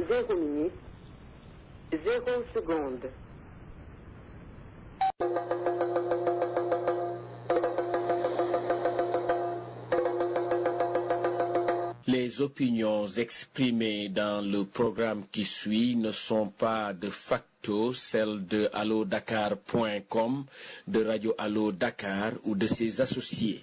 zéro minute, zéro seconde. Les opinions exprimées dans le programme qui suit ne sont pas de facto celles de allodakar.com, de Radio Allo Dakar ou de ses associés.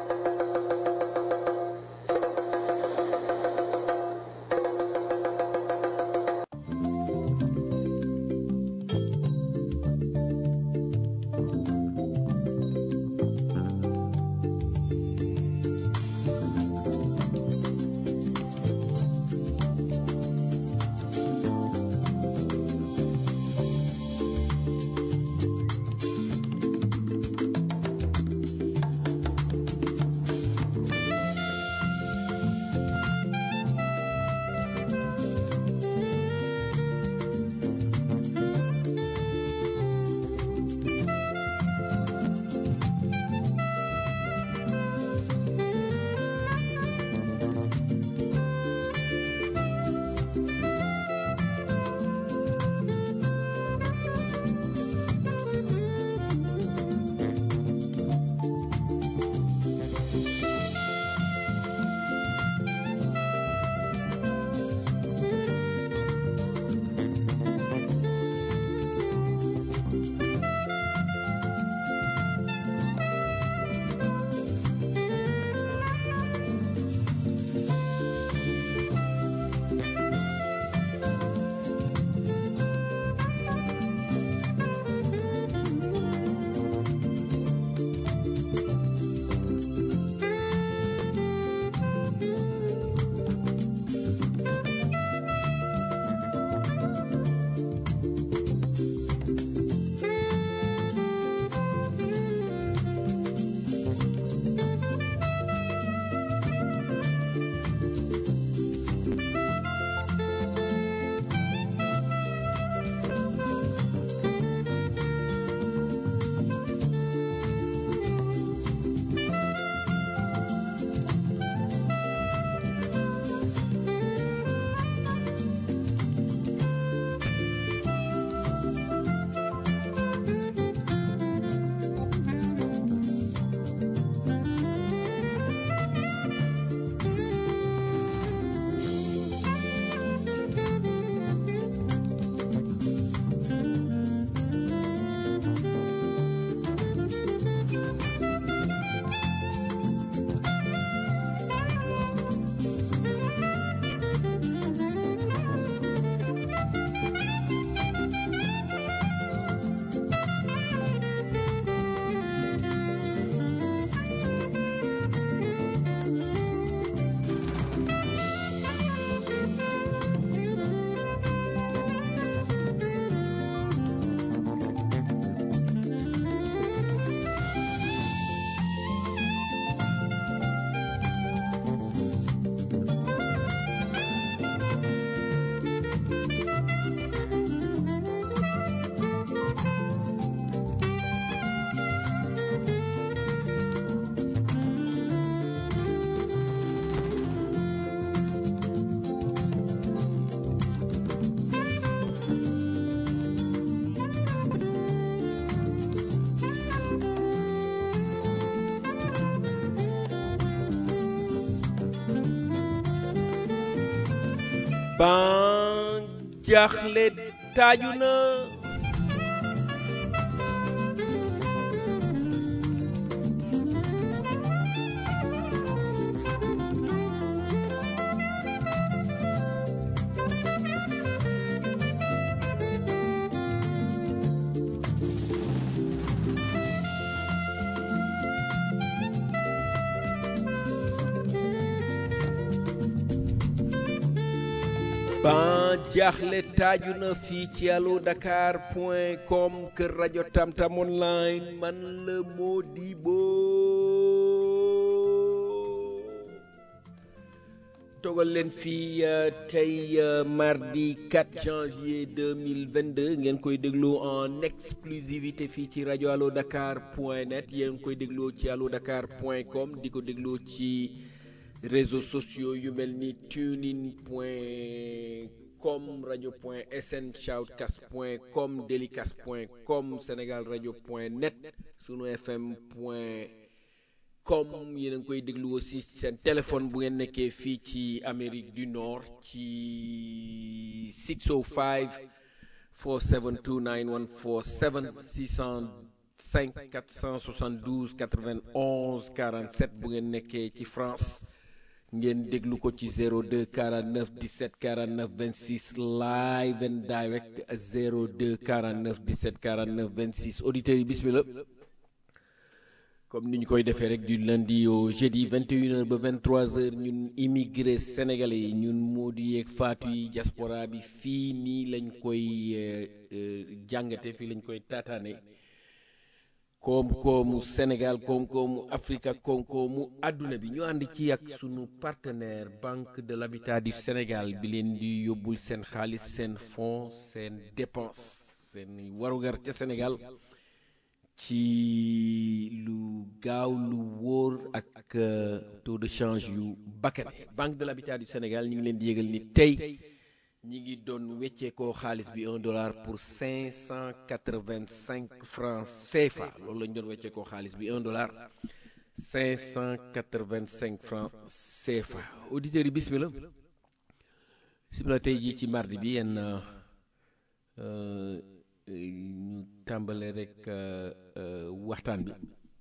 ban jaaxle taaju na ban jaaxle taaju na fii ci allo dakar point com kër rajo tamtam online man la Modibo togal leen fii tey mardi 4 janvier 2022 ngeen koy déglu en exclusivité fii ci rajo allo dakar point net yéen koy dégloo ci allo dakar point com di ko dégloo ci réseaux sociaux yu mel ni tunein point com rajo point sn shoutcast point com delicast point com sénégal rajo point net sunu fm point com yéen a ngi koy déglu aussi seen téléphone bu ngeen nekkee fii ci Amérique du Nord ci 605 472 9147 605 472 91 47 bu ngeen nekkee ci France ngeen déglu ko ci 02 49 17 49 26 live and direct 02 49 17 49 26 auditeurs yi bismillah comme ni ñu koy defee rek du lundi au jeudi 21h ba 23h ñun immigré sénégalais yi ñun Modou yeeg Fatou yi diaspora bi fii nii lañ koy jàngate fii lañ koy taataane koom-koomu Sénégal koom-koomu Afrique ak koom-koomu àdduna bi ñu ànd ci ak sunu partenaire Banque de l'Habitat du Sénégal bi leen di yóbbul seen xaalis seen fonds seen dépense seen warugar ca Sénégal ci lu gaaw lu wóor ak taux de change yu bakkane Banque de l'Habitat du Sénégal ñu ngi leen di yëgal ni tey ñi ngi doon wecceekoo xaalis bi un dollar pour cinq cent quatre-vingt-cinq francs CFA loolu lañ doon wecceekoo xaalis bi un dollar cinq cent quatre-vingt-cinq francs CFA auditeurs yi bismillah bismillah tey jii ci mardi bi yenn ñu tàmbale rek waxtaan bi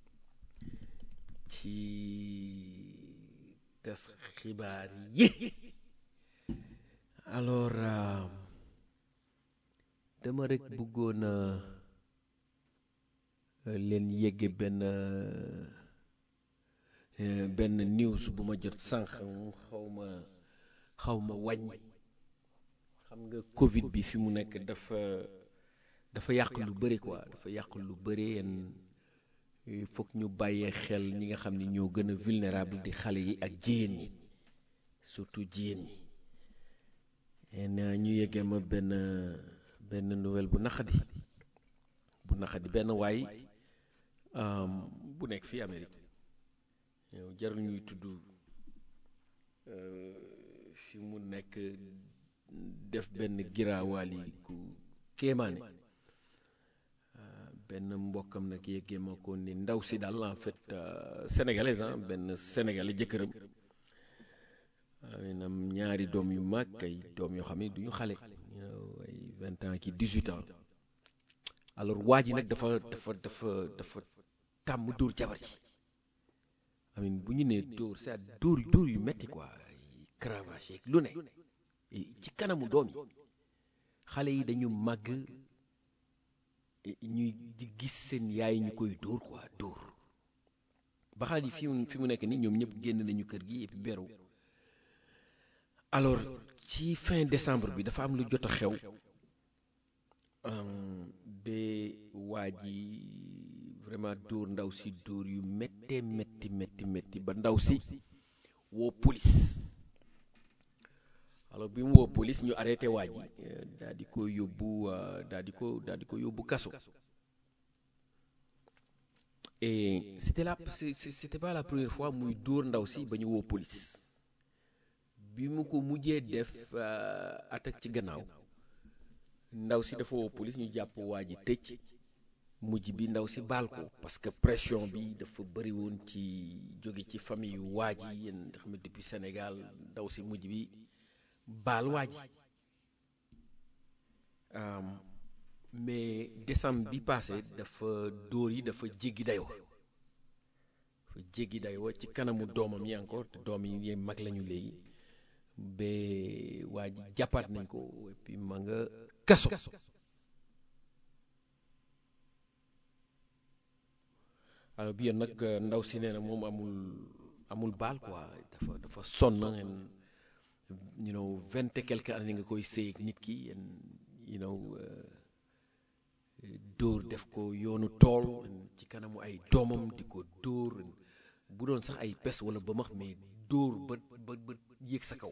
ci tas xibaar yi alors dama rek bëggoon leen yegge benn benn news bu ma jot sànq xaw ma xaw ma wàññ xam nga Covid bi fi mu nekk dafa dafa yàq lu bëri quoi dafa yàq lu bëri yenn il faut que ñu bàyyee xel ñi nga xam ni ñoo gën a vulnérable di xale yi ak jigéen ñi surtout jigéen ñi en ñu yeggee ma benn benn nouvelle bu naqadi bu naqadi benn waay bu nekk fii Amérique yow jarul ñuy tudd fi mu nekk def benn giraawaal yi ku kéemaane benn mbokkam nag yeggee ma ko ni ndaw si daal en fait sénégalaise ah benn sénégalais jëkkëram am ñaari doom yu mag ay doom yoo xam ne du ñu xale ay vingt ans ki dix-huit ans alors waa ji nag dafa dafa dafa dafa tàmm dóor jabar ji amin bu ñu nee dóor c'est dóor dóor yu metti quoi cravache yeeg lu ne ci kanamu doom yi xale yi dañu màgg ñuy di gis seen yaay ñu koy dóor quoi dóor ba xale yi fi mu fi mu nekk nii ñoom ñëpp génn nañu kër gi et puis beru alors ci fin décembre bi dafa am lu jot a xew ba waa ji vraiment dóor ndaw si dóor yu méttee métti métti métti ba ndaw si woo police alors bi mu woo police ñu arrêté waa ji daal di ko yóbbu daal di ko daal di ko yóbbu kaso et c'était la c'était pas la première fois muy dóor ndaw si ba ñu woo police bi mu ko mujjee def at ak ci gannaaw ndaw si dafa woo police ñu jàpp waa ji tëj mujj bi ndaw si baal ko parce que pression bi dafa bëri woon ci jóge ci famille yu waa ji yéen nga xam ne depuis Sénégal ndaw si mujj bi baal waa ji mais décembre bi passé dafa dóor yi dafa jéggi dayoo dafa jéggi dayoo ci kanamu doomam yi encore te doom yi mag lañu léegi ba waa ji jàppaat nañ ko et puis ma nga kaso alors bi yoon nag ndaw si nee na moom amul amul baal quoi dafa dafa sonn ngeen you know vingt et quelques années nga koy sëy ak nit ki yéen you know dóor def ko yoonu tool ci kanamu ay doomam di ko dóor bu doon sax ay pes wala ba max mais dóor ba ba ba yéeg sa kaw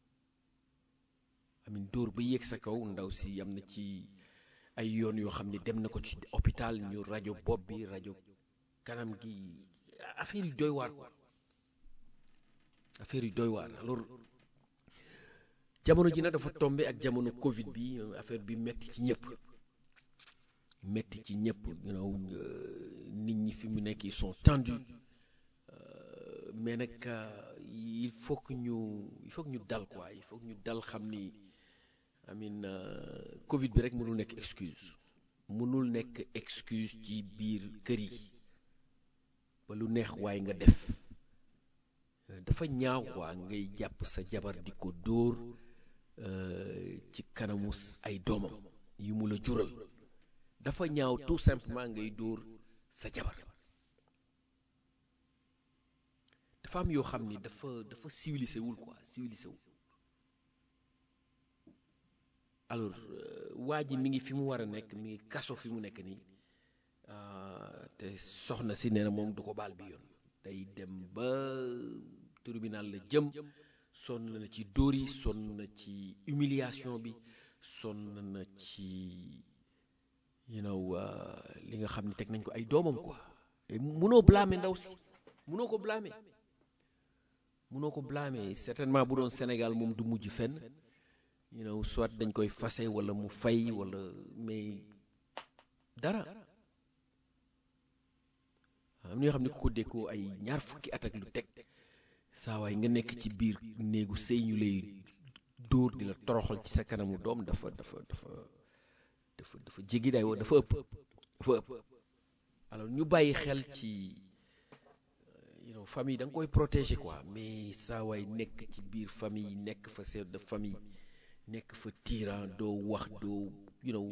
amin dóor ba yéeg sa kaw ndaw si am na ci ay yoon yoo xam ne dem na ko ci hôpital ñu rajo bopp bi rajo kanam gi affaire yu doy waar quoi affaire yu doy waar alors jamono ji nag dafa tombé ak jamono Covid bi affaire bi metti ci ñëpp metti ci ñëpp you know nit ñi fi mu nekk ils sont tendus mais nag il faut que ñu il faut que ñu dal quoi il faut que ñu dal xam ni amin Covid bi rek mënul nekk excuse mënul nekk excuse ci biir kër yi ba lu neex waaye nga def dafa ñaaw quoi ngay jàpp sa jabar di ko dóor ci kanamu ay doomam yu mu la jural dafa ñaaw tout simplement ngay dóor sa jabar dafa am yoo xam ni dafa dafa civilisé wul quoi civilisé wul alors waa ji mi ngi fi mu war a nekk mi ngi kaso fi mu nekk nii te soxna si nee na moom du ko baal bi yoon day dem ba tribunal la jëm sonn na ci dóor yi sonn na ci humiliation bi sonn na ci you know li nga xam ne teg nañ ko ay doomam quoi munoo blâmer ndaw si munoo ko blâmer munoo ko blâmer certainement bu doon Sénégal moom du mujj fenn you know soit dañ koy fase wala mu fay wala mais dara am na yoo xam ne ku ko dékkoo ay ñaar fukki at ak lu teg saa waay nga nekk ci biir néegu sëy ñu lay dóor di la toroxal ci sa kanamu doom dafa dafa dafa dafa dafa jéggi day dafa ëpp dafa ëpp alors ñu bàyyi xel ci you know famille da nga koy protéger quoi mais saa waay nekk ci biir famille nekk fa chef de famille nekk fa tyran doo wax doo you know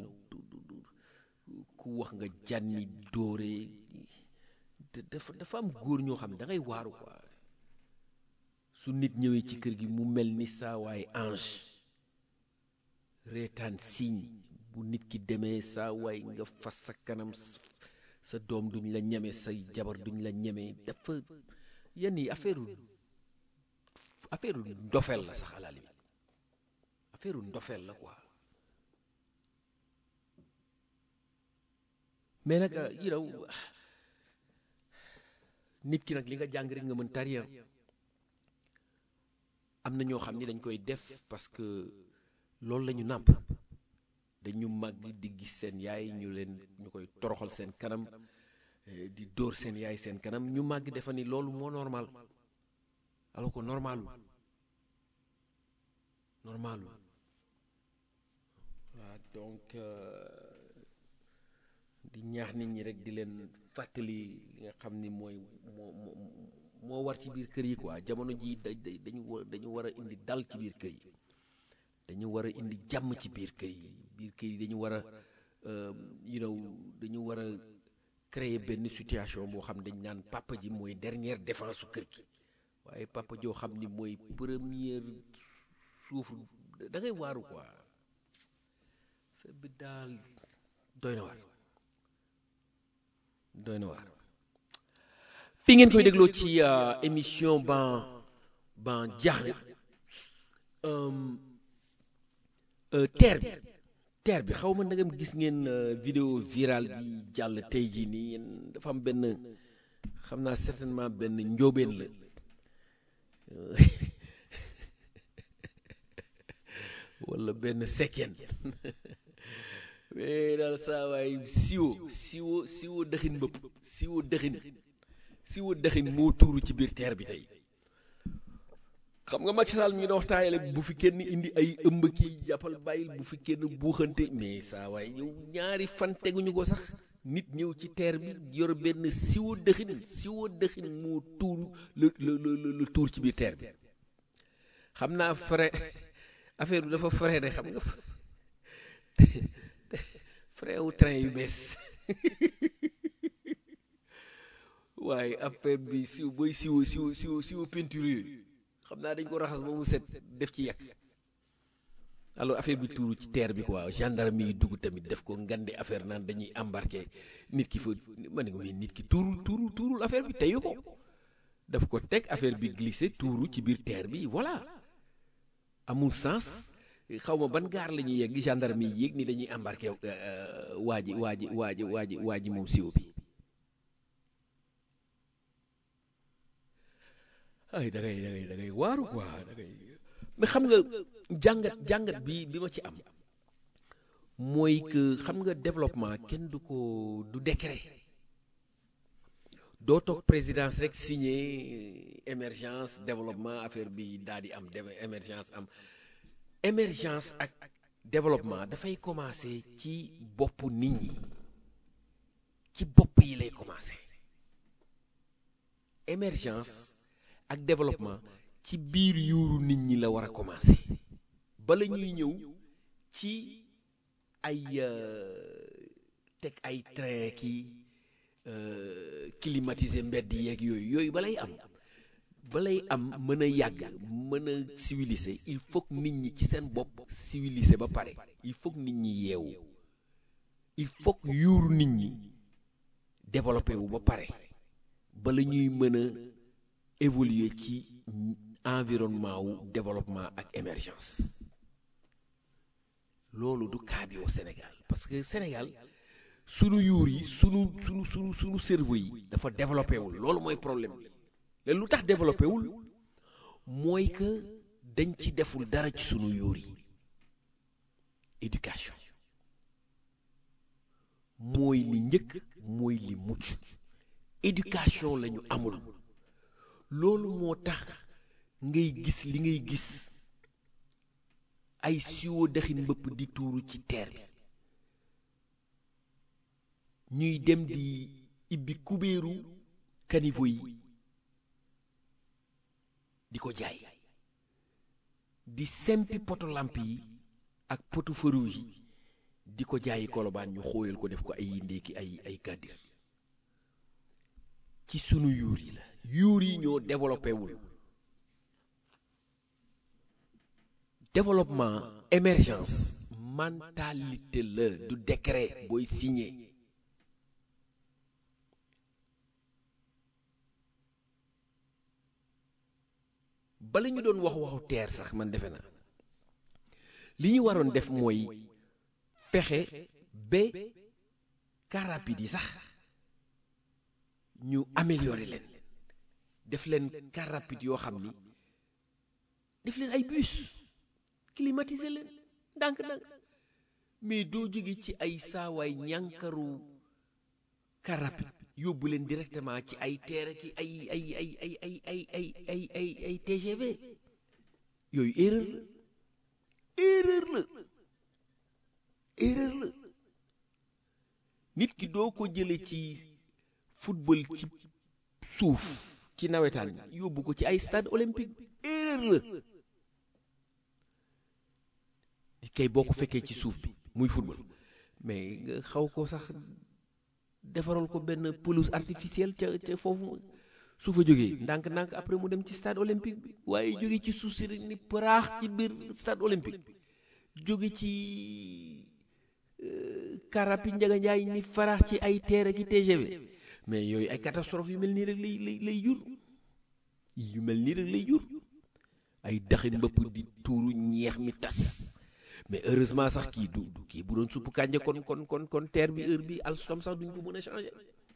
ku wax nga jànni dóore dafa dafa am góor ñoo xam ne da ngay waaru quoi su nit ñëwee ci kër gi mu mel ni saa waay ange reetaan signe bu nit ki demee saa waay nga fas sa kanam sa doom duñ la ñeme say jabar duñ la ñeme dafa yenn yi affaire affaire ndofeel la sax à la limite affaire ndofeel la quoi mais nag you know nit ki nag li nga jàng rek nga mën tariya am na ñoo xam ni dañ koy def parce que loolu la ñu nàmp dañu màgg di gis seen yaay ñu leen ñu koy toroxal seen kanam di dóor seen yaay seen kanam ñu màgg defa ni loolu moo normal alors que normalul normalul voilà donc di ñaax nit ñi rek di leen fàttali li nga xam ni mooy moo moo war ci biir kër yi quoi jamono ji da dañu war dañu war a indi dal ci biir kër yi dañu war a indi jàmm ci biir kër yi biir kër yi dañu war a you know dañu war a créer benn situation boo xam dañ naan papa ji mooy dernière défense su kër gi waaye papa joo xam ni mooy première suuf da ngay waaru quoi fe bi daal doy na waar doy na waar fi ngeen koy dégloo ci émission ban ban jaaxle terre bi terre bi xaw ma ndagam gis ngeen vidéo virale bi jàll tey jii nii yéen dafa am benn xam naa certainement benn njóobeen la wala benn sekkeen mais daal saa waay siwo siwo siwo dëxin mbëpp siwo dëxin siwo dëxin moo tuuru ci biir teer bi tey xam nga Macky Sall ñu doon waxtaanee bu fi kenn indi ay ëmb kii jàppal bàyyil bu fi kenn buuxante mais saa waay yow ñaari fan teguñu ko sax nit ñëw ci teer bi yor benn siwo dëxin siwo dëxin moo tuuru la la la tuur ci biir teer bi xam naa frais affaire bi dafa frais de xam nga frais wu train yu bees waaye affaire bi siw booy siwo siwo siwo siwo peinture yooyu xam naa dañ ko raxas ba mu set def ci yàq alors affaire bi tuuru ci terre bi quoi gendarme yi dugg tamit def ko ngande affaire naan dañuy embarqué nit ki fa ma ne ko mais nit ki tuurul tuurul tuurul affaire bi teyu ko daf ko teg affaire bi glissé tuuru ci biir terre bi voilà amul sens xaw ma ban gaar la ñuy yegg gendarme yi yéeg ni dañuy embarqué waa ji waa ji waa ji waa ji waa ji moom siwo bi ay da ngay da ngay da ngay waaru quoi da ngay mais xam nga jàngat jàngat bi bi ma ci am mooy que xam nga développement kenn du ko du décret doo toog présidence rek signé émergence développement affaire bi daal di am émergence am émergence ak développement dafay commencer ci boppu nit ñi ci bopp yi lay commencer émergence ak développement ci biir yuuru nit ñi la war a commencer bala ñuy ñëw ci ay teg ay train ki climatiser mbedd yeeg yooyu yooyu balay am balay am mën a yàgg mën a civiliser il faut que nit ñi ci seen bopp civiliser ba pare il faut que nit ñi yeewu il faut que yuuru nit ñi développé wu ba pare bala ñuy mën a évoluer ci environnement wu développement ak émergence loolu du cas bi au Sénégal parce que Sénégal sunu yuur yi sunu sunu sunu sunu cerveau yi dafa développé wul loolu mooy problème bi lu tax développé wul mooy que dañ ci deful dara ci sunu yuur yi éducation mooy li njëkk mooy li mucc éducation la ñu amul loolu moo tax ngay gis li ngay gis ay siwo daxin mbëpp di tuuru ci teer bi ñuy dem di ibbi kubéeru caniveau yi di ko jaay di sempi poto lamp yi ak poto feu rouge yi di ko jaayi kolobaan ñu xóoyal ko def ko ay ndéeki ay ay gàddir ci sunu yuur yi la yuur yi ñoo développé wul développement émergence mentalité la du décret booy signé bala ñu doon wax waxu teer sax man defe naa li ñu waroon def mooy fexe ba car rapide yi sax ñu améliorer leen def leen car rapide yoo xam ni def leen ay bus climatiser leen ndànk-ndànk mais doo jóge ci ay saawaay ñànkaru car rapide yóbbu leen directement ci ay teer ki ay ay ay ay ay ay ay ay ay ay TGV yooyu erreur la erreur la erreur la nit ki doo ko jële ci football ci suuf ci nawetaan yóbbu ko ci ay stade olympique erreur la nit kay boo ko fekkee ci suuf bi muy football mais nga xaw ko sax defaral ko benn pelouse artificielle ca ca foofu su fa jógee ndànk-ndànk après mu dem ci stade olympique bi waaye jóge ci suuf si rek ni paraax ci biir stade olympique jóge ci karapi njaga njaay ni faraax ci ay teere ki TGV mais yooyu ay catastrophe yu mel nii rek lay lay lay jur yu mel nii rek lay jur ay daxin mbëpp di tuuru ñeex mi tas mais heureusement sax kii du du kii bu doon supp kànja kon kon kon kon terre bi heure bi alstom sax duñ ko mën a changer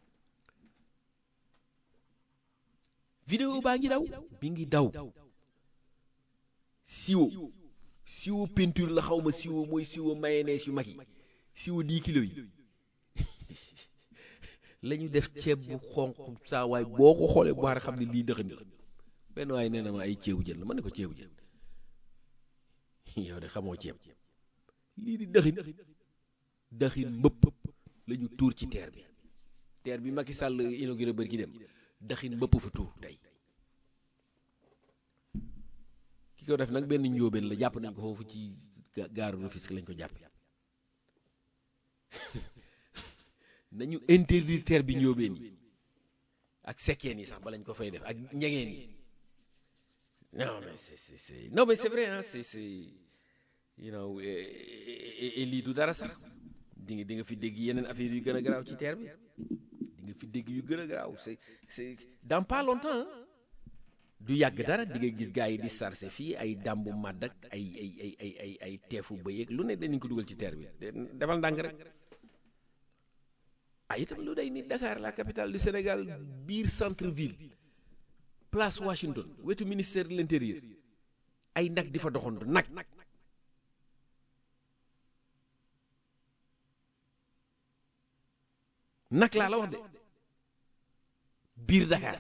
vidéo baa ngi daw bi ngi daw siwo siwo peinture la xaw ma siwo mooy siwo mayonnaise yu mag yi siwo 10 kilos yi la ñu def ceeb bu xonq saa waay boo ko xoolee bu baax xam ne lii dëxën la benn waaye nee na ma ay ceebu jën la ma ne ko ceebu jën yow de xamoo ceeb lii di dëxin dëxin mbëpp la ñu tuur ci teer bi teer bi Macky Sall inauguré bër gi dem dëxin mbëpp fa tuur tey ki ko def nag benn njóobeen la jàpp nañ ko foofu ci gaaru Rufisque lañ ko jàpp nañu interdire teer bi njóobeen yi ak sekkeen yi sax ba lañ ko fay def ak ñegeen yi non mais c'est c'est c'est non mais c'est vrai hein c'est c'est you know et lii du dara sax di nga di nga fi dégg yeneen affaire yu gën a garaaw ci terre bi di nga fi dégg yu gën a garaaw c'est c'est dans pas longtemps du yàgg dara di nga gis gars yi di sarse fii ay dàmbu màdd ak ay ay ay ay ay ay teefu bëy ak lu ne danañ ko dugal ci terre bi defal ndànk rek ah itam lu day ni Dakar la capitale du Sénégal biir centre ville place Washington wetu ministère de l'intérieur ay nag di fa doxantu nag nag laa la wax de biir Dakar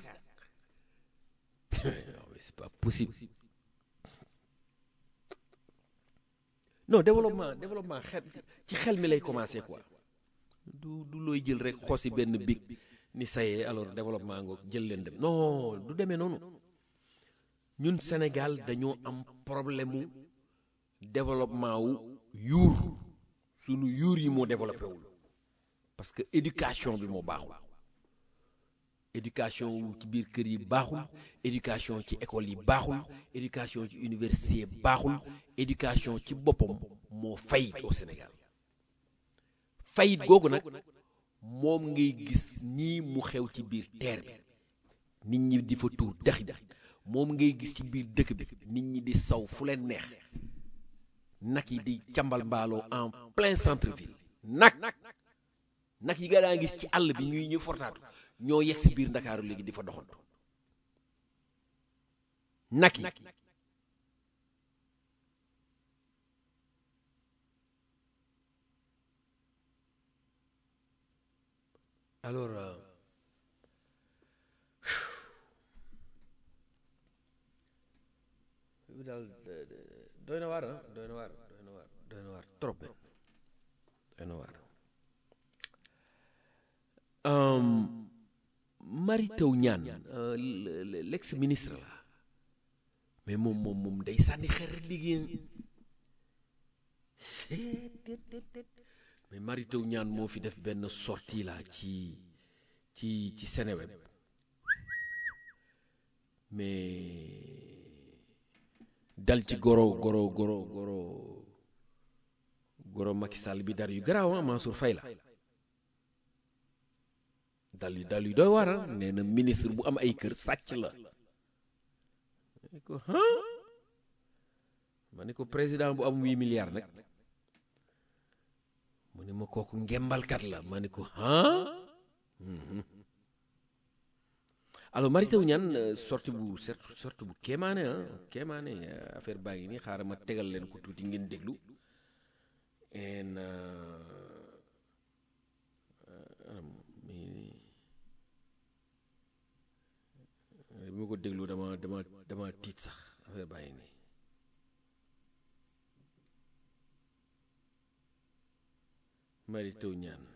non mais c'est pas possible non développement développement xel ci xel mi lay commencer quoi du du looy jël rek xosi benn big ni sayee alors développement ngoog jël leen dem non du demee noonu ñun Sénégal dañoo am problème mu développement wu yuur sunu yuur yi moo développé wul parce que éducation bi moo baaxul éducation wu ci biir kër yi baaxul éducation ci école yi baaxul éducation ci université baaxul éducation ci boppam moo fayit au Sénégal fayit googu nag moom ngay gis nii mu xew ci biir terre bi nit ñi di fa tuur dexi dex moom ngay gis ci biir dëkk bi nit ñi di saw fu leen neex nag yi di càmbal mbaaloo en plein centre ville nag nag yi nga daa gis ci àll bi ñuy ñu fortaatu ñoo yegg si biir ndakaaru léegi di fa doxantu nag yi alors euh, bi daal doy na waar ah doy na waar doy na waar doy na waar trop doy na waar Mary Teuw Niane l'ex ministre la mais moom moom moom day sànni xeer liggéeyam mais Mary Teuw Niane moo fi def benn sortie la ci ci ci Seneweb mais dal ci goro goro goro goro goro Macky Sall bi dar yu garaaw ah Mansour Faye la dal yu dal yu doy waar ah nee na ministre bu am ay kër sàcc la ma ne ko ah ma ne ko président bu am huit milliards nag mu ne ma kooku ngembalkat la ma ne ko ah alors Mary Teuw Niane sorti bu sorti bu kéemaane ah kéemaane affaire baa ngi nii xaaral ma tegal leen ko tuuti ngeen déglu en bi ma ko déglu dama dama dama tiit sax affaire baa ngi nii Mary Teuw Niane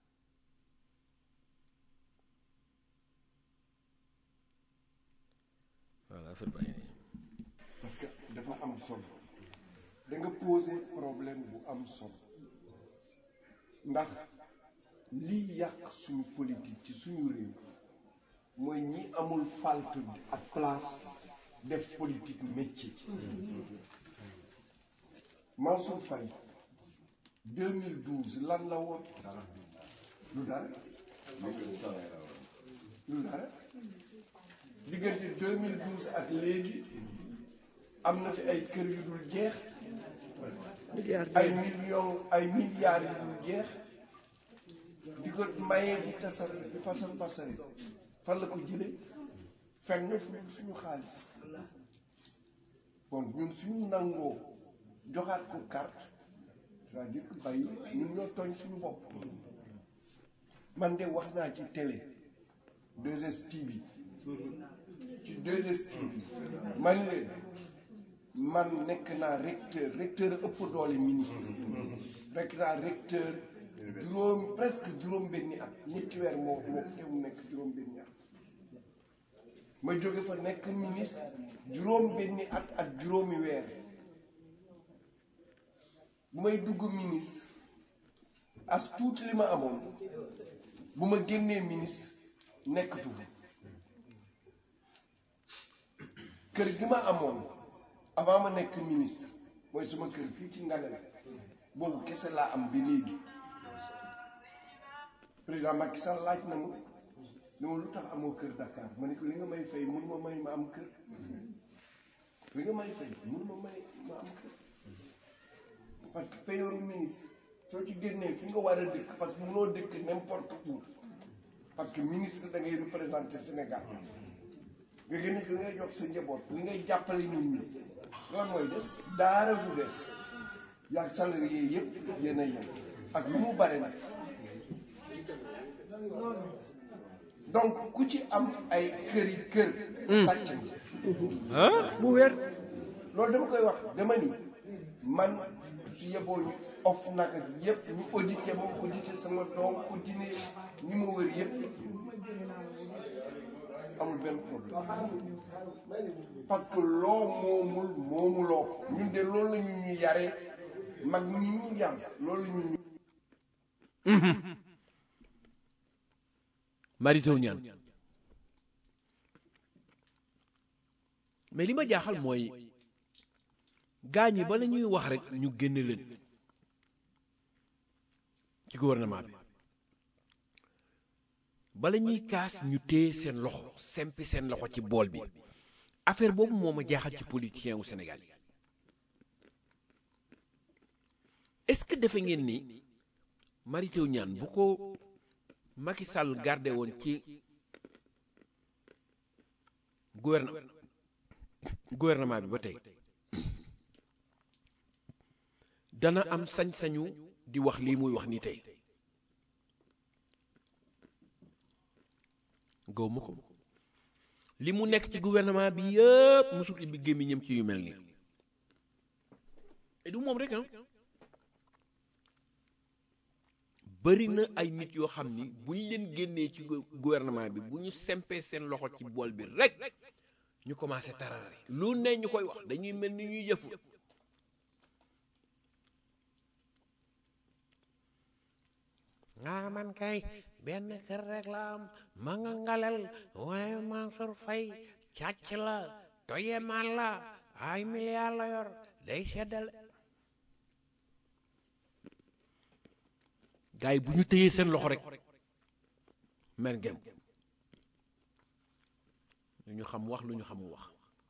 voilà affaire baa ngi nii parce que dafa am solo da nga poser problème bu am solo ndax lii yàq suñu politique ci suñu réew mooy ñi amul palte ak place def politique métier Mansour Faye 2012 lan la woon lu dara lu dara diggante 2012 ak léegi am na fi ay kër yu dul jeex ay millions ay milliards yu dul jeex di ko mayee di tasar di pasar pasari fan la ko jëlee fenn fu dul suñu xaalis bon ñun suñu nangoo joxaat ko carte c'est-à-dire que bàyyi ñun ñoo tooñ suñu bopp man de wax naa ci télé 2STV ci 2STV man leen man nekk naa recteur recteur ëpp doole ministre nekk naa recteur juróom presque juróom benni at ñetti weer moo moo teew nekk juróom benni at ma jóge fa nekk ministre juróom benni at ak juróomi weer bu may dugg ministre as tuuti li ma amoon bu ma génnee ministre nekkatu fa kër gi ma amoon avant ma nekk ministre mooy suma kër fii ci Ngalale boobu kese laa am bi léegi président Macky Sall laaj na ma ne ma lu tax amoo kër Dakar ma ne ko li nga may fay mun ma may ma am kër li nga may fay mun ma may ma am kër parce que payooru ministre soo ci génnee fi nga war a dëkk parce que munoo dëkk n'importe où parce que ministre da ngay représenter Sénégal nga gën a li ngay jox sa njaboot li ngay jàppale nit ñi loolu mooy des daara du des yaag salarié yëpp yéen a yem ak lu mu bare nag donc ku ci am ay kër yi kër sàcc bu wér loolu dama koy wax dama ni man su yeboo ñu off nag ak yëpp ñu audité moom audité sama doom audité ñi ma wër yëpp amul benn problème parce que loo moomul moomuloo ko ñun de loolu la ñu ñu yaree mag ñi ñu yam loolu la ñu ñu Mary Teuw Niane mais li ma jaaxal mooy gaa ñi bala ñuy wax rek ñu génne leen ci gouvernement bi bala ñuy kaas ñu téye seen loxo sempi seen loxo ci bool bi affaire boobu moo ma jaaxal ci politicien wu Sénégal yi est-ce que defe ngeen ni Mary Teuw Niane bu ko Macky Sall gardé woon ci gouvernement gouvernement bi ba tey dana am sañ-sañu di wax lii muy wax nii tey gaw ma ko li mu nekk ci gouvernement bi yëpp musul ibbi gémmiñam ci yu mel nii et du moom rek ah bëri na ay nit yoo xam ni bu ñu leen génnee ci gouvernement bi bu ñu sempee seen loxo ci bool bi rek ñu commencé tararari lu ne ñu koy wax dañuy mel ni ñuy jëfu ah man kay benn kër rek la am ma nga ngalal waaye Mansour Faye càcc la toye man la ay milliards la yor day seddale gars yi bu ñu téyee seen loxo rek mer ngem lu ñu xam wax lu ñu xamul wax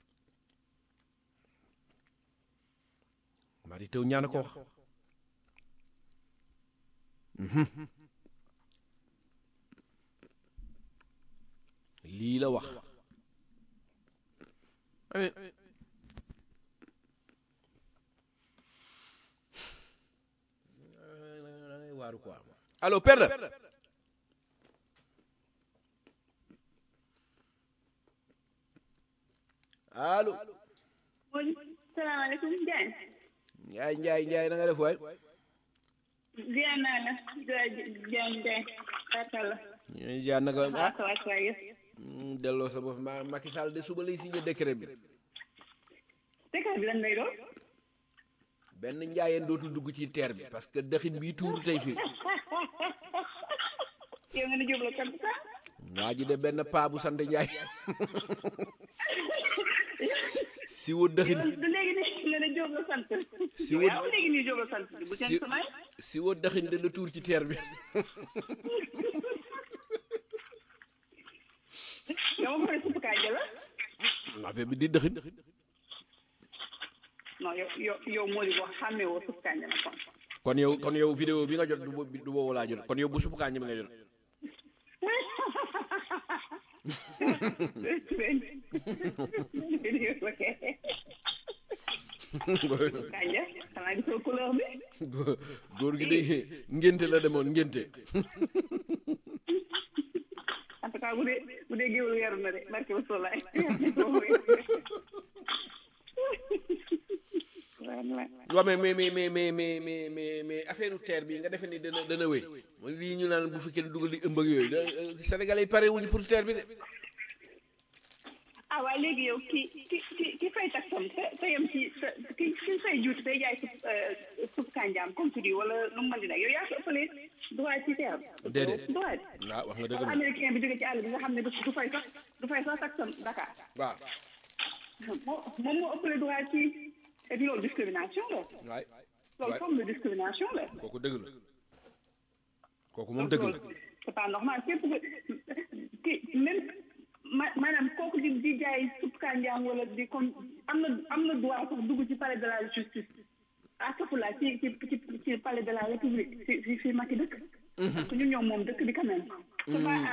Mary Teuw Niane ko wax lii la wax waaru quoi allo Penda allo salaamaaleykum Ndiaye. Njaay Njaay Njaay na nga def waay ziar naa la Ndiaye Ndiaye la. ñu jaar naka waaw ah ça va ça va yëpp. mm, delloo sa bopp ma Macky Sall de suba lay signé décret bi dëkk bi lan lay doon. benn njaayeen dootul dugg ci terre bi parce que dëxin bii tuuru tey fii yow nga ne jublu kan sax. waa ji de benn paa bu sant Njaay si wo dëxin du léegi nii nga ne jublu sant. Si yow wut- yaa ngi léegi nii jublu sant bu si kenn sumay. si wo dëxin de la tuur ci terre bi yow ma ko ne suppu kànja la. affaire bi di dëxin non yow yow yow moo di wax xàmmee woo suppu kànja na kon. kon yow kon yow vidéo bi nga jot du bo- du boobu laa jot kon yow bu suppu kànja bi nga jot kànja xanaa gisoo couleur bi. Góor- góor gi de ngénte la demoon ngénte en tout cas bu dee bu dee géwél yaru na de barke ba solaay. waaw mais mais mais mais mais mais mais mais mais affaire terre bi nga defe ni dana dana wéy mooy lii ñu naan bu fekkee ne dugal li ëmb ak yooyu da Sénégalais yi pare wuñu pour terre bi de ah waaye léegi yow ki ki ki ki fay taxam te te yem ci sa ki ki fay juuti day jaay sup sup kànjaam comme tu dis wala nu mu mën di nekk yow yaa ko ëppalee droit ci teer Déedéet. droit waaw wax nga dëgg comme moom américain bi jóge ci àll bi nga xam ne du du fay sax du fay sax taxam Dakar waaw moo moom moo ëppale droit ci et puis loolu discrimination la waay loolu waay forme de discrimination la kooku dëgg la kooku moom dëgg la loolu c'est pas normal képp ku ki même ma maanaam kooku di di jaay supp kànjaam wala di kon am na am na droit sax dugg ci palais de la justice astafurlah ci ci ci ci palais de la république fi fi fi Macky dëkk parce que ñun ñoom moom dëkk bi quand même c'est pas à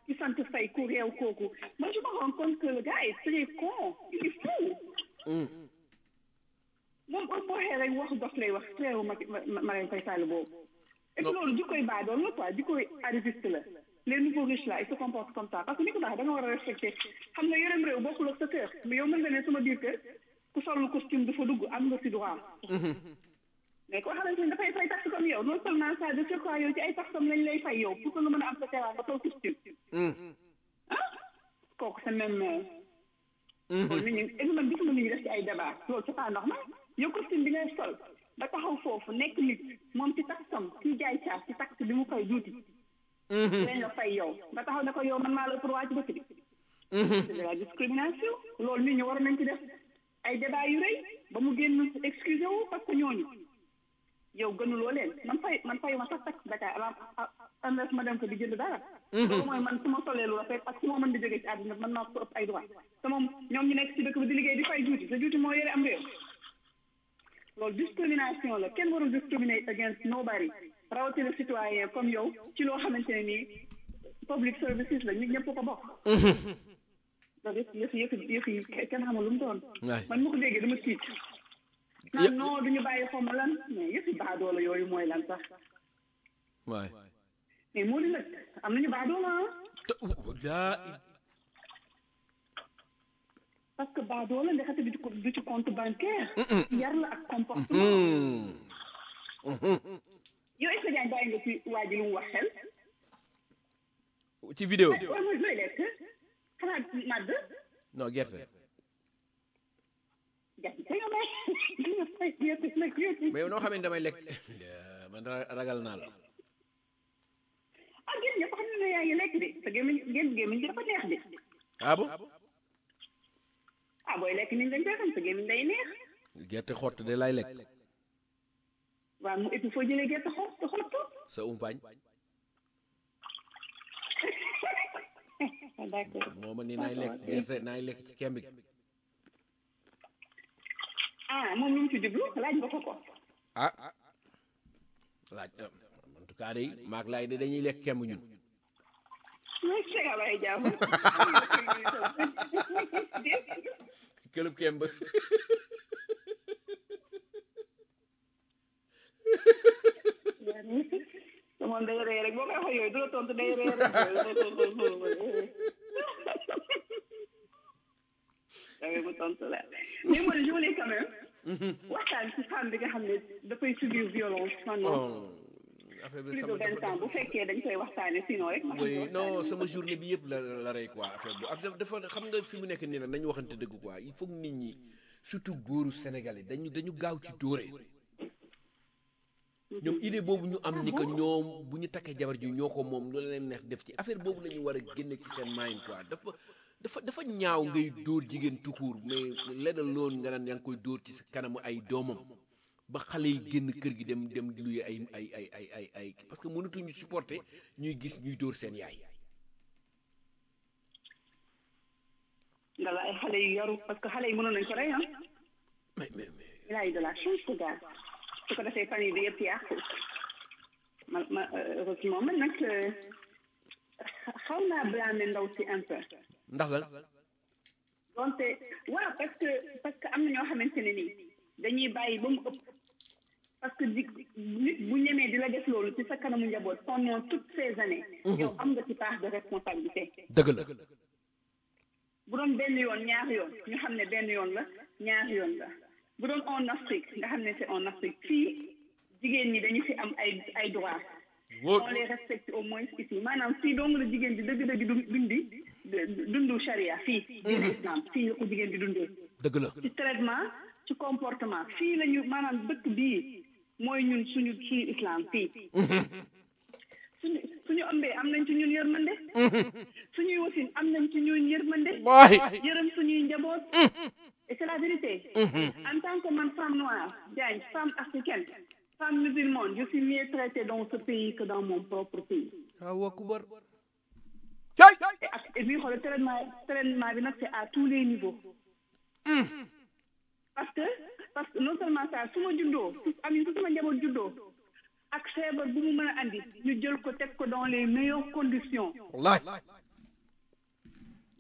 ki sant fay ku réew kooku moi je me rends compte que le gars est très con il est fou moom au waxee rek wax dof lay wax réew ma ma Marème Faye Sall boobu et puis loolu jikkoy baadool la quoi jikkoy arriviste la les nouveaux riches là ils se comportent comme ça parce que ni ko baax da nga war a respecté xam nga yorem réew bokkul ak sa kër mais yow mën nga ne sama biir kër ku sollu costume dafa dugg am nga si droit mais koo xamante ni dafay fay taxe comme yow non seulement ça de surcroît yow ci ay taxam lañ lay fay yow pour que nga mën a am sa terrain nga sol costume ah kooku c'est même loolu nit ñi et man gisuma nit ñi def ci ay débat loolu c'est pas normal yow costume bi ngay sol ba taxaw foofu nekk nit moom ci taxam kii jaay caaf ci taxe bi mu koy juuti lañ la fay yow nga taxaw ne ko yow man maa la ëpp waa ci dëkk bi c'est de la discrimination loolu nit ñi war nañ ci def ay débat yu rëy ba mu génn excusé wu parce que ñooñu yow gënuloo leen man fay man fayu ma sax tax Dakar avant unless ma dem ko di jënd dara loolu mooy man su ma solee lu rafet ak su ma mën di jógee ci àdduna man maa ko ëpp ay droit te moom ñoom ñu nekk ci dëkk bi di liggéey di fay juuti te juuti moo yore am réew loolu discrimination la kenn warul discriminate against nobody rawatina citoyen comme yow ci loo xamante ne nii public services la ñu ñëpp ko bokk loolu yëpp yëf yëf yëf yi kenn xamul lu mu doon man ma ko déggee dama tiit naan non duñu bàyyi xaw ma lan mais yëfi baadoola yooyu mooy lan sax waay mais moo di nag am nañu baadoola daa parce que baadoola ndekete du ci du ci compte bancaire yar la ak comportement yow est-ce que jaan bàyyi nga ci waa ji lu mu wax xel ci vidéo waaw mooy looy lekk xanaa màdd non gerte gerte te yow may gerte nag gerte mais yow noo xamee damay lekk man ragal naa la ah génn ñëpp xam ne yaa ngi lekk de te gémmiñ génn gémmiñ gi dafa neex de ah bon ah booy lekk niñ dañ koy xam te gémmiñ day neex gerte xott de lay lekk waaw mu et puis foo jëlee gerte xott te xottu sa umpaañ d'accord moo ma ni naay lekk gerte naay lekk ci kemb gi ah moom lu mu ci jublu laaj nga ko ko ah laaj en tout cas day maag laay de dañuy lekk kemb ñun mooy sega bay jàmm këlëb kemb te moom day ree rek boo koy wax yooyu du la tontu day ree rek dawee mu tontu la mais moi je voulais quand même waxtaan ci femme bi nga xam ne dafay subir violence pendant affaire bi plus de sama vingt ans bu fekkee dañ koy waxtaane sinon rek ma xam oui ne non sama journée bi yëpp la la rey quoi affaire bu affaire dafa xam nga fi mu nekk nii nag nañu waxante dëgg quoi il faut que nit ñi surtout góoru Sénégalais dañu dañu gaaw ci dóore ñoom idée boobu ñu am ni que ñoom bu ñu takkee jabar ji ñoo ko moom lu leen neex def ci affaire boobu la ñu war a génne ci seen mind quoi dafa dafa dafa ñaaw ngay dóor jigéen tukuur mais leneen loolu nga naan yaa ngi koy dóor ci sa kanamu ay doomam ba xale yi génn kër gi dem dem luye ay ay ay ay ay ay parce que mënatuñu supporter ñuy gis ñuy dóor seen yaay nga la ay xale yu yaru parce que xale yi mënoon nañ ko rey ah mais mais mais il a eu de la chance ce gars su ko defee famille bi yëpp yàqu ma ma heureusement man nag xaw naa blâmer ndaw si un peu ndax lan donte waaw parce que parce que am na ñoo xamante ne nii dañuy bàyyi ba mu ëpp parce que di nit bu ñemee di la def loolu ci sa kanamu njaboot pendant toutes ces années yow am nga ci part de responsabilité dëgg la bu doon benn yoon ñaar yoon ñu xam ne benn yoon la ñaar yoon la bu doon en Afrique nga xam ne c'est en Afrique fii jigéen ñi dañu fi am ay ay droits wóor on les respecte au moins ici maanaam fii dong la jigéen di dëgg-dëgg du dundi dundu charia fii diine islam fii la ko jigéen di dundee dëgg la ci traitement ci comportement fii la ñu maanaam dëkk bii mooy ñun suñu suñu islam fii suñu suñu ëmbee am nañ ci ñun yërmande suñuy wasin am nañ ci ñun yërmande waay yërëm suñuy njaboot et c'est la vérité en tant que man femme noire Diagne femme africaine femme musulmane je suis mieux traitée dans ce pays que dans mon propre pays waaw akubar cay et ak et puis xoolal traitement traitement bi nag c'est à tous les niveaux parce que parce que non seulement ça su ma juddoo su am su sama njaboot juddoo ak feebar bu mu mën a andi ñu jël ko teg ko dans les meilleures conditions wallaay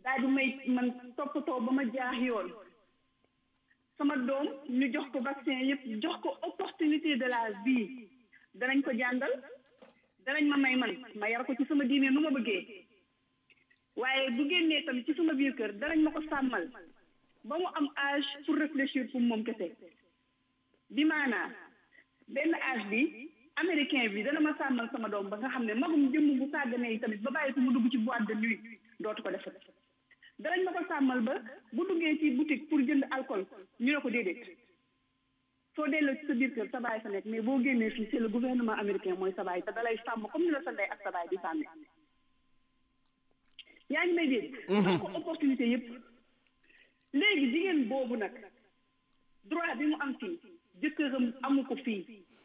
daal di may man toppatoo ba ma jaax yoon sama doom ñu jox ko vaccin yëpp jox ko opportunité de la vie danañ ko jàngal danañ ma may man ma yar ko ci sama diine nu ma bëggee waaye bu génnee tamit ci sama biir kër danañ ma ko sàmmal ba mu am âge pour réfléchir pour moom kese bi maanaa benn âge bi américain bi dana ma sàmmal sama doom ba nga xam ne magum jëmm bu sàgganee tamit ba bàyyi ko mu dugg ci boîte de nuit dootu ko defat danañ ma ko sàmmal ba bu duggee ci boutique pour jënd alcool ñu ne ko déedéet soo delloo ci sa biir kër sa baay fa nekk mais boo génnee fii c'est le gouvernement américain mooy sa baay te dalay sàmm comme ni la sa ndey ak sa baay di sàmme yaa ngi may dégg am ko opportunité yëpp léegi jigéen boobu nag droit bi mu am fii jëkkëram amu ko fii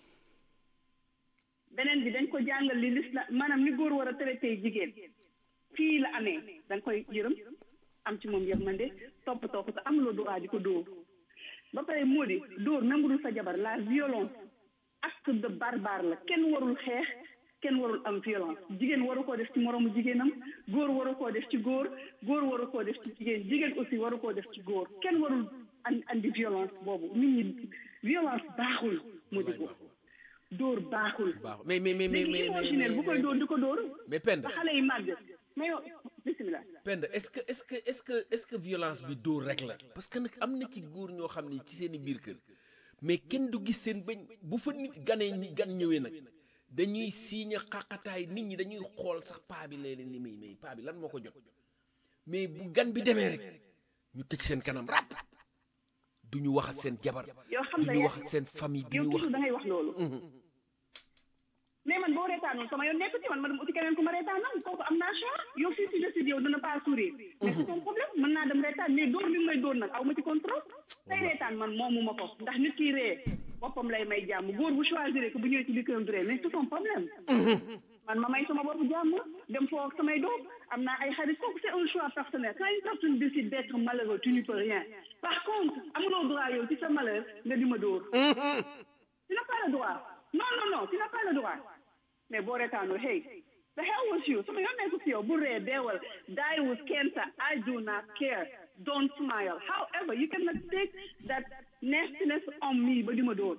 beneen bi dañ ko jàngal li lislam maanaam ni góor war a traité jigéen fii la amee dañ koy yërëm am ci moom yërmande toppatoo ko te amuloo droit di ko dóor ba pare moo di dóor même bu dul sa jabar la violence acte de barbare la kenn warul xeex kenn warul am violence jigéen waru koo def ci moroomu jigéenam góor waru koo def ci góor góor waru koo def ci jigéen jigéen aussi waru koo def ci góor kenn warul an andi violence boobu nit ñi violence baaxul moo di ko dóor baaxul baax mais mais mais mais léegi mais imaginaire bu koy dóor di ko dóor mais Penda ba xale yi màgg mais yow bisimilah Penda est-ce que est-ce que est-ce que est-ce que violence bi dóor rek la parce que nag am na ci góor ñoo xam ne ci seen i biir kër mais kenn du gis seen bañ bu fa nit ganee ñi gan ñëwee nag dañuy siiña xaqataay nit ñi dañuy xool sax paa bi léeg-léeg ni muy mais paa bi lan moo ko jot mais bu gan bi demee rek ñu tëj seen kanam rap du ñu wax ak seen jabar yow xam du nga ñu yaa- wax ak seen famille du yow ñu wax toujours da ngay wax loolu mais man boo reetaanul sama yoon nekk ci man ma dem uti keneen ku ma reetaanal kooku am naa choix yow fii si décide yow dina pas sourire mais c'est ton problème mën naa dem reetaan mais dóor bi may dóor nag aw ma ci contrôle tey reetaan man moomu ma ko ndax nit ki ree boppam lay may jàmm góor bu choisir que bu ñëwee ci biir këram du ree mais c'est son problème man ma may sama bopp jàmm dem foo ak samay doom am naa ay xarit kooku c'est un choix personnel quand une personne décide d'être malheureux tu n'y peux rien par contre amuloo droit yow ci sa malheur nga di ma dóor tu n'as pas le droit non non non tu n'as pas le droit mais boo retaanul hey the hell was you sama yoon nekku si yow bu ree deewal die with cancer I do not care don't smile however you cannot take that nastiness on me ba di ma dóor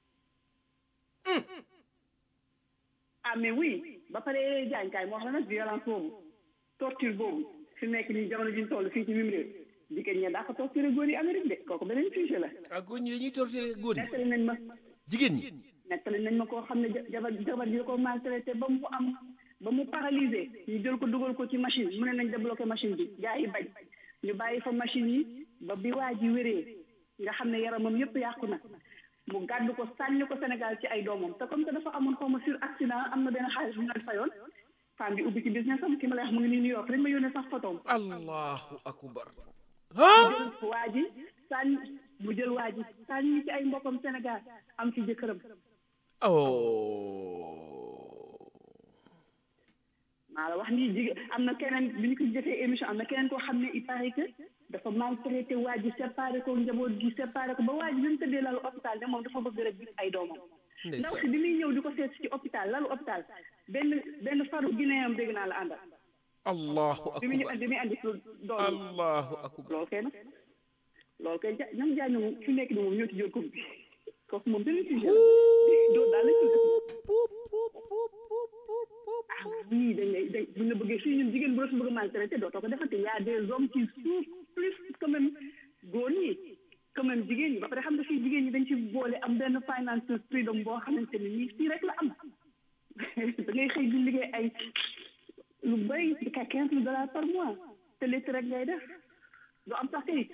ah mais oui ba pare jaañkaay moo xam ne nag violence boobu torture boobu fi mu nekk nii jamono ji ñu toll fii ci mim réew jigéen ñi daa ko torturer góor yi Amérique de kooku beneen sujet la ah góor ñi dañuy torturer góor ñi nettali nañ ma jigéen ñi nettali nañ ma koo xam ne jabar jabar ji ko maltraité ba mu am ba mu paralysé ñu jël ko dugal ko ci machine mu ne nañ débloqué machine bi gaa yi bañ ñu bàyyi fa machine yi ba bi waa ji wéree nga xam ne yaramam yëpp yàqu na mu gàddu ko sànni ko Sénégal ci ay doomam te comme que dafa amoon xaw ma sur accident am na benn xaalis bu ñu leen fayoon femme bi ubbi ci business am ki ma lay wax mu ngi nii New York dañ ma yónnee sax photom allahu akbar mu jël waa ji sànni mu jël waa ji sànni ci ay mbokkam Sénégal am ci jëkkëram oh maa la wax nii jigéen am na keneen bi ñu ko jëfee émission am na keneen koo xam ne il paraît que dafa maltraité waa ji séparé ko njaboot gi séparé ko ba waa ji bi mu tëddee lalu hôpital ne moom dafa bëgg rek gis ay doomam ndaw si bi muy ñëw di ko seet ci hôpital lalu hôpital benn benn faru guinéen dégg naa la àndal allahu bi muy akbar bi muy andi doom allahu akbar loolu kay nag loolu kay ja ñoom jaay moom fi nekk ni moom ñoo ci jël coupe bi kooku moom beneen sujet la doo daal lañ ko def ah oui dañ lay dañ buñ la bëggee fii ñun jigéen bu la fi bëgg a maltraité dootoo ko defante y a des hommes qui souffrent plus quand même góor ñi quand même jigéen ñi ba pare xam nga fii jigéen ñi dañ ci boole am benn financial freedom boo xamante ni nii fii rek la am da ngay xëy di liggéey ay lu bëri di ka quinze mille dollars par mois te létt rek ngay def du am sax kayit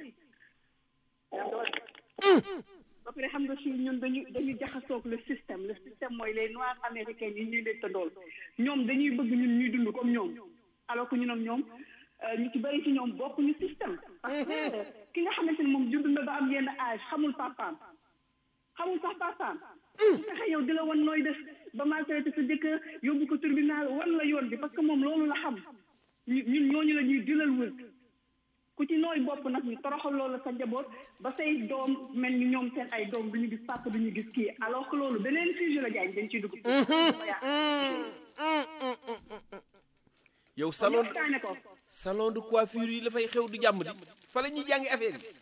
ba pare xam nga fii ñun dañu dañu jaxasoog le système le système mooy les noirs américains yi ñuy leen tëddool ñoom dañuy bëgg ñun ñuy dund comme ñoom alors que ñun ak ñoom euh, ñu ci bëri ci ñoom bokkuñu système parce que ki nga xamante ne moom judd na ba am yenn âge xamul papaam xamul sax papaam su fexe yow di la wan nooy def ba maltraité sa jëkkër yóbbu ko tribunal wan la yoon bi parce que moom loolu la xam ñu ñun ñooñu la ñuy dilal wër ku ci nooy bopp nag ñu toroxal loolu sa njaboot ba say doom mel ni ñoom seen ay doom du ñu gis papa du ñu gis kii alors que loolu beneen sujet la jaay dañ ciy dugg. yow salon waxtaane ko salon de coiffure yi dafay xew du jàmm di fa la ñuy jàngi affaire yi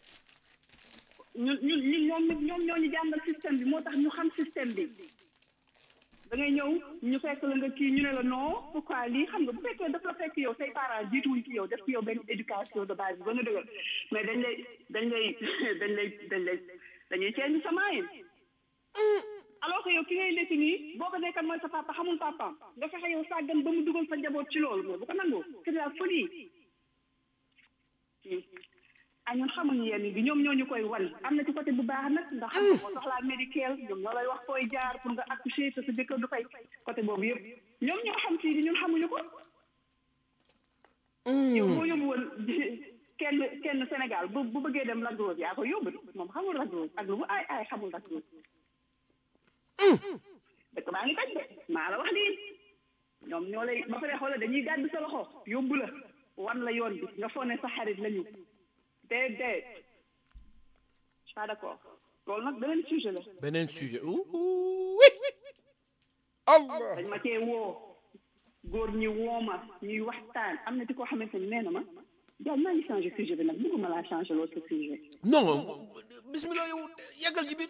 ñun ñun ñun ñoom ñoom ñoo ñu jàngal système bi moo tax ñu xam système bi da ngay ñëw ñu fekk la nga kii ñu ne la non pourquoi lii xam nga bu fekkee daf la fekk yow say parents jiituwuñ ci yow def ci yow benn éducation de base bi ba nga dëgër mais dañ lay dañ lay dañ lay dañ lay dañuy change sa maayin alors que yow ki ngay nekk nii boo ko nekkan mooy sa papa xamul papaam nga fexe yow sàggan ba mu dugal sa njaboot ci loolu mais bu ko nangoo c'est de la folie ah ñun xamuñu yenn bi ñoom ñoo ñu koy wan am na ci côté bu baax nag ndax xam nga boo soxlaa médical ñoom ñoo lay wax fooy jaar pour nga accoucher te sa jëkkër du fay côté boobu yëpp ñoom ñoo xam sii di ñun xamuñu ko yow boo yóbbu woon kenn kenn Sénégal bu bu bëggee dem Lac Rose yaa ko yóbbu moom xamul Lac Rose ak lu mu ay ay xamul Lac Rose dëkk baa ngi taj de maa la wax lii ñoom ñoo lay ba pare xoolal dañuy gàddu sa loxo yóbbu la wan la yoon bi nga foog ne sa xarit lañu déedéet pas d'accord loolu nag beneen sujet la beneen sujet oui allah dañ ma cee woo góor ñi woo ma ñuy waxtaan am na ci koo xamante ni nee na ma daal maa ngi changé sujet bi nag bëgguma laa changé loolu sa sujet non bismillah yow yàggal ci biir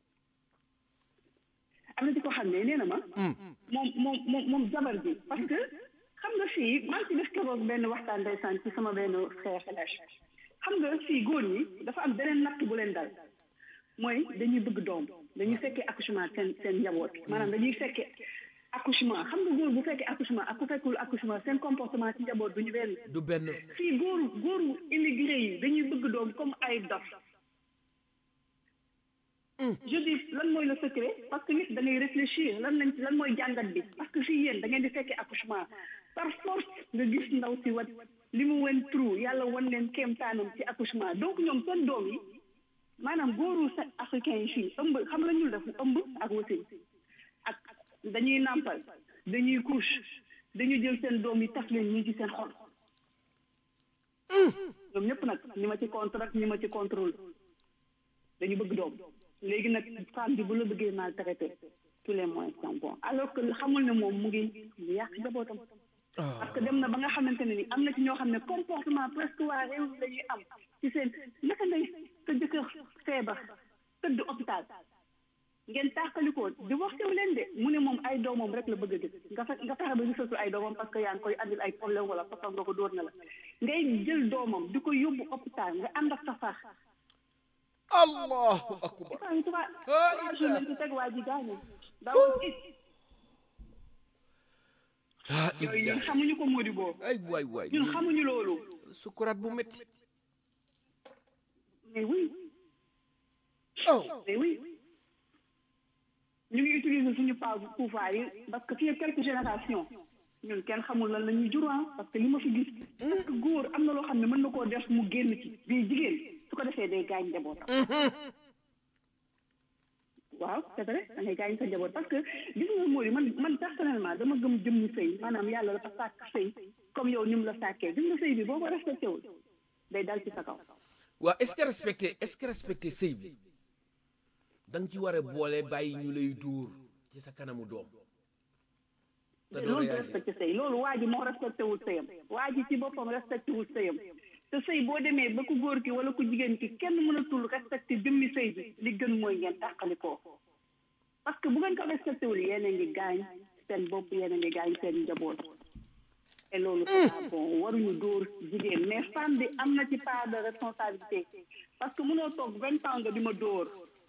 am na ci koo xam ne nee na ma moom moom moom moom jabar ji parce que xam nga fii maa ngi ci def keroog benn waxtaan ndeysaan ci sama benn frère felash xam nga fii góor ñi dafa am beneen natt bu leen dal mooy dañuy bëgg doom dañuy fekkee accouchement seen seen njaboot maanaam dañuy fekkee accouchement xam nga góor bu fekkee accouchement ak ku fekkul accouchement seen comportement ci njaboot du ñu benn du benn fii góoru góoru immigré yi dañuy bëgg doom comme ay dof je dis lan mooy le secret parce que nit da ngay réfléchir lan lañ lan mooy jàngat bi parce que fii yéen da ngeen di fekkee accouchement par force nga gis ndaw si wat li mu wen trou yàlla wan leen kéemtaanam ci accouchement donc ñoom seen doom yi maanaam góoru sa africain yi fii ëmb xam la ñu def ëmb ak wasin ak dañuy nàmpal dañuy couche dañuy jël seen doom yi taf leen ñii ci seen xol ñoom ñëpp nag ñi ma ci contre ak ñi ma ci contrôle dañu bëgg doom léegi nag femme bi bu la bëggee maltraité tous les moyens sont bons alors que xamul ne moom mu ngi mu yàq njabootam parce que dem na ba nga xamante ne ni am na ci ñoo xam ne comportement presque waa réew mi la ñuy am ci seen naka ngay sa jëkkër feebar tëdd hôpital ngeen tàqalikoo divorcé wu leen de mu ne moom ay doomam rek la bëgg a gis nga fe nga fexe ba gisatul ay doomam parce que yaa ngi koy andil ay problème wala façon nga ko dóor na la ngay jël doomam di ko yóbbu hôpital nga ànd ak sa far allahu akbar trois trois trois jours lañ ci teg waa ji gaañu dawul it laa yooyu ñun ilaha xamuñu ko Mody boo ay waay waay ñun xamuñu loolu sukuraat bu métti mais oui oh mais oui ñu ngi utiliser suñu pa pouvoir yi parce que fii ak quelques générations ñun kenn xamul lan la ñuy jur ah parce que li ma fi gis parce que góor am na loo xam ne mën na koo def mu génn ci bii jigéen su ko defee day gaañ njabootam waaw c'est vrai da ngay gaañ sa njaboot parce que gis nga Mody man man personnellement dama gëm jëmmu sëy maanaam yàlla dafa sàkk sëy comme yow ni mu la sàkkee gis nga sëy bi boo ko respecté wul day dal ci sa kaw waaw est-ce que respecté est-ce que respecté sëy bi da nga ci war a boole bàyyi ñu lay dóor ci sa kanamu doom te doo loolu du réagir respecté sëy loolu waa ji moo respecté wul sëyam waa ji ci boppam respecté wul sëyam te sëy boo demee ba ku góor ki wala ku jigéen ki kenn mënatul respecté jëmmi sëy bi li gën mooy ngeen tàqalikoo parce que bu ngeen ko respecté wul yéen a ngi gaañ seen bopp yéen a ngi gaañ seen njaboot et loolu c'est pas bon waruñu dóor jigéen mais femme bi am na ci part de responsabilité parce que mënoo toog vingt ans nga di ma dóor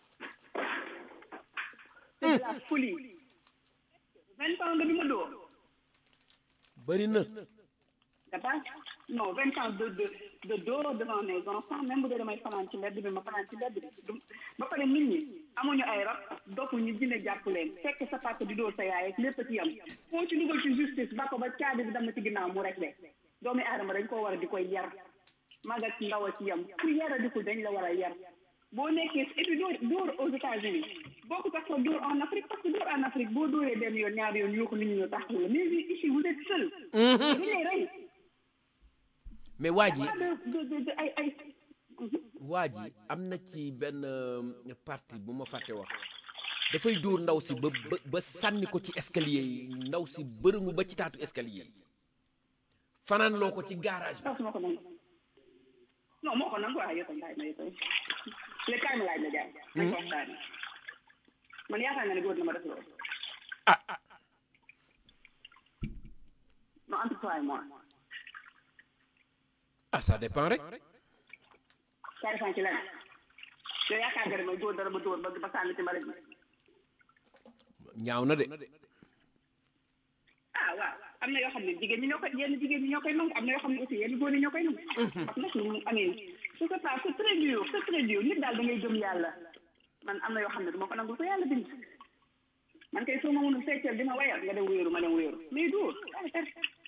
c'est de la folie vingt ans nga di ma dóor bëri na nga baax non vingt ans de de de dehors devant mes enfants même bu dee damay fanaan ci mbedd bi ma fanaan ci mbedd bi du ba pare nit ñi amuñu ay rab doppu ñu dina jàpp leen fekk sa papa di dóor sa yaay ak lépp ci yam foo ci dugal ci justice ba ko ba caabi bi dem na ci ginnaaw mu rek de doomi aadama dañ koo war a di koy yar mag ak ndaw a ci yam ku yara dikul dañ la war a yar boo nekkee et puis dóor dóor aux États-Unis boo ko tax dóor en Afrique parce que dóor en Afrique boo dóoree benn yoon ñaari yoon yoo ko nit ñi ñoo tax la mais ici vous êtes seul dañ lay rey mais waa ji pas de de de de ay ay waa ji am na ci benn euh, partie bu ma fàtte wax dafay dóor ndaw si ba ba ba sànni ko ci escalier yi ndaw si bërëngu ba ci taatu escalier yi fanaan loo ko ci garage bi tax su ma ko nangu non moo ko nangu waaye yow tam bàyyi ma yow tam léegi kaay ma laaj la jaay nañ ko waxtaane man yaakaar nga ne góor na ma def loolu ah ah non entre toi et moi ah ça dépend rek ça dépend ci lan yow yaakaar nga ne mooy góor dara ba dóor ba ba sànni ci mbalit bi ñaaw na de ah waaw am na yoo xam ne jigéen ñi ñoo koy yenn jigéen ñi ñoo koy nangu am na yoo xam ne aussi yenn góor ñi ñoo koy nangu parce que nag lu mu amee su ko pas c'est très dur c'est très dur nit daal da ngay gëm yàlla man am na yoo xam ne du ma ko nangu ko yàlla bind man kay soo ma mënul feccal di ma wayal nga dem wéeru ma dem wéeru mais dóor ay ter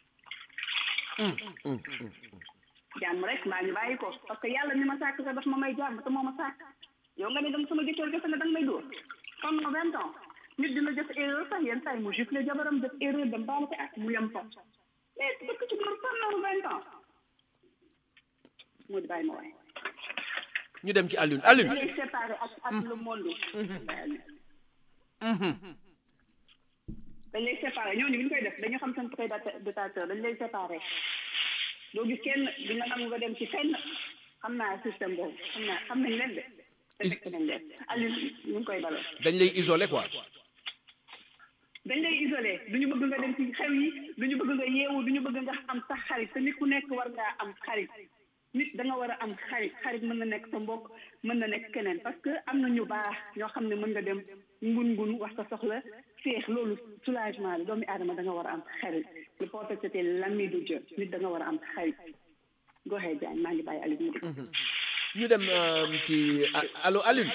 jàmm rek maa ngi bàyyi ko parce que yàlla mi ma sàkk sax daf ma may jàmm te moo ma sàkk yow nga ne dama sama jëkkër gëstu ne danga may dóor comme ma vingt ans nit dina def erreur sax yenn saa yi mu gifle jabaram def erreur dem baal ko ak mu yem fa mais dëkk ci góor pendant vingt ans moo di bàyyi ma waay ñu dem ci Alioune Alioune lay séparé ak ak le monde dañ lay séparé ñooñu bi ñu koy def dañu xam seen prédateur dañ lay séparé doo gis kenn di nga nangu nga dem ci fenn xam naa système boobu xam naa xam nañ leen de te fekk nañ leen Alioune ñu ngi koy balo dañ lay isolé quoi dañ lay isolé du ñu bëgg nga dem ci xew yi du ñu bëgg nga yeewu du ñu bëgg nga am sax xarit te nit ku nekk war ngaa am xarit nit da nga war a am xarit xarit mën na nekk sa mbokk mën na nekk keneen parce que am na ñu baax ñoo xam ne mën nga dem ngun ngun wax sa soxla féex loolu soulagement la doomi aadama da nga war a am xarit le prophète c'était l'ami de Dieu nit da nga war a am xarit goxee Diagne maa ngi bàyyi Aliou mu dégg ñu dem ci allo Alioune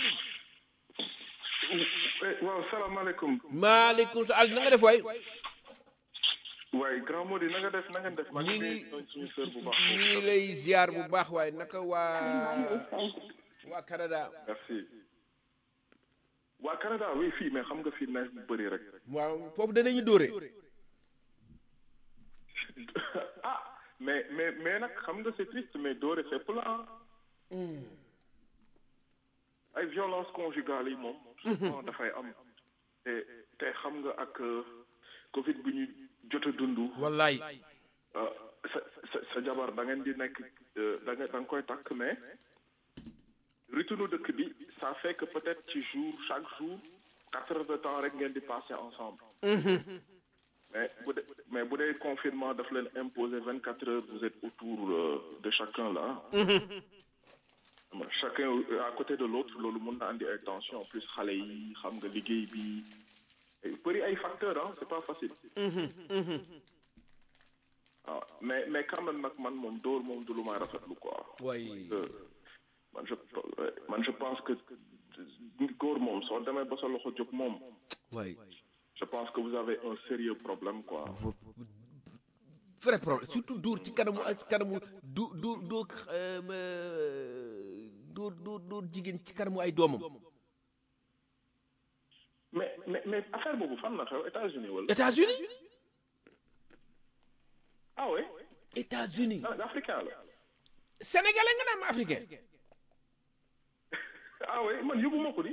waaw salaamaaleykum maaleykum sa Alioune na nga def waay waaye grand Mody na nga def na nga def maa ñi ngi ngi nuyu suñu sœur bu baax ñi ngi lay ziar bu baax waaye naka waa waa Canada merci waa Canada oui fii mais xam nga fii neige bu bëri rek waaw foofu danañu dóore ah mais mais mais nag xam nga c'est triste mais doore fépp la ah ay violence conjugale yi moom souvent dafay am te te xam nga ak euh, Covid bi ñu jot a dund wallaay euh, sa sa sa jabar da ngeen di nekk euh, da nga da nga koy takk mais rythme dëkk bi ça fait que peut-être ci jour chaque jour quatre heures de temps rek ngeen di passer ensemble mais bu dee mais bu dee confinement daf leen imposer vingt quatre heures vous êtes autour euh, de chacun là chacun euh, à côté de l'autre loolu mën na andi ay tension en plus xale yi xam nga liggéey bi bëri ay facteurs ah c'est pas facile waaw mais mais quand même nag man moom dóor moom du lu may rafetlu quoi waay Euh, man je ouais, man je pense que góor moom soo demee ba sa loxo jóg moom waay je pense que vous avez un sérieux problème quoi vrai problème surtout dóor ci kanamu ak kanamu du du dóor dóor dóor dóor jigéen ci kanamu ay doomam mais mais mais affaire boobu fan la xew États-Unis wala États-Unis ah oui États-Unis ah africain la sénégalais nga naan africain ah oui man yóbbuma ko di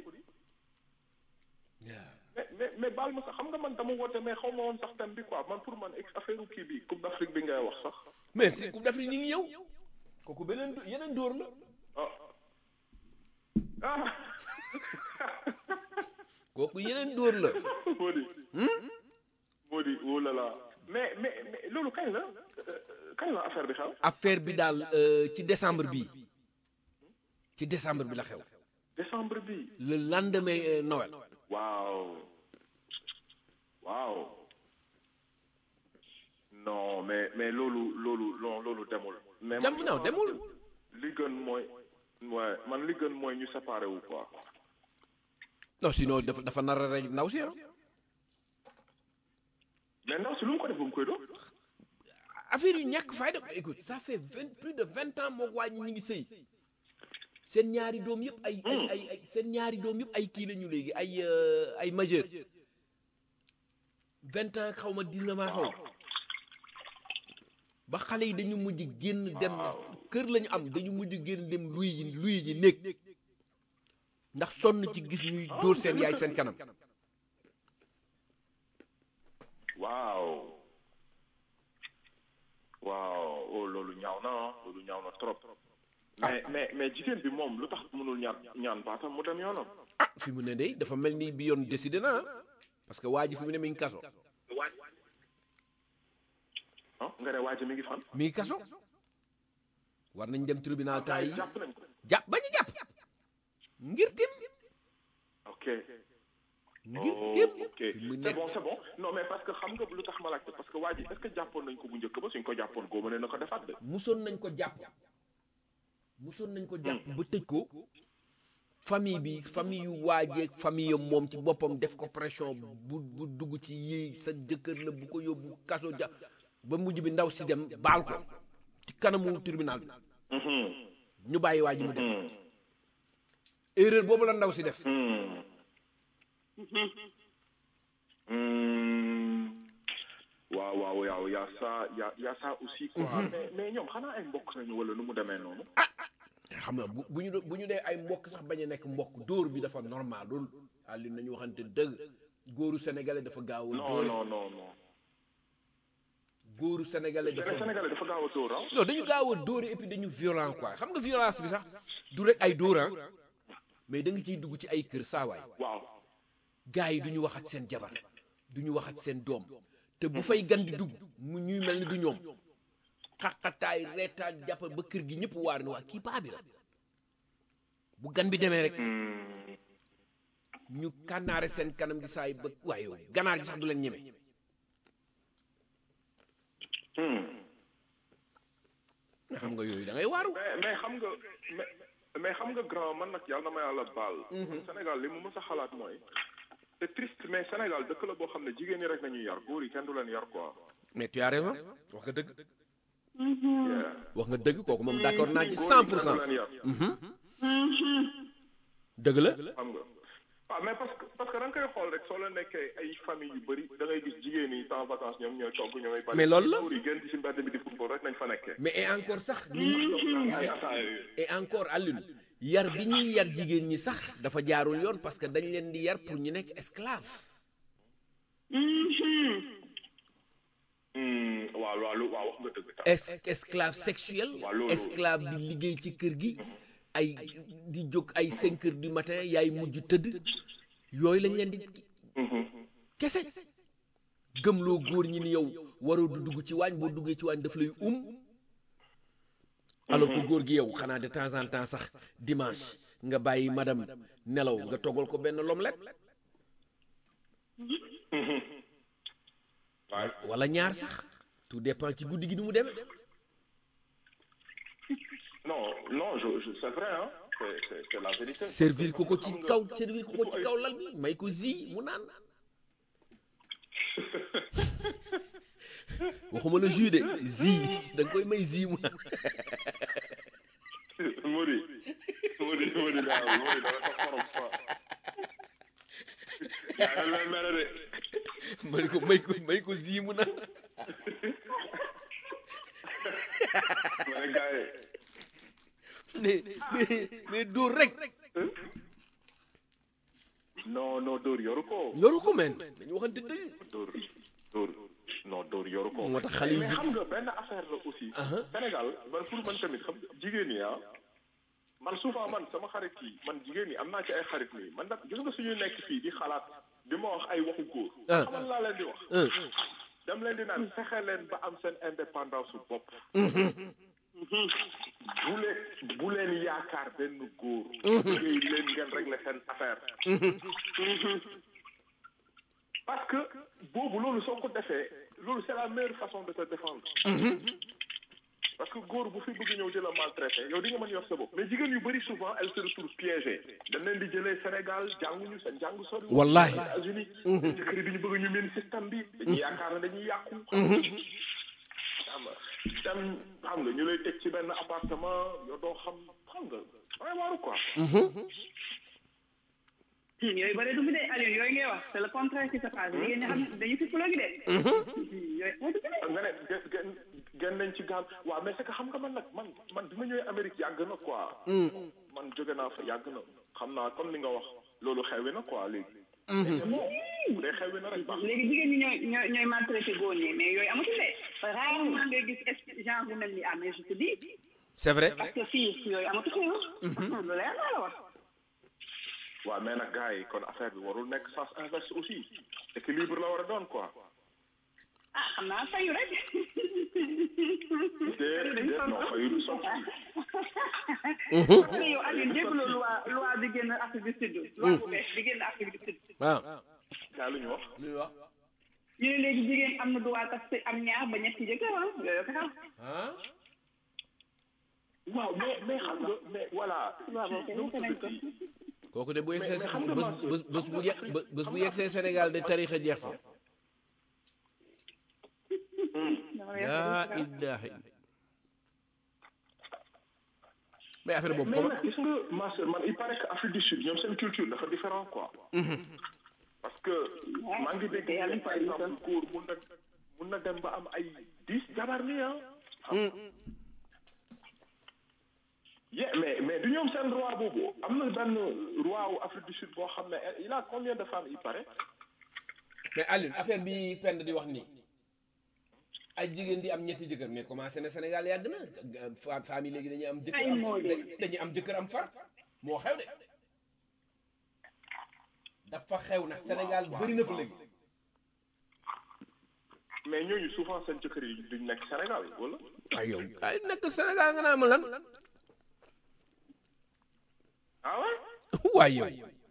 mais mais mais baal ma sax xam nga man dama woote mais xaw ma woon sax thème bi quoi man pour man ex affaire kii bi Coupe d'Afrique bi ngay wax sax mais si coupe d'Afrique ñi ngi ñëw kooku beneen yeneen dóor la ah ah kooku yeneen dóor la moo di moo di oh là là mais mais mais loolu kañ la euh, kañ la affaire bi xew affaire bi daal euh, ci décembre bi ci décembre bi la xew décembre bi le lendemain euh, Noël waaw waaw non mais mais loolu loolu non loolu demul mais dem man non demul li gën mooy ouais man li gën mooy ñu séparé wu quoi non sinon dafa dafa nar a rey ndaw si ah mais ndaw si lu mu ko def ba mu koy doon affaire yu ñàkk fayda écoute ça fait vingt plus de vingt ans moo waa ñi ñu ngi sëy seen ñaari doom yëpp ay ay ay ay seen ñaari doom yëpp ay kii la ñu léegi ay euh, ay majeur vingt ans xaw ma dix-neuf ans xaw ma ba xale yi dañu mujj génn dem kër lañu am dañu mujj génn dem luy ji luy ji néeg ndax sonn ci gis ñuy dóor seen yaay seen kanam waaw waaw oh loolu ñaaw na ah loolu ñaaw na trop mais mais mais jigéen bi moom lu tax mënul ñaan ñaan baatam mu dem yoonam ah fi mu ne day dafa mel ni bi yoon décidé na ah parce que waa ji fi mu ne mi ngi kaso ah nga ne waa ji mi ngi fan mi ngi kaso war nañ dem tribunal temps yi jàpp nañ ko jàpp bañu jàpp ngir tim ok ngir Oh, tim ok fi mu c'est nekk bon c'est bon non mais parce que xam nga lu tax ma laajte parce que waa ji est-ce que jàppoon nañ ko bu njëkk ba suñ ko jàppoon góoba ne na ko defaat de musoon nañ ko jàpp musoon nañ ko jàpp ba tëj ko famille bi famille yu waajeeg famille yam moom ci boppam def ko pression bu bu dugg ci yii sa jëkkër la bu ko yóbbu kaso ja ba mujj bi ndaw si dem baal ko ci kanamu tribunal bi Mhm. ñu bàyyi waa ji mu dem Mhm. erreur boobu la ndaw si def Hmm. Hmm. waaw waaw waaw y a ça y a y a ça aussi quoi mais mais ñoom xanaa ay mbokk nañu wala nu mu demee noonu xam nga bu bu ñu do- bu ñu dee ay mbokk sax bañ a nekk mbokk dóor bi dafa normal loolu àlli nañu waxante dëgg góoru sénégalais dafa gaaw a non dóor non non non góoru sénégalais mais dafa Sénégalais dafa gaaw a dóor ah non dañu gaaw a dóore et puis dañu violent quoi xam nga violence bi sax du rek ay dóoran mais da nga ciy dugg ci ay kër saawaay waaw gars yi du ñu wax ak seen jabar du ñu wax ak seen doom te bu fay gan di dugg mu ñuy mel ni du ñoom xaqataay reetaan jàppal ba kër gi ñëpp waar ni waa kii paa bi la bu gan bi demee rek ñu kànnaare seen kanam gi saay ba waaye yow ganaar gi sax du leen ñeme Hmm. nga xam nga yooyu da ngay waaru mais mais xam nga mais mais xam nga grand man nag yàlla na ma yàlla baal. Sénégal li mu mës a xalaat mooy. c'est triste mais Sénégal dëkk la boo xam ne jigéen ñi rek nañuy yar góor yi kenn du leen yar quoi. mais tu as raison wax nga dëgg Yeah. wax nga dëgg kooku moom d'accord naa ci góor cent yi pour kenn cent du leen yar. dëgg la xam nga waaw mais parce que parce que da nga koy xool rek soo la nekkee ay famille yu bëri da ngay gis jigéen ñi temps vacances ñoom ñooy togg ñoomay bari. Mais loolu la. góor yi gën di si mbedd bi di football rek nañ fa nekkee. mais et encore sax ay ataaya yooyu. et encore Alioune yar bi ñuy yar jigéen ñi sax dafa jaarul yoon parce que dañ leen di yar pour ñu nekk esclave Hmm, waaw waaw lu- waaw wax nga dëgg tam. es esclave sexuel Waaw, loolu- esclave di liggéey ci kër gi ay di jóg ay cinq heures du matin yaay mujj tëdd yooyu lañ leen di kese gëmloo góor ñi ni yow waroo du dugg ci waañ boo duggee ci waañ daf lay um alors que góor gi yow xanaa de temps en temps sax dimanche nga bàyyi madame nelaw nga toggal ko benn l'omelette waaw wala ñaar sax tout dépend ci guddi gi ni mu demee non non je, je c'est vrai hein c'est c'est c'est la vérité. servir ko ko ci Xam nga- kaw servir ko ko ci kaw lal bi may ko zi mu naan waxuma la jus de zi da nga koy may zi mu naan Modi Modi Modi daa Modi dafa sa xorom quoi. yaa ngi leen mere de. may ko may ko may ko zi mu naan ma ne gars yi. mais mais mais dóor rek non non Dóor yoru ko. yoru ko men dañu waxante dëgg Dóor Dóor non Dóor yoru ko. moo tax xale yi mais xam nga benn affaire la aussi. Sénégal man pour man tamit xam nga jigéen ñi ah. man souvent man sama xarit yi man jigéen ñi am naa ci ay xarit nii man nag gis nga suñuy nekk fii di xalaat di ma wax ay waxu góor. Ah. xamal laa leen di wax. ah dem leen di naan fexe leen ba am seen indépendance su bopp. bu leen bu leen yaakaar benn góor. liggéey leen ngeen régler seen affaire. parce que boobu loolu soo ko defee loolu c'est la meilleure façon de te défendre. parce que góor bu fi bëgg ñëw di la maltraiter yow di nga mën yor sa bopp mais jigéen yu bëri souvent elles se retrouvent piégées dañ leen di jëlee Sénégal jànguñu seen jàng sori. Wallahi. États-Unis jëkkër yi bi ñu bëgg ñu mel système bi. dañuy yaakaar ne dañuy yàqu. xam nga dem xam nga ñu lay teg ci benn appartement yow doo xam xam nga ay waaru quoi. yooyu bëri du fi de Aliou yooyu ngay wax c'est le contraire qui se passe jigéen ñi xam dañu fi fulogi de yooyu moo du fi de nga ne gën gën gën nañ ci gaal waaw mais c'est que xam nga man nag man man bi ma ñëwee Amérique yàgg na quoi. man jóge naa fa yàgg na xam naa comme li nga wax loolu xewi na quoi léegi. mais bon bu dee xewi na rek baax na. léegi jigéen ñi ñooy ñooy ñooy maltraité góor ñi mais yooyu amatul de rarement ngay gis est genre bu mel ni ah mais je te dis c'est vrai parce que fii yooyu amatu fi lu leer laa la wax waaw mais nag gars yi kon affaire bi warul nekk sens inverse aussi équilibre la war a doon quoi. ah xam naa fayu rek déedéet non fayu du sotti. parce que yow Alioune dégguloo loi loi bi génn Afrique du Sud loi bu bees bi génn Afrique du Sud waaw yaa lu ñu wax. lu ñu wax ñu ne léegi jigéen am na droit tas am ñaar ba ñetti jëkkër ah yooyu ko xam ah waaw mais mais xam nga mais voilà. waaw boobu kenn wute nañ ko kooku de bu yegsee mais xam nga bés bés bés bu ye bés bu yegsee Sénégal de tarixa jeex fa laa ilaha illa mais affaire boobu mais comment nag gis nga ma sœur man il paraît que Afrique du Sud ñoom seen culture dafa différent quoi. parce que maa ngi dégg yàlla ne par fay ñu exemple góor mun na mun na dem ba am ay dix jabar ni ah. yeah mais mais du ñoom seen roi boobu am na benn roi wu Afrique du Sud boo xam ne il a combien de femmes il paraît. mais Alioune affaire bi pend di wax nii ay jigéen di am ñetti jëkkër mais commencé na Sénégal yàgg na fa famille léegi dañuy am jëkkër Ay am moo de. dañuy am jëkkër am far moo xew de dafa xew nag Sénégal bëri na fa léegi mais ñooñu souvent seen jëkkër yi duñ nekk Sénégal wala. ay yow ay nekk Sénégal nga naa ma lan ah ouais. waay yow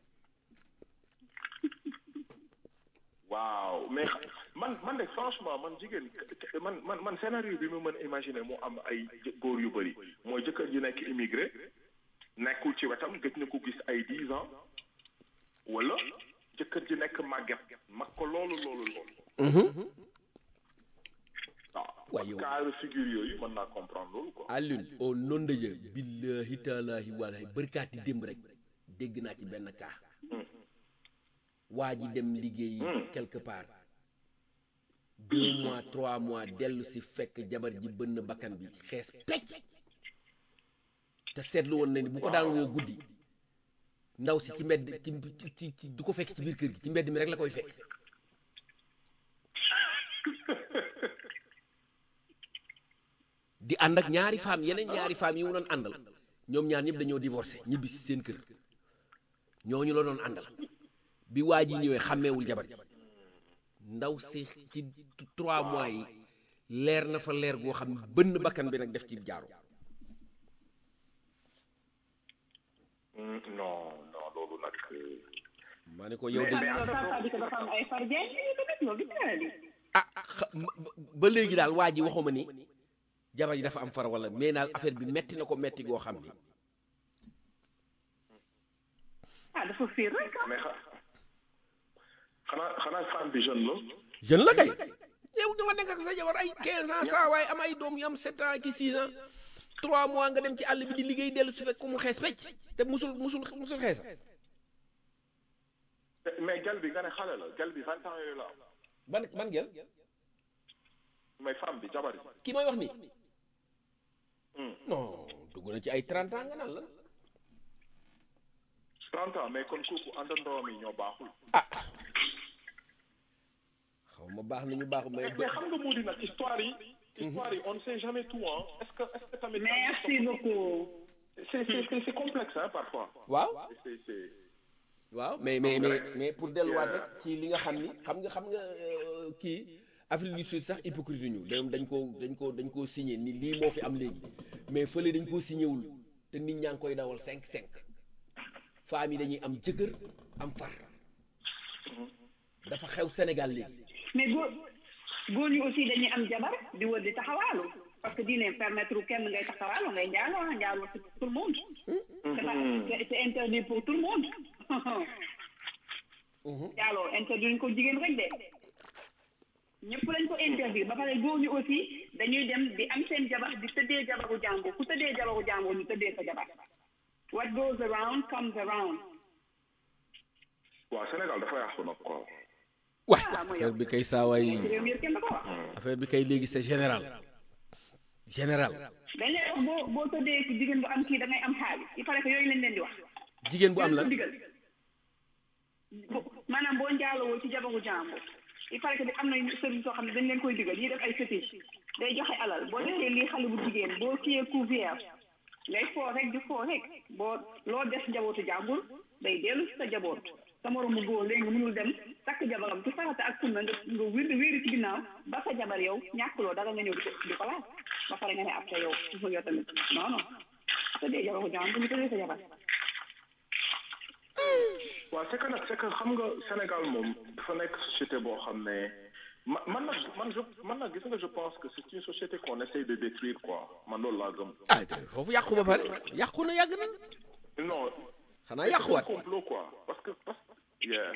waaw mais man man de franchement man jigéen man man man scénario bi ma mën a imaginer mu am ay jë- góor yu bëri mooy jëkkër ji nekk immigré nekkul ci wetam gëj na ko gis ay dix ans wala jëkkër ji nekk màgget mag ko loolu loolu loolu. waaw Waaye yow- cas de figure yooyu mën naa comprendre loolu quoi. Alioune au nom de Dieu billahi taalaahi walahi bërkaati démb rek dégg naa ci benn cas waa ji dem liggéey quelque part deux mois trois mois dellu si fekk jabar ji bënn bakkan bi xees pecc te seetlu woon na ni bu ko daan woo guddi ndaw si ci mbedd ci ci ci du ko fekk ci biir kër gi ci mbedd mi rek la koy fekk di ànd ak ñaari femmes yeneen ñaari femmes yi mu doon àndal ñoom ñaar ñëpp dañoo divorcé ñibbi si seen kër ñooñu la doon àndal bi waa ji ñëwee xàmmeewul jabar ji ndaw si ci trois mois yi leer na fa leer goo xam ne bënn bakkan bi nag def ci jaaru Hmm, non non loolu nag. euh, maa ne ko yow de loolu ça veut dire que dafa am ay farjeen yi tamit loolu gis nga di ah xa- ba- ba léegi daal waa ji waxuma ni jabar ji dafa am far wala mais daal affaire bi metti na ko metti goo xam ni ah dafa fiir rek ah mais xa- xanaa xanaa femme bi jeune la. jeune la kay yow nga nekk ak sa jabar ay 15 ans saa waaye am ay doom yu am 7 ans ki 6 ans 3 mois nga dem ci àll bi di liggéey dellu su fekk mu xees pecc te musul musul musul xeesa mais gel bi nga ne xale la gel bi vingt ans yooyu la am. ban ban gel mais femme bi jabar yi. ki may wax nii Hmm. non dugg na ci ay 30 ans nga naan la 30 ans mais kon kooku àndandoom yi ñoo baaxul. ah xaw ma baax nañu baax mais mais xam nga moo di nag histoire yi. histoire yi on ne sait jamais tout hein. est-ce que est-ce que tamit. merci beaucoup c'est c'est c'est c'est complexe hein parfois. waaw c'est c'est waaw mais mais mais mais pour delluwaat rek ci li nga xam ni xam nga xam nga euh, kii Afrique du Sud sax hypocrite ñu dañ dañ ko dañ ko dañ koo signé ni lii moo fi am léegi mais fële dañ koo signé wul te nit ñaa ngi koy dawal 5 5 femmes yi dañuy am jëkkër am far dafa xew Sénégal léegi mais góor góor ñi aussi dañuy am jabar di wër di taxawaalu parce que diine permettre kenn ngay taxawaalu ngay njaaloo ah njaaloo c'est pour tout le monde c'est pas c'est c'est interdit pour tout le monde njaaloo interdit ñu ko jigéen rek de ñëpp lañ ko interdit ba pare góor ñi aussi dañuy dem di am seen jabar di tëddee jabaru jàmbur ku tëddee jabaru jàmbur ñu tëddee sa jabar what goes around comes around waaw Sénégal dafa yàqu nag quoi. waay Ah, mooy affaire bi kay saawaay réew mi yëpp kenn da ko wax affaire bi kay léegi c'est général général dañ lay wax boo boo tëddee ci jigéen bu am kii da ngay am xaalis il paraît que yooyu lañ leen di wax. jigéen bu am Leen la ko digal. Bu- maanaam boo njaalowoo ci jabaru jàmbur il paraît que ni am na sëriñ soo xam ne dañ leen koy digal ñuy def ay fétiche day joxe alal boo defee lii xale bu jigéen boo kiyee couvert ngay foo rek di foo rek boo loo def njabootu jàmbur day dellu si sa njaboot sa moromu góor léegi mënul dem takk jabaram ci farata ak sunna nga nga wér wéeri ci ginnaaw ba sa jabar yow ñàkkuloo dara nga ñëw di ko di ko laaj ba pare nga ne après yow su yow tamit non non sa dee jabaru jàmbur ñu tëddee sa jabar waaw c'est que nag c'est que xam nga Sénégal moom dafa nekk société boo xam ne ma man nag man je man nag gis nga je pense que c'est une société qu'on essaye de détruire quoi man loolu laa gëm. ah foofu yàqu ba pare yàqu na yàgg na non. xanaa yàquwaat c'est un complot quoi parce que parce que. yeah.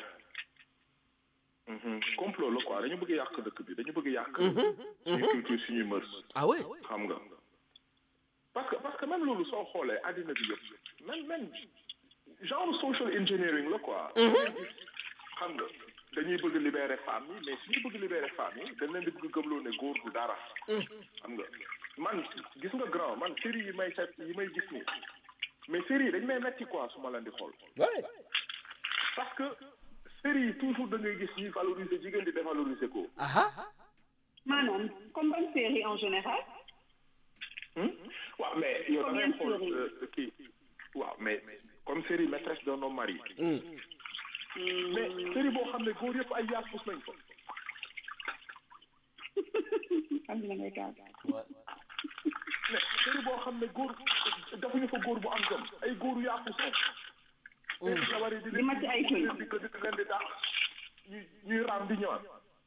Mhm. complot la quoi dañu bëgg yàq dëkk bi dañu bëgg yàq. suñu culture suñuy mœurs. ah ouais xam nga parce que parce que même loolu soo xoolee àddina bi yëpp même même genre social engineering la quoi. xam nga dañuy bëgg libérer femmes yi mais suñu bëgg libérer femmes yi dañ leen di bëgg gëmloo ne góor du dara. xam nga man gis nga grand man série yi may set yi may gis nii mais série yi dañ may metti quoi su ma leen di xool. ouais parce que série yi toujours da ngay gis ñuy valoriser jigéen di dévaloriser ko. aha maanaam comme ban série en général waaw mais yow da ngay Combien de xool séries euh, kii waaw mais comme série maîtresse d'un homme marié. mais série boo xam ne góor yëpp ay yaafus nañ ko. xam na ngay kaal mais série boo xam ne góor defuñu fa góor bu am jom ay góoru yaafus rek. seen jabar yi di di màcc ay tuñ. di ko di leen di daax ñuy ñuy raam di ñëwaat.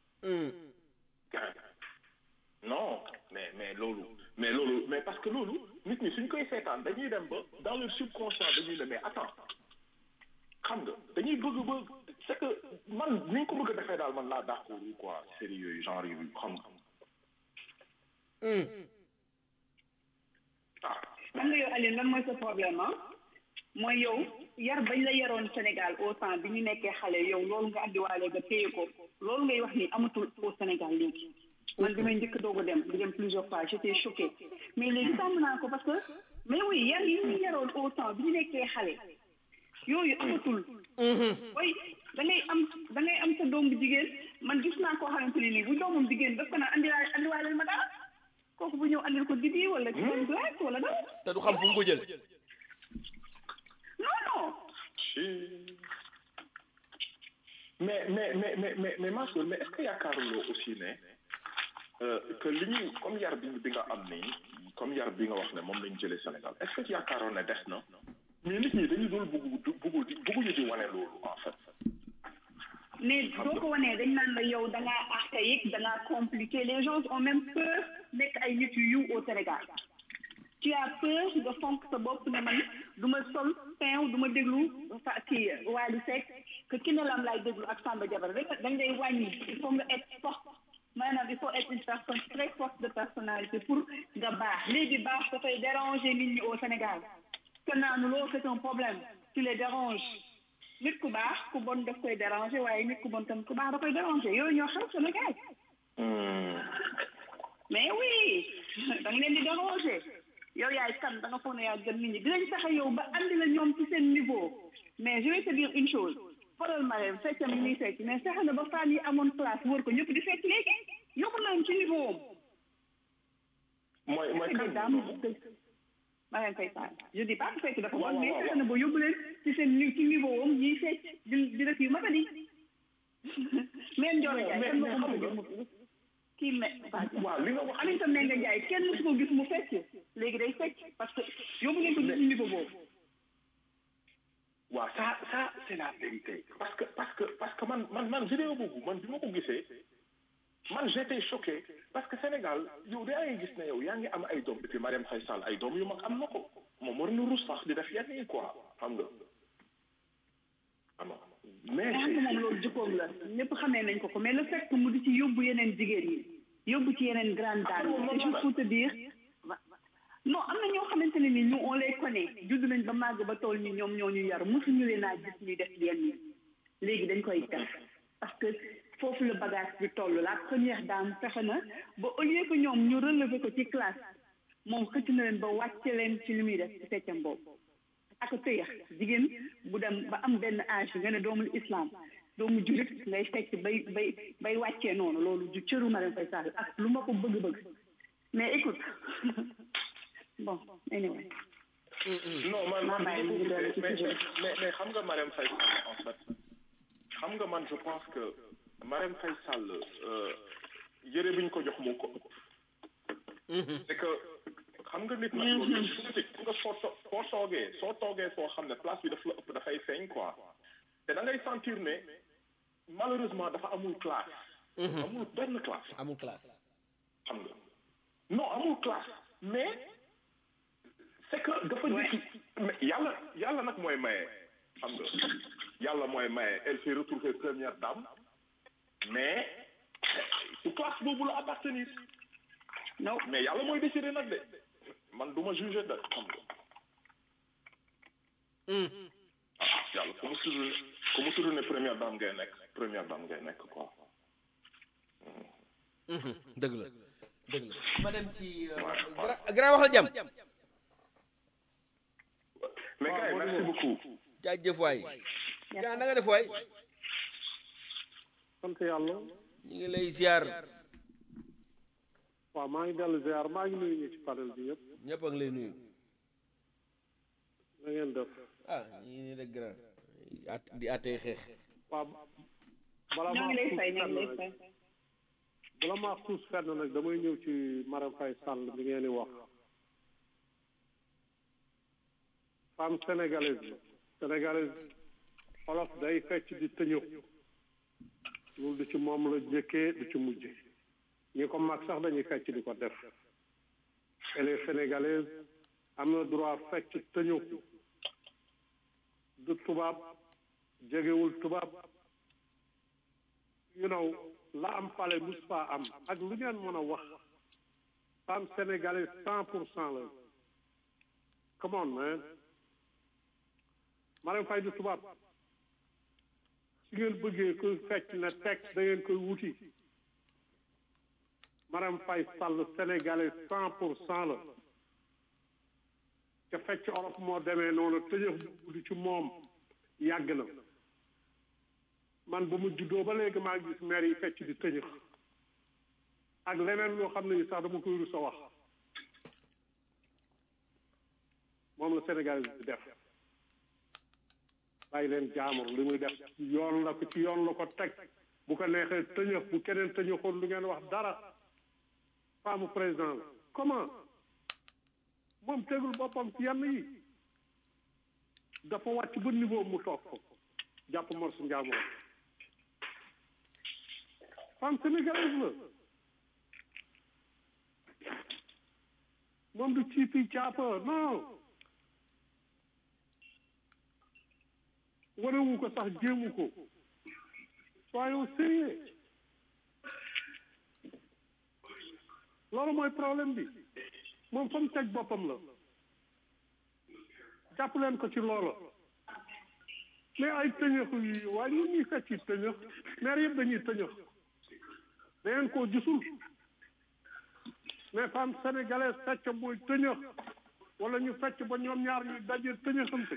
non mais mais loolu mais loolu mais parce que loolu nit ñi suñ koy seetaan dañuy dem ba dans leur subconscient dañuy ne mais attends xam nga dañuy bëgg ba c'est que man ni ñu ko bëgg a defee daal man laa d'accord quoi série yooyu genre yooyu xam nga ah xam nga yow Alioune lan mooy sa problème ah mooy yow yar bañ la yaroon Sénégal au temps bi ñu nekkee xale yow loolu nga andiwaale nga téye ko loolu ngay wax ni amatul au Sénégal léegi man bi may njëkk doog a dem di dem plusieurs fois j'étais choquée mais léegi tàmm naa ko parce que mais oui yar yi ñu yaroon au temps bi ñu nekkee xale yooyu amatul way da ngay am da ngay am sa doom bu jigéen man gis naa koo xamante ne nii bu doomam jigéen daf ko naan andiwaale andiwaaleel ma dara kooku bu ñëw andil ko dibi wala ci glace wala dara te du xam fu mu ko jële non non mais mais mais mais mais mais ma soeur mais est-ce que yaakaaruloo aussi ne euh, que li ñu comme yar bi bi nga am nii comme yar bi nga wax ne moom lañ jëlee Sénégal est-ce que yaakaaroon ne des na mais nit ñi dañu doon bëgg bëgg di bëgguñu di wane loolu en fait. mais boo ko wanee dañ naan la yow da ngaa archaïque da ngaa compliqué les gens ont même peur nekk ay nit yu yiw au Sénégal tu as peur nga fonk sa bopp ne man du ma sol pain du ma déglu fa kii Wally Seck que ki ne lam laay déglu ak Samba Diabara rek dañ lay wàññi il faut nga être forte maanaam il faut être une personne très forte de personnalité pour nga baax léegi baax dafay déranger nit ñi au Sénégal que naanu loolu c'est un problème tu les déranges nit ku baax ku bon daf koy déranger waaye nit ku bon tam ku baax da koy déranger yooyu ñoo xew Sénégal mais oui da nga leen di déranger yow yaay kan da nga foog ne yaa gën nit ñi dinañ fexe yow ba andi la ñoom ci seen niveau mais je vais te dire une chose xoolal ma leen feccam yi muy fecc mais fexe na ba femme yi amoon place wër ko ñëpp di fecc léegi yóbbu nañ ci niveau am mooy mooy c'est kan des dames ma leen fay faal je dis pas que fecc dafa bon mais fexe na ba yóbbu leen ci seen ni ci niveau am ñuy fecc di di def yu matadi même Ndiol Ndiaye mais kenn mais mësu xam ko nga gis kii me waaw li nga wax Aminata Mbengue Ndiaye kenn mësu ko gis mu fecc léegi day fecc parce que yóbbu nañ ko ci suñu niveau boobu waaw ça ça c'est la vérité parce que parce que parce que man man man vidéo boobu man bi ma ko gisee man j'étais choqué parce que Sénégal yow daa ngi gis ne yow yaa ngi am ay doom et puis Marième Faye Sall ay doom yu mag am na ko moom war na rus sax di def yenn yi quoi xam nga xam nga mais xam nga moom loolu jikkoom la ñëpp xamee nañ ko ko mais le fait que mu di ci yóbbu yeneen jigéen ñi yóbbu ci yeneen grande dame yi c'est juste pour te dire non am na ñoo xamante ne ni ñu on les connaît judd nañ ba màgg ba tool ñi ñoom ñoo ñu yar mosuñu leen a gis ñuy def yenn yi léegi dañ koy def parce que foofu la bagage bi toll la première dame fexe na ba au lieu que ñoom ñu relever ko ci classe moom xëcc na leen ba wàcce leen ci li muy def ci feccam boobu ak tëyax jigéen bu dem ba am benn âge nga ne doomul islam doomu julit ngay fecc bay bay bay wàccee noonu loolu du cëru Marième Faye Sall ak lu ma ko bëgg-bëgg mais écoute bon anyway non man man bàyyi mu ngi dellu ci mais sujet mais mais xam nga Marième Faye Sall en fait xam nga man je pense que Marième Faye Sall euh, yëre bi ñu ko jox moo ko ëpp c'est que xam nga nit nag loolu politique xam nga soo to- soo toogee soo toogee foo xam ne place bi daf la ëpp dafay feeñ quoi te da ngay sentir ne malheureusement dafa amul classe amul benn classe amul classe xam nga non amul classe mais c'est que dafa jëkki mais yàlla yàlla nag mooy maye xam nga yàlla mooy maye elle s'est retrouvée première dame mais su classe boobu la appartenir non mais yàlla mooy décider nag de man du ma juger de xam nga ah yàlla ku mu tudd ku mu tudd ne première dame ngay nekk première dame ngay nekk quoi dëgg la dëgg la ma dem ci grand grand waxal jàmm mais gars yi merci beaucoup jaajëf waay grand na nga def waay sant yàlla ñu ngi lay ziar waaw maa ngi dellu ziar maa ngi nuyu ñi ci panel bi yëpp ñëpp a ngi lay nuyu na ngeen def ah ñu ngi nii rek grand at di atee xeex waaw bala ñoo maa ngi lay xuus fay ñoo fenn ngi lay nag fay bala maa xuus fenn nag damay ñëw ci Marème Faye Sall bi ngeen di wax femme sénégalaise la sénégalaise olof day fecc di tëñëw loolu du ci moom la jëkkee du ci mujj ñi ko mag sax dañuy fecc di ko def elle est sénégalaise am na droit fecc tëñëw du tubaab jegewul tubaab you know la am pale mus faa am ak lu ngeen mën a wax femme sénégalaise cent pour cent la come on man Marème Faye du tubaab su ngeen bëggee koy fecc na teg da ngeen koy wuti Marème Faye Sall sénégalaise cent pour cent la te fecc olof moo demee noonu tëjëf du ci moom yàgg na man ba mu juddoo ba léegi maa ngi gis maire yi fecc di tëñëx ak leneen loo xam ne ni sax dama koy rus a wax moom la Sénégal di def bàyyi leen jaamur li muy def yoon la ko ci yoon la ko teg bu ko neexee tëñëx bu keneen tëñëxoon lu ngeen wax dara femme président la comment moom tegul boppam ci yenn yi dafa wàcc ba niveau mu toog ko jàpp mor su njaamur femme sénégalaise la moom du ciipi caapa non wanewu ko sax jéemu ko soyons sérieux loolu mooy problème bi moom fa mu teg boppam la jàpp leen ko ci loola mais ay tëñëx yi waaye ñun ñuy fecc tëñëx maire yëpp dañuy tëñëx da ngeen koo gisul mais femme sénégalaise fecc mooy tëñëx wala ñu fecc ba ñoom ñaar ñu daje tëñëxante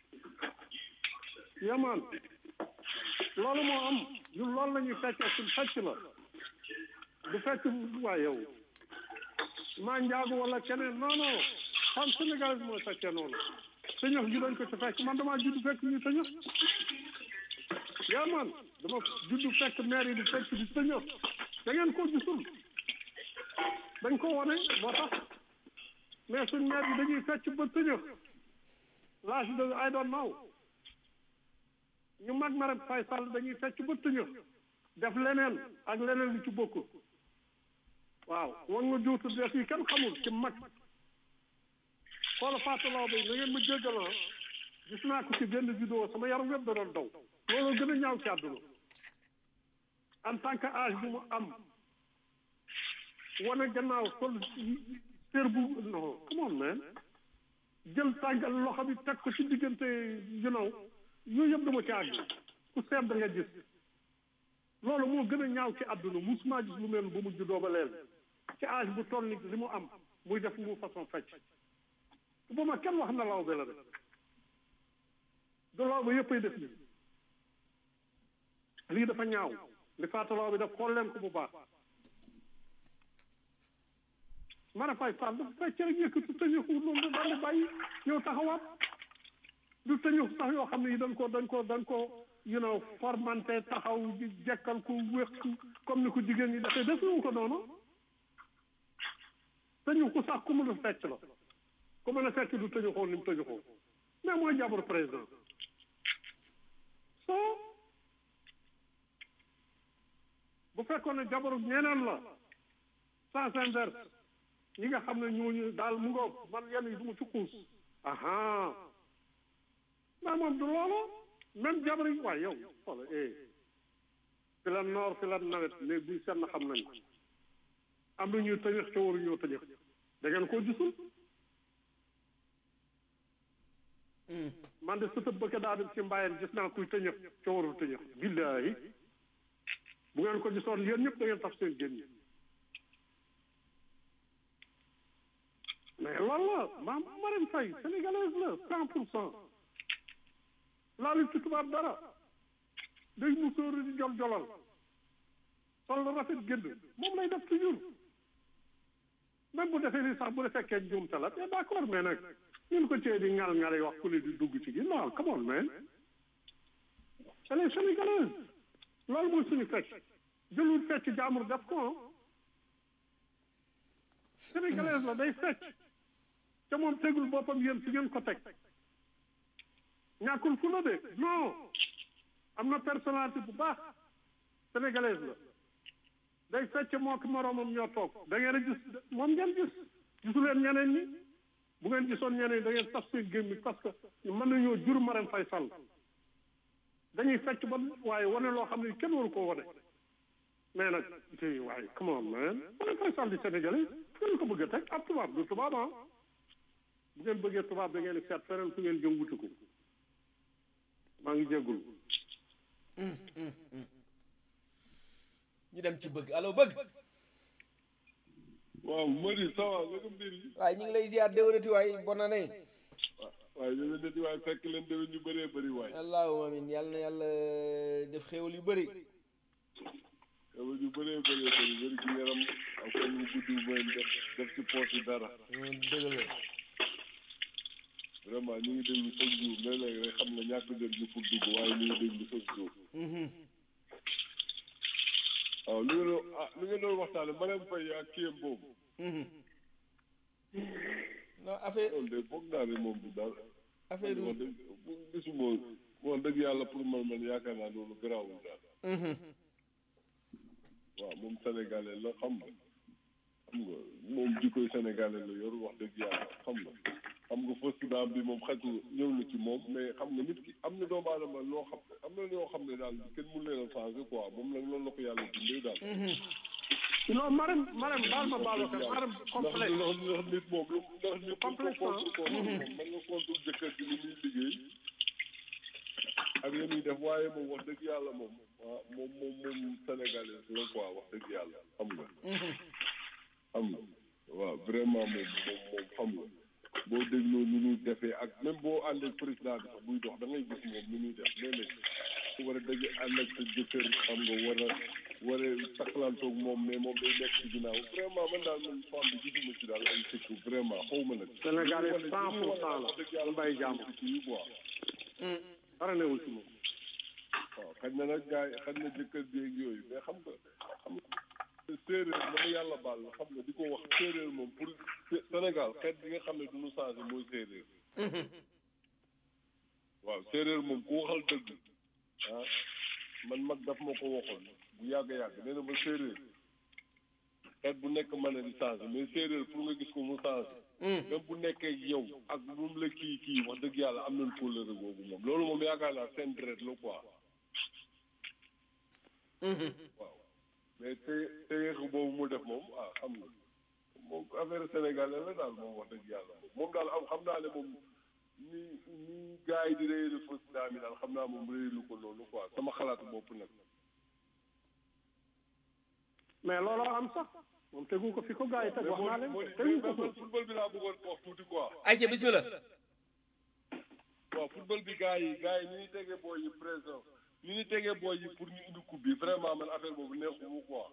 yamaan loolu moo am ñun loolu la ñuy fecc suñ fecc la du fecc waa yow maa njaagu wala keneen non non femme sénégalaise mooy feccee noonu tëñëx gi dañ ko ci fekk man damaa judd fekk ñu tëñëx yaa man dama judd fekk maire yi di fekk di tëñëx da ngeen ko gisul dañ ko wane moo tax mais suñ maire yi dañuy fecc ba tëñëx l'âge de I don't know ñu mag Marème Faye Sall dañuy fecc ba tëñëx def leneen ak leneen lu ci bokkul waaw wan nga juutu def yi kenn xamul ci mag xoola faatalaw bay na ngeen ma jéggaloo gis naa ko ci benn vidéo sama yaram wépp da doon daw loolu gën a ñaaw ci àdduna en tant que âge bu mu am wane gannaaw sol sér bu non come on man jël tàngal loxo bi teg ko ci diggante you know yooyu yëpp dama ci àgg ku seet da nga gis loolu moo gën a ñaaw ci àdduna musuma gis lu mel bu mu juddoo ba leen ci âge bu toll ni li mu am muy def mu façon fecc bu ma kenn wax na law be la de du loo ba yëppay def lii lii dafa ñaaw li fàttaloo bi daf xool leen ko bu baax mara fay fall dafa fecc rek yëkkatu tëñëxu loolu daal di bàyyi ñëw taxawaat du tëñëxu sax yoo xam ne yi dañ ko dañ ko dañ ko you know formanté taxaw di jekkal ko wéq comme ni ko jigéen ñi defee defuñu ko noonu tëñëxu sax ku mën a fecc la ku mën a fecc du tëñëxoo ni mu tëñëxoo mais mooy jabaru président so bu fekkoon ne jabaru ñeneen la sans inverse ñi nga xam ne ñooñu daal mu ngoog man yenn yi du ma ci xuus aha mais moom du loolu même jabar yi waaye yow xoola eh fi la noor fi la nawet léegi buy seet na xam nañ ko am na ñuy tëñëx ca waru ñoo tëñëx da ngeen koo gisul man de sëtëb bëgg daa dem ci mbayeen gis naa kuy tëñëx ca warul tëñëx billaahi bu ngeen ko gisoon yéen ñëpp da ngeen taf seen génn mais loolu la maam Marème Faye sénégalaise la cent pour cent laalu ci tubaab dara day musóoru di jol jolal sol la rafet génn moom lay def toujours même bu defee ni sax bu defee fekkee njuumte la te d'accord mais nag ñun ko cee di ngal ngal yi wax ku ne di dugg ci gi non come on man elle est sénégalaise loolu mooy suñu fecc jëlul fecc jaamur def ko sénégalaise la day fecc te moom tegul boppam yéen fi ngeen ko teg ñàkkul fu la de non am na personnalité bu baax sénégalaise la day fecc moo ki moroomam ñoo toog da ngeen a gis moom ngeen gis gisu leen ñeneen ñi bu ngeen gisoon ñeneen ñi da ngeen taf seen gémmi parce que mën nañoo jur Marème Faye Sall dañuy fecc ba waaye wane loo xam ne kenn waru koo wane mais nag te waaye come on man Marème Faye Sall di sénégalais ngeen ko bëgg a teg ab tubaab du tubaab ah bu ngeen bëggee tubaab da ngeen di seet feneen fu ngeen jëm wuti ko maa ngi jéggul ñu dem ci bëgg allo bëgg waaw Mody ça va naka mbir yi waaye ñu ngi lay ziar déwénati waay bonne année waaye déwén nati waaye fekk leen déwén ñu bëree bëri waay allahumma amin yàlla na yàlla def xéewal yu bëri déwén ñu bëree bëree bëri bëri ci yaram ak fan yu gudd mooy def def ci poche yi dara dëgg la vraiment ñu ngi déglu chaque jour léeg-léeg rek xam nga ñàkk dem ñu pour dugg waaye ñu ngi déglu chaque jour waaw li nga doon ah li nga doon waxtaane Marème Faye ak kiyam boobu non affaire loolu de foog naa ne moom du daal affaire wax dëgg gisuma wax dëgg yàlla pour man man yaakaar naa loolu garaawul daal waaw moom sénégalais la xam nga xam nga moom jikkoy sénégalais la yor wax dëgg yàlla xam nga xam nga fausse dame bi moom xaj ñëw na ci moom mais xam nga nit ki am na doomu aadama loo xam am na ñoo xam ne daal kenn mun leen a changé quoi moom nag loolu la ko yàlla dundee daal. non Marème Marème baal ma baal ma Marème ndax complexe ndax ndax nit moom lu ndax nit ko Complexe, contre ko moom mën nga contre jëkkër ji li muy liggéey ak li muy def waaye moom wax dëgg yàlla moom waaw moom moom moom sénégalais la quoi wax dëgg yàlla xam nga xam nga waaw vraiment moom moom moom xam nga boo dégloo ni ñuy defee ak même boo ànd ak président bi sax buy dox da ngay gis moom ni ñuy def léeg-léeg su war a daje ànd ak sa jëkkër xam nga war a war a takkalantoog moom mais moom day nekk ci ginnaaw vraiment man daal man femme bi gisuma ci daal ay sikku vraiment xaw ma nag Sénégal yi cent pour cent la dëgg yàlla mbay jàmm ci yi quoi dara newul ci moom waaw xaj na nag gars yi xaj na jëkkër jéeg yooyu mais xam nga xam nga séeréer dama yàlla baal la xam nga di ko wax séeréer moom pour Sénégal xeet bi nga xam ne du ñu changé mooy séeréer waaw séeréer moom ku waxal dëgg ah man mag daf ma ko waxoon bu yàgg yàgg nee na ma séeréer xeet bu nekk mën na di changé mais séeréer pour nga gis ko mu changé même bu nekkee yow ak lu mu la kii kii wax dëgg yàlla am nañ kóllëre googu moom loolu moom yaakaar naa seen deret la quoi waaw mais te te boobu mu def moom ah xam nga moom affaire sénégalais la daal moom wax dëgg yàlla moom moom daal am xam naa ne moom ni ni gars yi di réyelu fausse dame yi daal xam naa moom réyelu ko noonu quoi sama xalaatu bopp nag mais looloo am sax moom tegu ko fi ko gars yi teg wax naa leen moo tegu ko di ko football bi laa bëggoon wax tuuti quoi ayca bismillah waaw football bi gars yi gars yi ni ñuy tegee booy yi présent ni ñuy tegee booy yi pour ñu indi coupe bi vraiment man affaire boobu neexuma quoi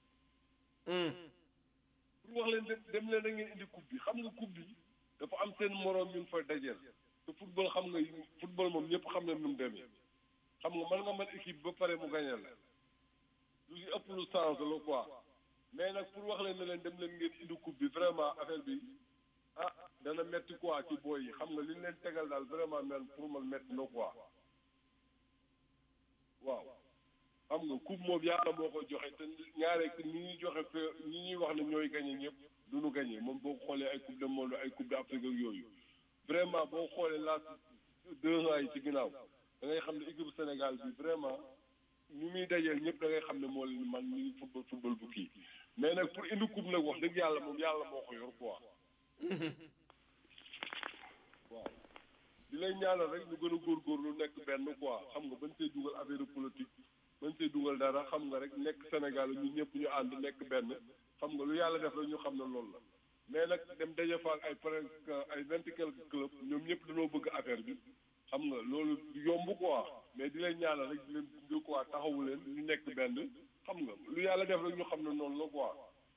pour wax leen dem dem leen da ngeen indi coupe bi xam nga coupe bi dafa am seen moroom ñu fa dajeel te football xam nga football moom ñëpp xam na nu mu demee xam nga mën nga mën équipe ba pare mu gañe la lu si ëpp lu sens la quoi mais nag pour wax leen ne leen dem leen ngeen indi coupe bi vraiment affaire bi ah dana metti quoi ci booy yi xam nga li ñu leen tegal daal vraiment man pour man metti na quoi waaw xam nga coupe moom yàlla moo ko joxe te ñaare ñi ñuy joxe fe ñi ñuy wax ne ñooy gañe ñëpp du ñu gañe moom boo xoolee ay coupe de monde ay coupe d'Afrique ak yooyu vraiment boo xoolee last deux ans yi ci ginnaaw da ngay xam ne équipe Sénégal bi vraiment ñu muy dajeel ñëpp da ngay xam ne moo leen man ñu ngi football football bu kii mais nag pour indi coupe nag wax dëgg yàlla moom yàlla moo ko yor quoi waaw di lay ñaanal rek ñu gën a góorgóorlu nekk benn quoi xam nga bañ see dugal affaire politique bañ see dugal dara xam nga rek nekk Sénégal ñu ñëpp ñu ànd nekk benn xam nga lu yàlla def rek ñu xam ne loolu la mais nag dem daje fa ak ay presque ay vingt et quelques clubs ñoom ñëpp dañoo bëgg affaire bi xam nga loolu yomb quoi mais di leen ñaanal rek di leen gunge quoi taxawu leen ñu nekk benn xam nga lu yàlla def rek ñu xam ne noonu la quoi.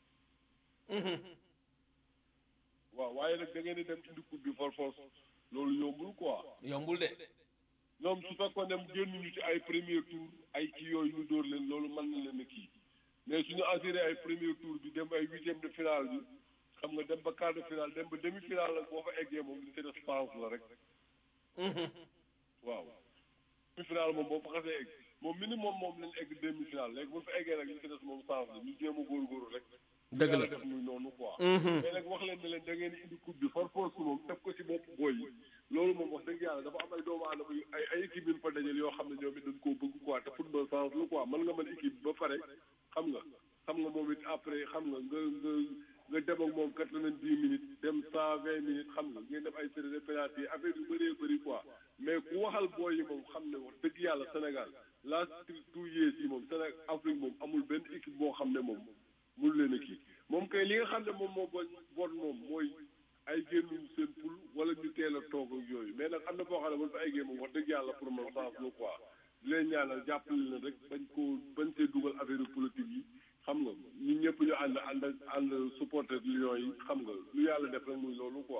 waaw waaye nag da ngeen di dem indi coupe bi for force loolu yombul quoi. yombul de. ñoom su fekkoon dem génnuñu ci ay premier tour ay kii yooyu ñu dóor leen loolu mën na leen a kii mais suñu assuré ay premier tour bi dem ay huitième de finale bi xam nga dem ba quart de finale dem ba demi finale nag boo fa eggee moom li ci def chance la rek. waaw demi finale moom boo fa xasee egg moom minimum moom lañ egg demi finale léegi bu fa eggee nag li ci des moom chance la ñu jéem a góorgóorlu rek. dëgg la yàlla def muy noonu quoi. mais nag wax leen ne leen da ngeen di indi coupe bi par force moom teg ko ci bopp booy yi loolu moom wax dëgg yàlla dafa am ay doomu aadama yu ay ay équipe yu fa dajal yoo xam ne ñoom it dañ koo bëgg quoi te football sens la quoi mën nga mën équipe ba pare xam nga xam nga moom it après xam nga nga nga nga dem ak moom quatre-vingt-dix minutes dem cent vingt minutes xam nga ngeen def ay série de penalty yi affaire yu bëree bëri quoi mais ku waxal booy yi moom xam ne wax dëgg yàlla Sénégal last two years yi moom Sénégal Afrique moom amul benn équipe boo xam ne moom mun leen a kii moom kay li nga xam ne moom moo bon bon moom mooy ay génnuñu seen poul wala ñu teel a toog ak yooyu mais nag am na boo xam ne man fa ay génn moom wax dëgg yàlla pour man sens la quoi di leen ñaanal jàppale leen rek bañ koo bañ see dugal affaire politique yi xam nga ñun ñëpp ñu ànd ànd ànd supporter Lions yi xam nga lu yàlla def rek muy loolu quoi.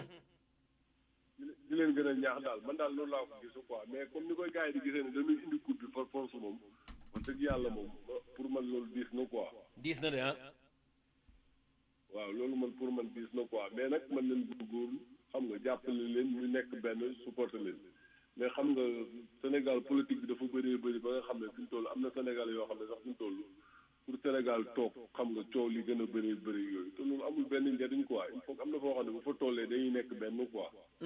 di leen gën a ñaax daal man daal loolu laa ko gisu quoi mais comme ni koy gars yi di gisee ne dañuy indi coupe bi par force moom wax dëgg yàlla moom pour man loolu diis na quoi. diis na de ah. waaw loolu man pour man diis na quoi mais nag mën nañ góorgóorlu xam nga jàppale leen ñu nekk benn supporter leen mais xam nga Sénégal politique bi dafa bëree bëri ba nga xam ne fi mu toll am na Sénégal yoo xam ne sax fi mu toll pour Sénégal toog xam nga coow li gën a bëri bëri yooyu te loolu amul benn njariñ quoi il faut am na foo xam ne bu fa tollee dañuy nekk benn quoi.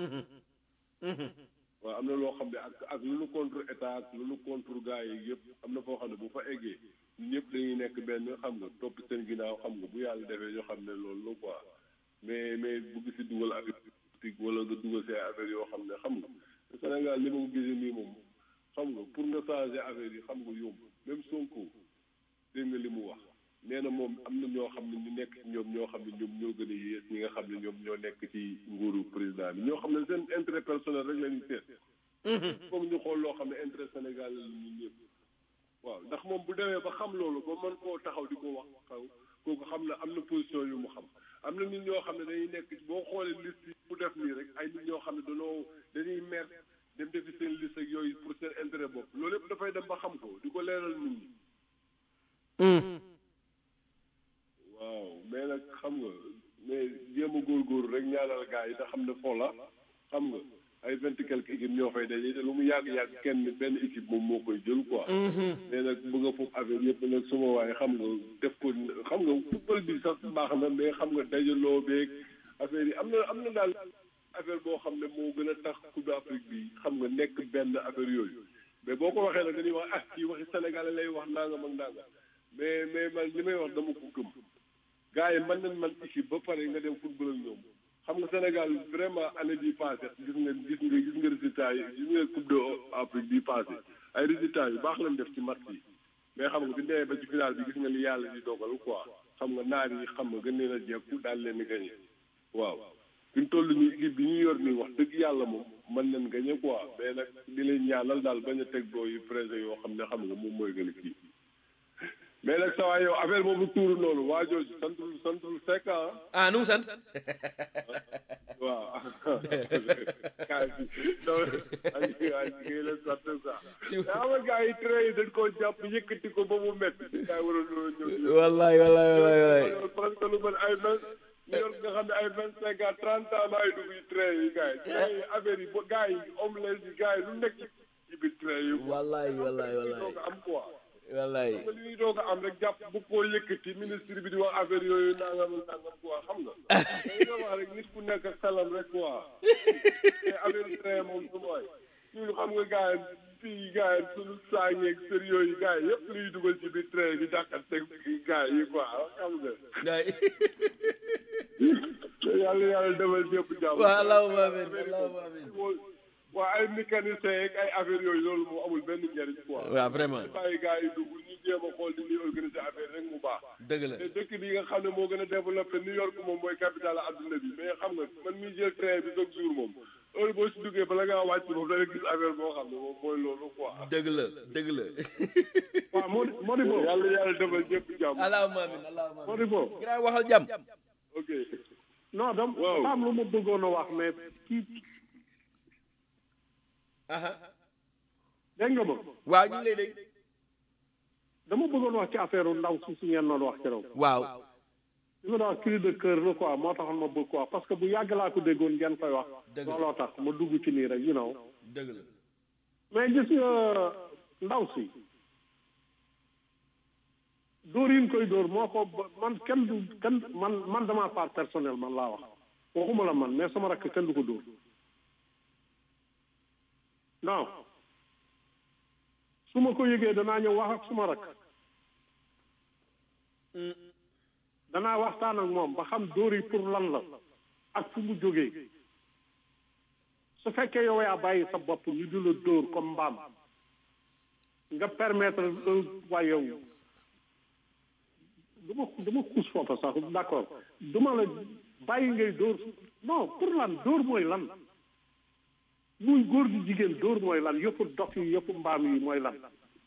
waaw am na loo xam ne ak ak lu nu contre état ak lu nu contre gars yi yëpp am na foo xam ne bu fa eggee ñëpp dañuy nekk benn xam nga topp seen ginnaaw xam nga bu yàlla defee ñoo xam ne loolu la quoi mais mais bugg si dugal affaire politique wala nga dugal si affaire yoo xam ne xam nga Sénégal li ma ko gisee nii moom xam nga pour nga changer affaire yi xam nga yomb même Sonko dégg nga li mu wax nee na moom am na ñoo xam ne ñu nekk ci ñoom ñoo xam ne ñoom ñoo gën a yées ñi nga xam ne ñoom ñoo nekk ci nguuru président bi ñoo xam ne seen intérêt personnel rek la ñuy seet. foog ñu xool loo xam ne intérêt Sénégal la ñun ñëpp. waaw ndax moom bu demee ba xam loolu ba mën koo taxaw di ko wax xaw kooku xam na am na position yu mu xam am na nit ñoo xam ne dañuy nekk boo xoolee liste yi bu def nii rek ay nit ñoo xam ne dañoo dañuy mer dem defi seen liste ak yooyu pour seen intérêt bopp loolu yëpp dafay dem ba xam ko di ko leeral nit ñi. waaw mais nag xam nga mais jéem a góorgóorlu rek ñaanal gars yi te xam ne foo la xam nga ay vingt et quelques équipes ñoo fay daje te lu mu yàgg-yàgg kenn benn équipe moom moo koy jël quoi. mais nag bëgg a foofu affaire yëpp nag suma waaye xam nga def ko xam nga football bi sax baax na mais xam nga dajaloo beeg affaire yi am na am na daal affaire boo xam ne moo gën a tax coupe d'Afrique bi xam nga nekk benn affaire yooyu mais boo ko waxee nag dañuy wax ah kii waxi Sénégal lay wax nangam ak nangam mais mais man li may wax dama ko gëm. gars yi mën nañ man équipe ba pare nga dem football ak ñoom xam nga Sénégal vraiment année bii passé gis nga gis nga gis nga résultat yi gis nga coupe d'Afrique bii passé ay résultats yu baax lañ def ci match yi mais xam nga bi demee ba ci final bi gis nga li yàlla di dogal quoi xam nga naar yi xam nga gën leen a jekku daal leen di gagné waaw fi mu toll nii équipe bi ñu yor nii wax dëgg yàlla moom mën nañ gagné quoi mais nag di leen ñaanal daal bañ a teg doo yu pressé yoo xam ne xam nga moom mooy gën a kii mais nag sa waay yow affaire boobu tuuru noonu waa jooju santul santul fekk ah ah nu mu sant waaw kaay bi donc ay ay ngay leen sant quoi Si- mais xam nga gars yi train yi dañ koo jàpp yëkkati ko ba mu métti gars yi waroon ñëw ñëw wallaay wallaay wallaay wallaay parce que lu mel ay vingt ñu yor nga xam ne ay vingt cinq à trente ans laay dugg ci train yi gars yi train yi affaire yi ba gars yi omelette yi gars yi lu nekk ci biir train yi quoi. wallaay wallaay li wallaay doog a am quoi wallaay xam nga li ñuy doog a am rek jàpp bu koo yëkkati ministre bi di wax affaire yooyu nangam nangam quoi xam nga dañu ko wax rek nit ku nekk ak xelam rek quoi te affaire train moom su mooy ñun xam nga gars yi fii gars yi suñu saañeeg sër yooyu gars yi yëpp luy dugal ci biir train bi dàqante gars yi quoi xam nga waay yàlla yàlla defal ñëpp jàmm. waaw allahumma amin allahumma amin waa ay mécanicien yeeg ay affaire yooyu loolu moo amul benn njëriñ quoi. waaw vraiment bàyyi gars yi dugg ñu jéem a xool di ñuy organiser affaire rek mu baax. dëgg la te dëkk bi nga xam ne moo gën a développé New York moom mooy capitale adduna bi mais xam nga man miy jël train bi chaque jour moom heure boo si duggee bala ngaa wàcc moom da nga gis affaire boo xam ne moom mooy loolu quoi. dëgg la dëgg la waaw moo moo di boobu yàlla yàlla defal ñëpp jàmm. allahumma amin allahumma moo amin di boobu grand waxal jàmm ok. non dam Waaw. dafa am lu ma bëggoon a wax mais kii aha dégg nga ma waaw ñu ngi lay dégg dama bëggoon wax ci affaire ndaw si si ngeen doon wax keroog waaw li ma doon wax cri de cœur la quoi moo taxoon ma bëgg quoi parce que bu yàgg laa ko déggoon ngeen koy wax Dëgg la. looloo tax ma dugg ci nii rek you know dëgg la mais gis nga ndaw si dóor yi ñu koy dóor moo ko ba- man kenn du kenn man man dama part personnel man laa wax waxuma la man mais sama rakk kenn du ko dóor non su ma ko yëgee danaa ñëw wax ak suma rakk danaa waxtaan ak moom ba xam dóor yi pour lan la ak fu mu jógee su fekkee yow yaa bàyyi sa bopp ñu di la dóor comme mbaam nga permettre waaye yow dama dama xuus foofa sax d'accord duma la bàyyi ngay dóor non pour lan dóor mooy lan muy góor gi jigéen dóor mooy lan yëpp dof yi yëpp mbaam yi mooy lan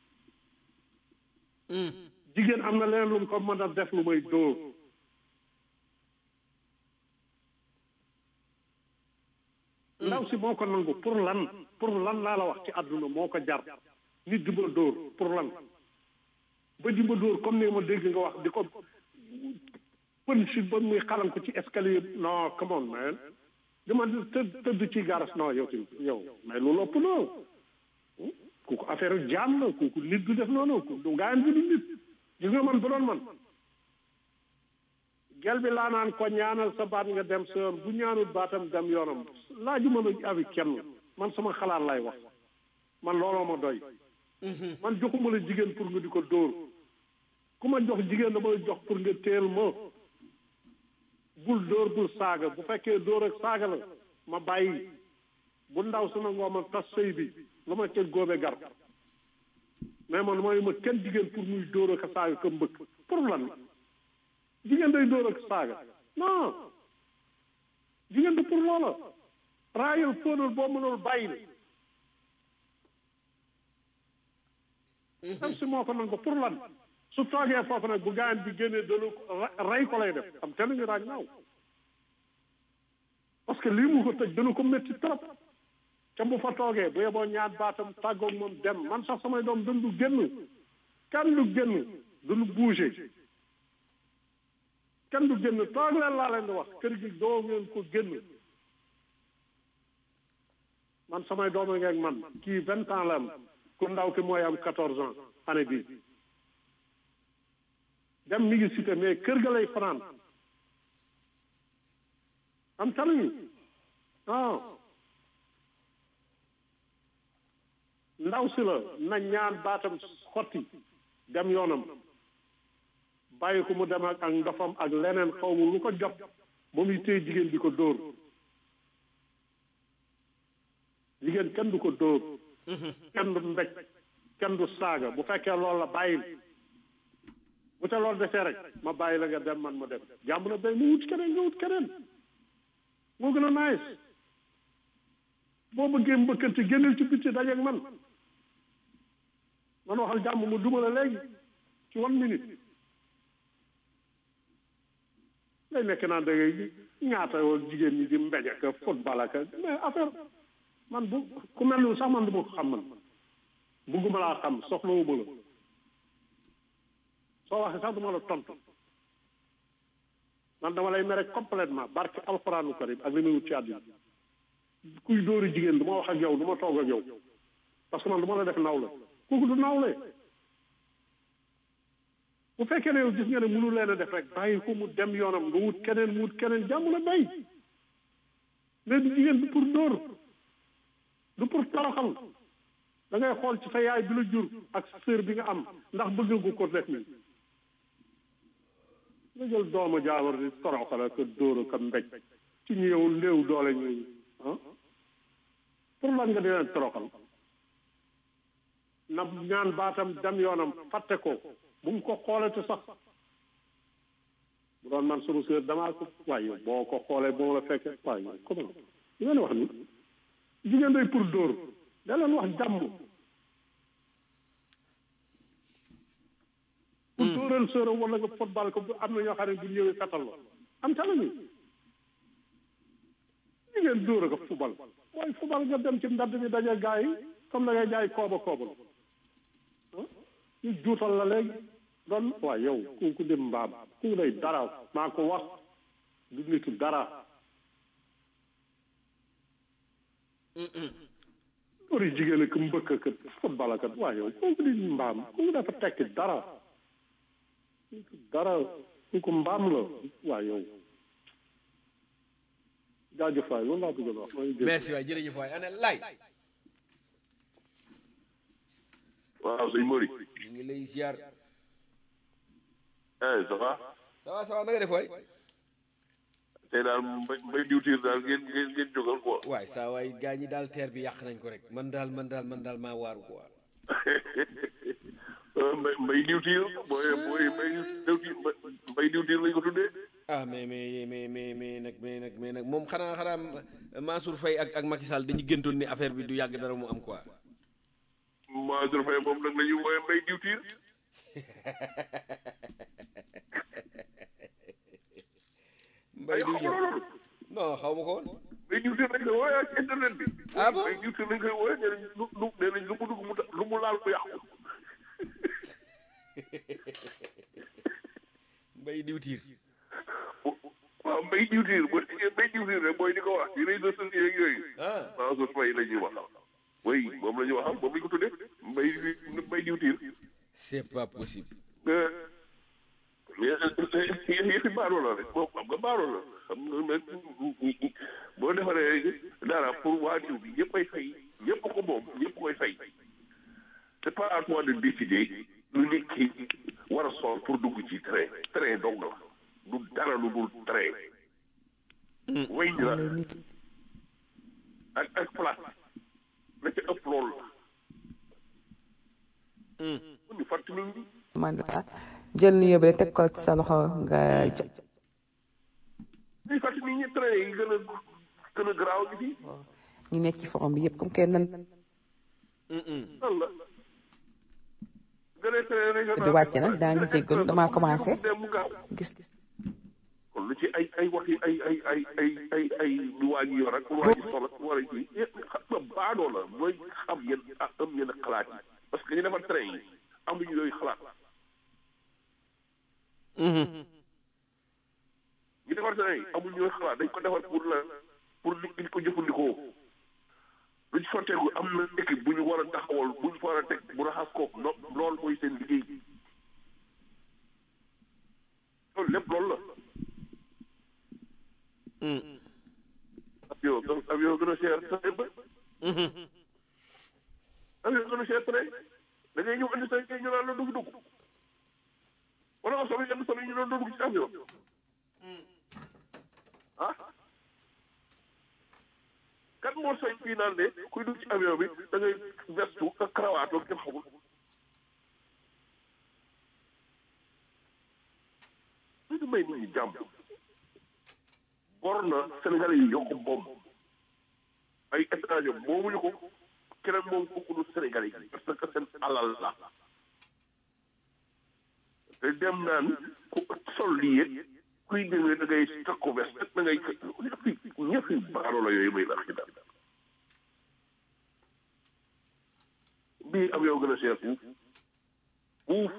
jigéen am na leneen lu mu ko mën a def lu may dóor ndaw si moo ko nangu pour lan pour lan laa la wax ci àdduna moo ko jar nit di ma dóor pour lan ba di ma dóor comme ni ma dégg nga wax di ko pën si ba muy xalam ko ci escalier non come on man dama tëdd tëdd ci garas non yow tamit yow mais loolu ëpp na kooku affaire jaam la kooku nit du def noonu kooku gaayan bi du nit gis nga man bu doon man gel bi laa naan ko ñaanal sa baat nga dem sa yoon bu ñaanul baatam dem yoonam laaju ma la abi kenn man sama xalaat lay wax man looloo ma doy man joxuma la jigéen pour nga di ko dóor ku ma jox jigéen dama la jox pour nga teel ma bul dóor bul saaga bu fekkee dóor ak saaga la ma bàyyi bu ndaw su nangoo ma tas sëy bi lu ma ca góobe gar mais man mooy ma kenn jigéen pour muy dóor ak saaga ka mbëkk pour lan jigéen day dóor ak saaga non jigéen du pour loola raayal fóonal boo mënul bàyyil am si moo ko nangu pour lan su toogee foofu nag bu gaayan bi génnee dana ko rey ko lay def am te nañu raaj naaw parce que lii mu ko tëj dana ko métti trop te bu fa toogee bu yeboo ñaat baatam tàggoog moom dem man sax samay doom dañ du génn kenn du génn duñu bouger kenn du génn toog leen laa leen di wax kër gi doo ngeen ko génn man samay doom a ngeeg man kii vingt ans la am ku ndaw ki mooy am quatorze ans année bii dem mi ngi cité mais kër ga lay fanaan am taluñu non ndaw si la na ñaan baatam xotti dem yoonam bàyyi ko mu dem ak ak ndofam ak leneen xaw ma lu ko jot ba muy téye jigéen di ko dóor jigéen kenn du ko dóor kenn du mbéj kenn du saaga bu fekkee loolu la bàyyil bu ca loolu defee rek ma bàyyi la nga dem man ma dem jàmm na bay mu wut keneen nga wut keneen moo gën a nice boo bëggee mbëkkante génneel ci bitti dajeeg man man waxal jàmm mu duma la léegi ci one minute lay nekk naa da ngay ñaata jigéen ñi di mbéj ak football ak mais affaire man bu ku mel ni sax man du ma ko xam man bugguma laa xam soxlawuma la soo waxee sax du ma la tontu man dama lay mere complètement barke alxuraanu karim ak li muy wut ci àddina kuy dóori jigéen du ma wax ak yow du ma toog ak yow parce que man du ma la def nawle kooku du nawle bu fekkee ne yow gis nga ne mënu leen a def rek bàyyi ko mu dem yoonam nga wut keneen mu wut keneen jàmm la bay mais du jigéen du pour dóor du pour toroxal da ngay xool ci sa yaay bi la jur ak sœur bi nga am ndax bëgg nga ko def nii nga jël doomu jaawar di toroxal ak dóor ak mbéj ci ñu yow léew doole ñu ah pour lan nga di leen toroxal na ñaan baatam dem yoonam fàtte ko bu mu ko xoolati sax bu doon man sunu sœur damaa ko waaye boo ko xoolee boo la fekkee waaye comment li ngeen wax ni jigéen day pour dóor da leen wax jàmm bu dóoral sœur wala nga football ko am na ñoo xam ne bu ñëwee katal la am ta lañu jigéen dóor ak football mooy football nga dem ci ndadd bi daje gaa yi comme da ngay jaay kooba koobal ñu juutal la léegi doon waaye yow kooku dem mbaam kooku day dara maa ko wax du nitu dara loolu jigéen ak mbëkk ak football ak waaye yow kooku di mbaam kooku dafa tekki dara kooku dara kooku mbaam la waaye yow jaajëf waay loolu laa bëgg a wax merci waay jërëjëf waay ana lay waaw sëñ Mori ñu ngi lay ziar eh ça va ça va ça va na nga def waay tey daal mbay mbay diwtiir daal ngeen ngeen ngeen jógal quoi waay saa waay gaa ñi daal teer bi yàq nañ ko rek man daal man daal man daal maa waaru quoi mbay mbay diwtiir booy booy mbay diwtiir mbay diwtiir lañ ko tuddee ah mais mais mais mais mais nag mais nag mais nag moom xanaa xanaa Mansour Faye ak ak Macky Sall dañu gëntoon ni affaire bi du yàgg dara mu am quoi Mansour Faye moom nag la ñu wooye mbay diwtiir mbay diw ñëw non xaw ma ko woon mbay diwtiir lañ koy wooye ak internet bi ah bon mbay diwtiir lañ koy wooye nee nañ lu lu nee nañ lu mu dugg mu ta- lu mu laal mu yàqu mbay diwtiir waaw mbay diwtiir boo déggee mbay diwtiir rek mooy di ko wax ci réseaux sociaux yeeg yooyu ah Mansour Faye la ñuy waxal oui moom la ñuy waxal moom la ñu ko tuddee mbay mbay diwtiir c'est pas possible yëfi baaroo la rek moom xam nga baaroo la xam nga nag boo defaree dara pour waa diw bi ñëpp ay fay ñëpp ko moom ñëpp koy fay c'est pas à toi de décider lu nit ki war a sol pour dugg ci train train dong la du dara lu dul train way la ak ak place la ca ëpp loolu la mun ñu fàttali ñu man daal jël nuyoo bi rek teg ko ci sa loxo nga jo- ñuy fàttali nit ñi train yi gën a gën a garaaw gi fii ñu nekk ci forum bi yëpp comme que nan lan la gën a train régional di wàcc nag daa ngi jéggalu damaa commencé dem mu gaaw gis kon lu ci ay ay wax yi ay ay ay ay ay ay lu waa ji yor ak lu waa ji sol ak war a ji xam nga baadoo la mooy xam yenn ah am yenn xalaat yi parce que ñu defar train yi amuñu yooyu xalaat ñu defar train yi amuñu yooyu xalaat dañ ko defar pour la pour nit ñi ko jëfandikoo lu ci sotteeku am na équipe bu ñu war a taxawal bu ñu war a teg bu raxas ko no loolu mooy seen liggéey loolu lépp loolu la avion gën avion gën a cher train ba avion gën a cher train da ngay ñëw indi sa kay ñu naan la dugg dugg wala nga solo yenn solo yi ñu doon dugg ci avion ah kan moo sañ fii naan de kuy dugg ci avion bi da ngay vestu ak cravate ak kenn xamul ñu may nit ñi jàmm war na Sénégalais yi yokk moom ay étranger moomuñu ko keneen moom kooku du Sénégalais yi parce que seen alal la te dem naan ku sol lii yëpp kuy demee da ngay takku vest da ngay ñëpp ñëpp baaroo la yooyu may la xi daal bii am yow gën a seer fuuf fuuf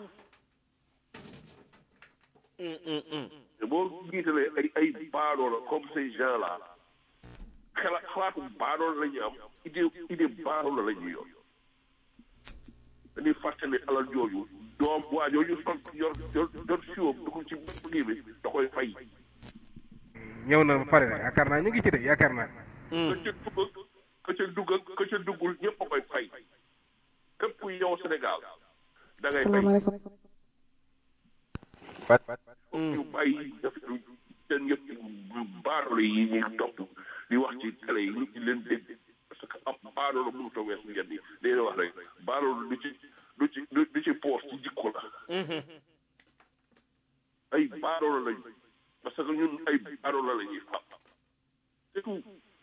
te boo jiitalee ay ay baadoo la comme ces gens là xalaat xalaatu baadoo la ñu am idée idée baadoo la la ñuy yor dañuy fàtte ne alal jooju doom waa jooju sol yor yor yor siwam dugg ci kii bi da koy fay ñëw na ba pare de yaakaar naa ñu ngi ci de yaakaar naa. ka ca dugg ka ca dugg ka ca duggul ñëpp a koy fay képp kuy yow Sénégal da ngay fay salaamaaleykum ñu bàyyi def seen yëpp baadoolo yi ñuy topp di wax ci télé yi nit ñi leen dégg parce que ab baadoolo mënut a weesu ngeen yi day wax rek baadoolo du ci du ci du ci poos ci jikko la ay baadoolo lañ parce que ñun ay baadoolo la ñuy fab c'est tout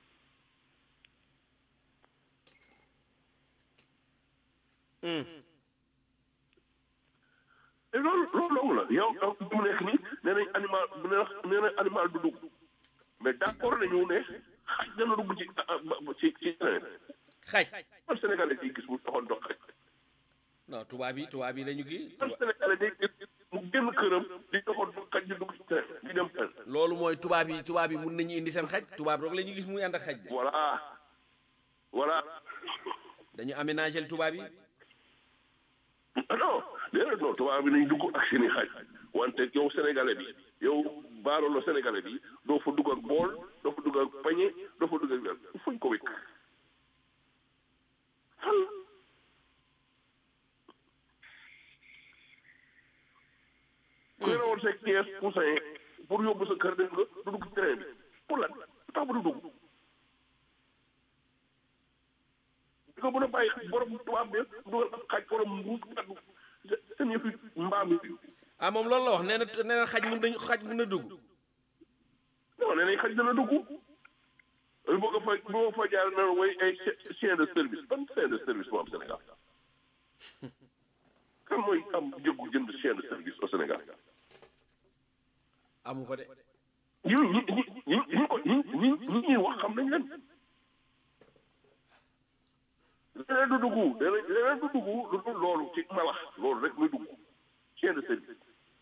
te loolu loolu loolu la yow yow mu nekk nii nee nañ animal bu ne nee nañ animal du dugg mais d'accord nañu ne xaj dana dugg ci ci ci leneen xaj man Sénégalais yi gis mu taxoon dox xaj non tubaab yi tubaab yi la ñu kii man Sénégalais day gis mu génn këram di doxoon dox xaj di dugg ci leneen di dem fenn loolu mooy tubaab yi tubaab yi mun nañu indi seen xaj tubaab rek la ñu gis muy ànd ak xaj de voilà voilà dañu aménagé tubaab yi ah non déedéet non tubaab bi nañ dugg ak seeni xaj wante yow sénégalais bi yow baarolo sénégalais bi doo fa dugg ak bool doo fa dugg ak pañe doo fa dugg ak dara fuñ ko wékk fan ku yore woon sa kees poussin pour yóbbu sa kër dégg nga du dugg ci train bi pour lan tax ba du dugg di ko mën a bàyyi borom tubaab bi dugal ak xaj borom mbuus kaddu seen yëfi mbaam yi ah moom loolu la wax nee na nee na xaj mun nañu xaj mun na dugg non nee nañ xaj dana dugg lu bëgg a fa bu ma fa jaar na way ay chien de service ban chien de service moo am Sénégal kan mooy am jëggu jënd chien de service au Sénégal amu ko de ñi ñi ñi ñi ñi ko ñi ñi ñi ñuy wax xam nañ leen leneen du dugg leneen leneen du dugg lu dul loolu ci malax loolu rek muy dugg chien de service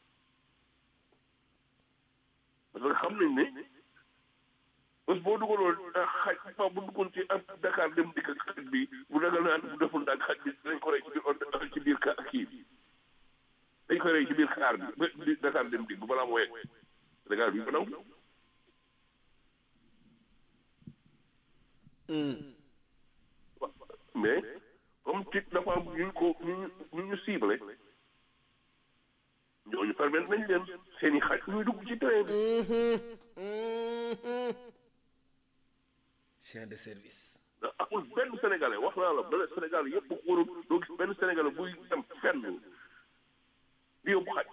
parce que xam nañ ne bés boo dugaloon xaj fa bu duggoon ci ak Dakar dem dikk ak xaj bi bu dagal naan bu deful ndax xaj bi dañ ko rey ci biir oto ci biir ka kii bi dañ ko rey ci biir kaar bi ba di Dakar dem dikk bu balaa mu wegg Sénégal bi ko naw mais comme tit dafa am ñu ko ñu ñu ñu ciblé ñooñu permettre nañ leen seen i xaj ñuy dugg ci train bi chien de service amul benn sénégalais wax naa la benn sénégalais yëpp ko warul doo gis benn sénégalais buy dem fenn di yóbbu xaj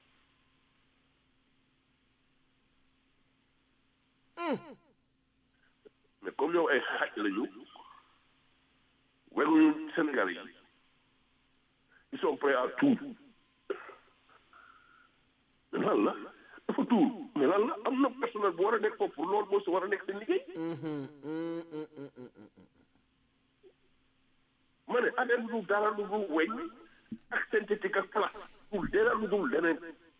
mais comme yow ay xaj lañu weguñu sénégalais yi ils sont prêts à tout mais lan la dafa tuur mais lan la am na personnel bu war a nekk foofu pour loolu moo si war a nekk seen liggéey ma ne affaire bi du dara lu dul weñ ak synthétique ak plat dul dara lu dul leneen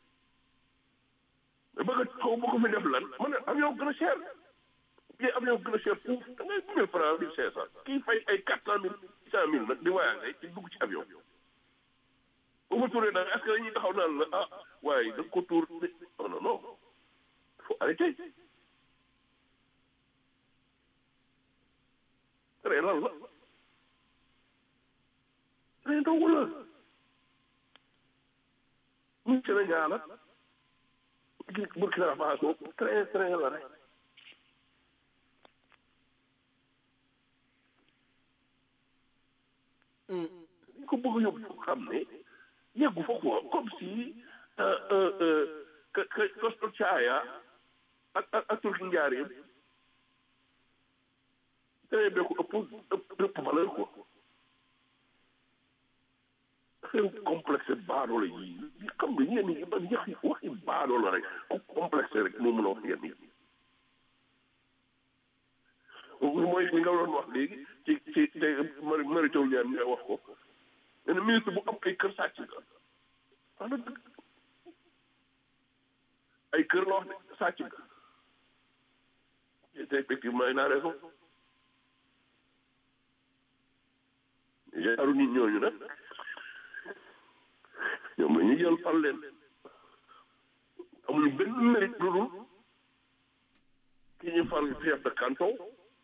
mais bëgg a xaw ba ko fi def lan ma ne avion gën a cher billet avion gën a cher fuuf da ngay mille francs mille cinq cent kii fay ay quatre cent mille six cent mille nag di voyagé ci dugg ci avion bu ma tuuree nag est-ce que dañuy taxaw naan la ah waaye da nga ko tuur non non non il faut arrêter ree lan la ree ndogu la muy Sénégal ak Burkina Faso très très la rek dañ ko bëgg a yóbbu foo xam ne yeggu fa quoi comme si que que Costa Caaya ak ak ak turki njaareen train bee ko ëpp ëpp ëpp valeur quoi xew complexe baadoo la yi xam nga ñenn ñi man ñax waxi baadoo la rek ku complexe rek moo mën a wax yenn yi mooy li nga doon wax léegi ci ci te mari mari taw ñaan nga wax ko nee na ministre bu am ay kër sàcc nga wax na dëgg ay kër la wax de sàcc nga te effectivement il a raison jaaru nit ñooñu nag ñoom la ñu jël fal leen amuñu benn mérite lu dul ki ñu fal chef de canton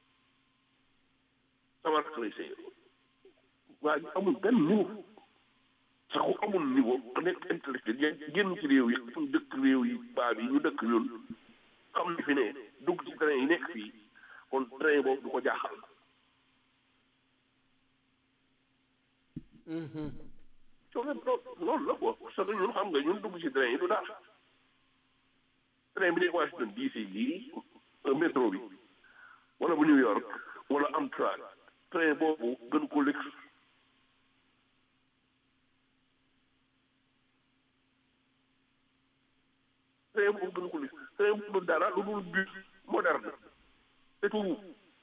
sama rakk lay sëy waaye amul benn niveau sax ku amul niveau ku nekk intellectuel ya génn ci réew yi suñ dëkk réew yi baab yi ñu dëkk ñun xam ne fi ne dugg ci train yi nekk fii kon train boobu du ko jaaxal coono loolu la quoi parce que ñun xam nga ñun dugg ci train yi du dara train bi nekk Washington DC gii métro bi wala bu New York wala Amtrak train boobu gën ko lëkk train boobu gën ko lëkk train boobu dara lu dul bus moderne c'est tout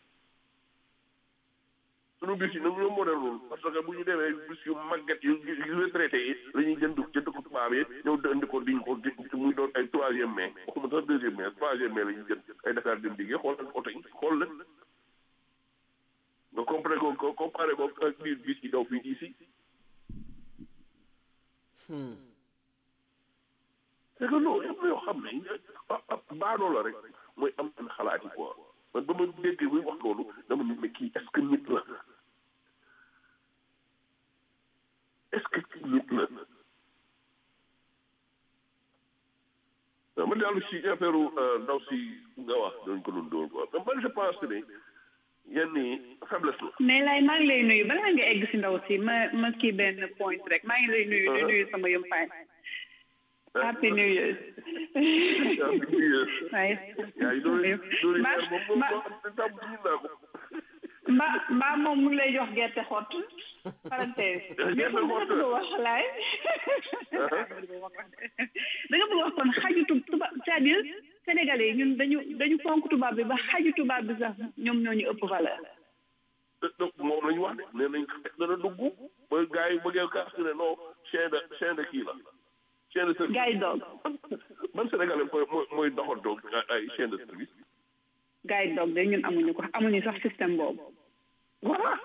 sunu bus yi nag ñoo moderne parce que bu ñu demee bus yu màgget yu yu retraité yi la ñuy jënd ca dëkku tubaab yi ñëw indi ko diñ ko muy doon ay troisième mai waxuma sax deuxième mai troisième mai la ñuy jënd ay Dakar dem liggéey xool ak oto yi xool leen nga comparé ko ko comparé ko ak biir bis yi daw fii ici c'est que non yëpp yoo xam ne baadoo la rek mooy am seen xalaat yi quoi man ba ma déggee muy wax loolu dama ne mais kii est-ce que nit la est-ce que kii nit la ma dellu si affaire ndaw si nga wax dañ ko doon dóor quoi mais man je pense que ne yenn faiblesse la. mais lay maa ngi lay nuyu bala nga egg si ndaw si ma ma kii benn point rek maa ngi lay nuyu di nuyu sama yumpaay. happy new year. happy new year. waaye. yaa ngi doon doon moom moom moom tam ñu naa ko. mba mbaa moom mu ngi lay jox gerte xott. parenthèse. gerte xott da nga bëgg wax laay. da nga bëgg wax kon xaju tuba c'est-à-dire sénégalais yi ñun dañu dañu fonk tubaab bi ba xaju tubaab bi sax ñoom ñoo ñu ëpp valeur. donc moom la ñu wax de nee nañ dana dugg ba gars yi bëggee kaas ne non chien de chien de kii la. chien de service gars yi doog. ban sénégalais mooy mooy doxantoog ay chien de service. gars yi doog de ñun amuñu ko amuñu sax système boobu. voilà.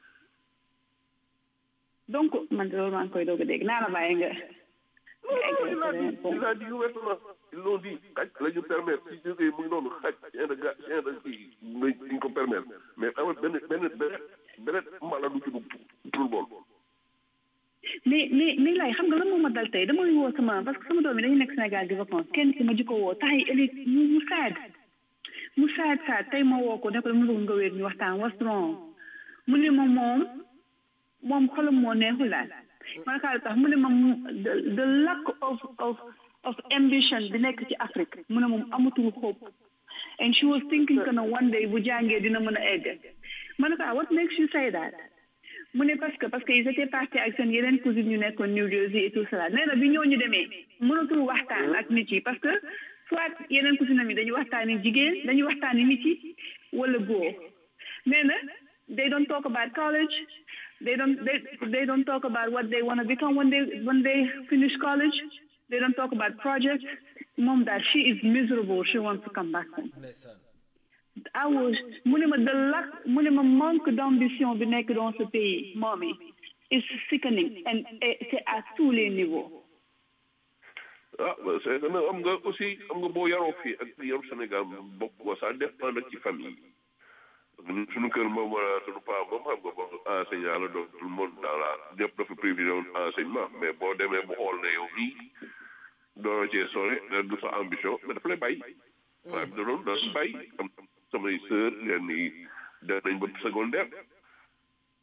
donc man de loolu maa ngi koy doog a dégg naa la bàyyi nga. il a dit il a dit ouvertement ils l'ont dit xaj la ñu permettre si jógee mu ngi noonu xaj chien de ga chien de kii dañ ko permettre mais amul benn benn benn benn mala du ci dugg tout bool. mais mais mais lay xam nga lan moo ma dal tey dama woo sama parce que sama doom yi dañu nekk Sénégal di vacances kenn ki ma jikko woo tax yi ëllëg mu mu saad mu saad saad tey ma woo ko ne ko dama bëgg nga wéet ñu waxtaan what's wrong mu ne ma moom moom xolam moo neexul daal ma kaa tax mu ne ma the lack of of of ambition bi nekk ci Afrique mu ne moom amatul hope and she was thinking que ne one day bu jàngee dina mën a egg ma ne ko what makes you say that mu ne parce que parce que ils étaient partis ak seen yeneen cousine ñu nekkoon New Jersey et tout cela nee na bi ñooñu demee mënatul waxtaan ak nit yi parce que soit yeneen cousine am yi dañuy waxtaani jigéen dañuy waxtaani nit yi wala góor nee na they don't talk about college they don't they they don't talk about what they want to become when they when they finish college they don't talk about projects moom that she is miserable she wants to come back home I was mu ne ma de lack mu ne ma manque d'ambition bi nekk dans ce pays moom is sickening and c'est à tous les niveaux ah c'est que am nga aussi am nga boo yaroo fii ak yaru Sénégal bokk ko ça dépend nag ci famille yi suñu kër moom suñu paa moom xam nga bon enseignant la donc tout le monde dans la ñëpp dafa privilégié woon enseignement mais boo demee bu xool ne yow nii doona cee sore du sa ambition mais dafa lay bàyyi waaye da doon da bàyyi am samay sœur yenn yi def nañ ba secondaire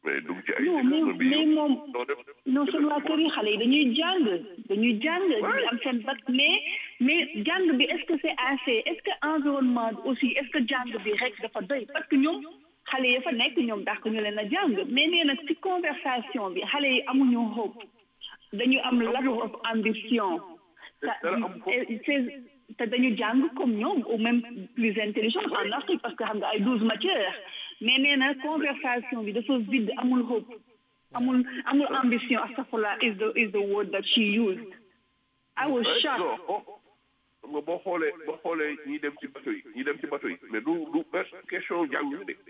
mais dugg ci ay non mais mais moom non seen waa kër yi xale yi dañuy jàng dañuy jàng dañuy am seen bac mais mais jàng bi est-ce que c'est assez est-ce que environnement bi aussi est-ce que jàng bi rek dafa doy parce que ñoom xale yi fa nekk ñoom dàq ñu leen a jàng mais nee na ci conversation bi xale yi amuñu hope dañu am lack of ambition te dañu jàng comme ñoom ou même plus intelligent en Afrique parce que xam nga ay douze matières mais nee na conversation bi dafa vide amul hope amul amul ambition astafurlah is the is the word that she used I was shocked xam nga boo xoolee boo xoolee ñi dem ci bateau yi ñi dem ci bateau yi mais du du question jànguñu de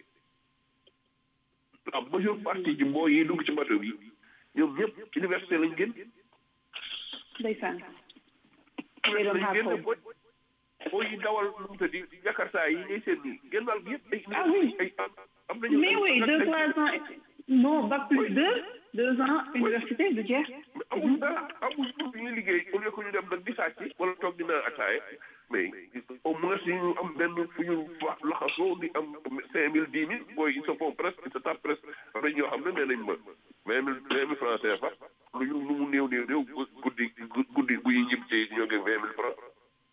la majeure partie ji mboo yi dugg ci bateau bi ñoom ñëpp université lañ génn ndeysaan they don't have hope boo yi dawal lu mu tëddi jakarta yi ngay seen nii génn wàll gi yëpp ay ah oui ay am nañu mais oui deux trois ans non bac plus deux deux ans université du jeex amul dara amul ñu liggéey au lieu que ñu dem nag di sàcc wala toog di naan ataaye mais au moins ñu am benn fu ñu wax laxasoo di am cinq mille dix mille booy ils se font presque ils se tapent presque am nañ ñoo xam ne nee nañ ma vingt mille vingt mille francs CFA lu ñu lu mu néew néew néew guddi guddi bu ñu ñib ci ñoo ngi vingt mille francs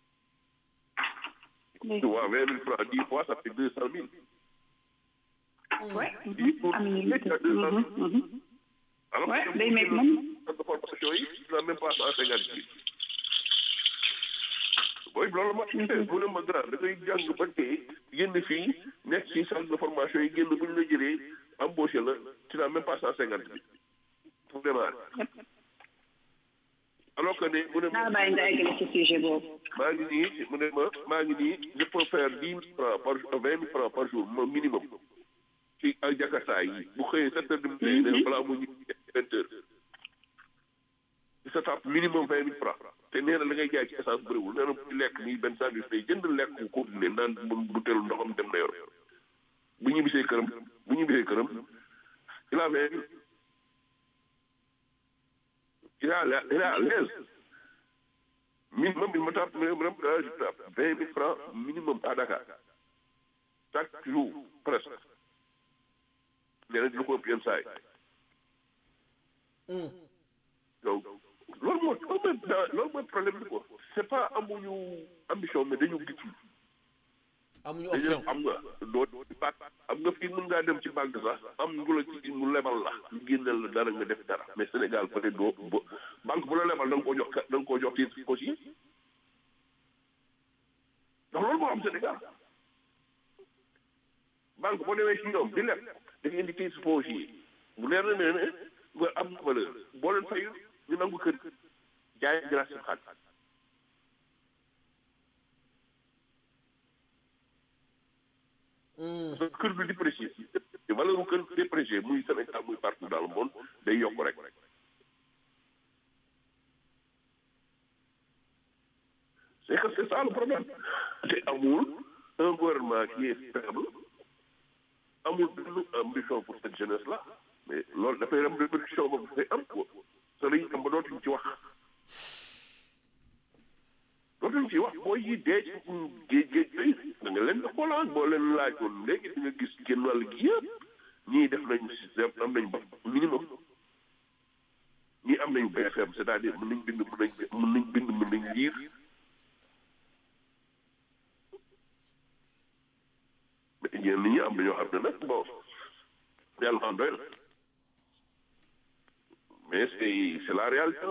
tu vois vingt mille francs dix fois ça fait deux cent mille Ouais. am alors Ouais, day make money. de formation yi dina même pas cent cinquante mille booy loolu ma mu ne ma grand da ngay jàng ba tey génn fii nekk ci centre de formation yi génn bu ñu la jëlee embauché la tu n'as même pas cent cinquante mille pour démarrer alors que ne mu ne ma naa bàyyi nga eggale ci sujet boobu maa ngi nii mu ne ma maa ngi nii je peux faire dix mille francs par vingt mille francs par jour moom minimum ci ay jakarta yi bu xëyee sept heures du matin ne balaa mu ñu vingt heures sa tape minimum vingt mille francs te nee na la ngay jaay ci essence bëriwul nee na bu lekk nii benn sandwich day jënd lekk bu continué naan bu teelu ndoxam dem na yor bu ñu bisee këram bu ñu bisee këram il a vingt il a il a l'aise minimum il me tape minimum je tape vingt mille francs minimum à Dakar chaque jour presque nee na dina ko ëpp yenn saa yi donc loolu moo loolu mooy loolu mooy problème bi quoi c'est pas amuñu ambition mais dañu gisul amuñu dañu option am nga doo di baat am nga fii mën ngaa dem ci banque sax am ngu la ci mu lebal la ñu génneel la dara nga def dara mais Sénégal peut être doo bo banque bu la lebal da nga koo jox ka da nga koo jox titre foncier ndax loolu moo am Sénégal banque boo demee ci ñoom di leb da nga indi titre foncier bu leer na ne ne nga am na valeur boo leen fayu ñu nangu kër jaay grâce sa xaalis parce que kër bi déprécié te valeur bu kër déprécié muy Sénégal muy partout dans le monde day yokk rek c'est que c'est ça le problème te amul un gouvernement qui est faible amul benn ambition pour cette jeunesse là mais loolu dafay am répercussion boobu dafay am quoi te dañuy am ba dootuñ ci wax dootuñ ci wax boo yi dee ci géej géej bay da nga leen di xoolaan boo leen laajoon léegi di nga gis génn wàll gi yëpp ñii def nañ système am nañ ba minimum ñii am nañu BFM c'est-à-dire mën nañ bind mën nañ mën nañ bind mën nañ liir mais ñenn ñi am na ñoo xam ne nag bon yàlla xam doy na mais c'est c'est la réalité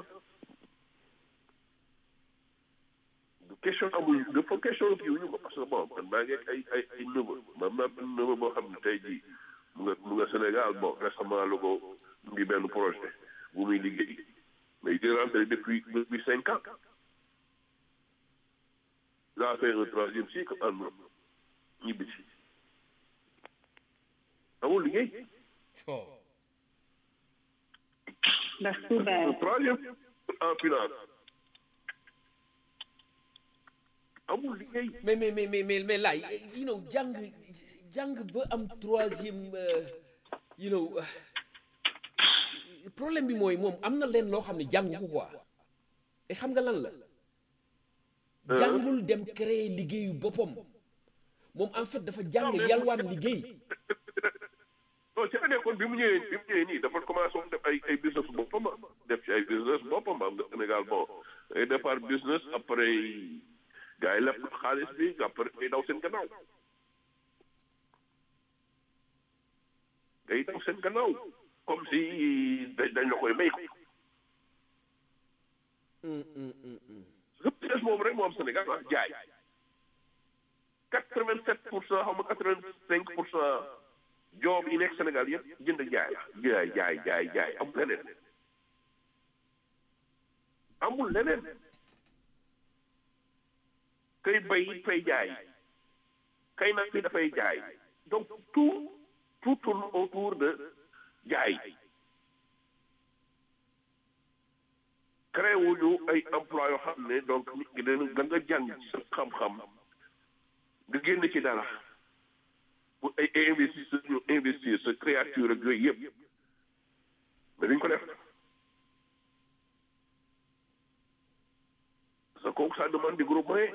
du question amul dafa question kii wuñu ko parce que bon man maa ngi ak ay ay ay neveu man naa benn neveu boo xam ne tey jii mu nga mu nga Sénégal bon récemment la ko mu ngi benn projet bu muy liggéey mais il est rentré depuis depuis cinq ans il a fait un troisième cycle en ñibbi si amul liggéey That's too bad. troisième en finance amul liggéey mais mais mais mais mais mais laay you know jàng jàng ba am troisième euh, you know euh, problème bi mooy moom am na leen loo xam ne jàng ko quoi et xam nga lan la jàngul dem créer liggéeyu boppam moom en fait dafa jàng yalwaan liggéey non ci la nekkoon bi mu ñëwee bi mu ñëwee nii dafa commencé woon def ay ay business boppam def ci ay business boppam am nga Sénégal bon ay départ business après gars yi lépp xaalis bi après day daw seen gannaaw day daw seen gannaaw comme si dañ dañ la koy may ko business moom rek moo am Sénégal ah jaay quatre vingt sept pour cent xaw ma quatre vingt cinq pour cent job yi nekk Sénégal yëpp jënd jaay la jaay jaay jaay jaay amul leneen amul leneen kay bay fay jaay kay nag bi dafay jaay donc tout tout tourne autour de jaay créé wuñu ay emploi yoo xam ne donc nit ki dana da nga jàng sa xam-xam nga génn ci dara pour ay ay investisseurs ñu investir sa créature ak yooyu yëpp mais duñ ko def parce que kooku ça demande des gros moyens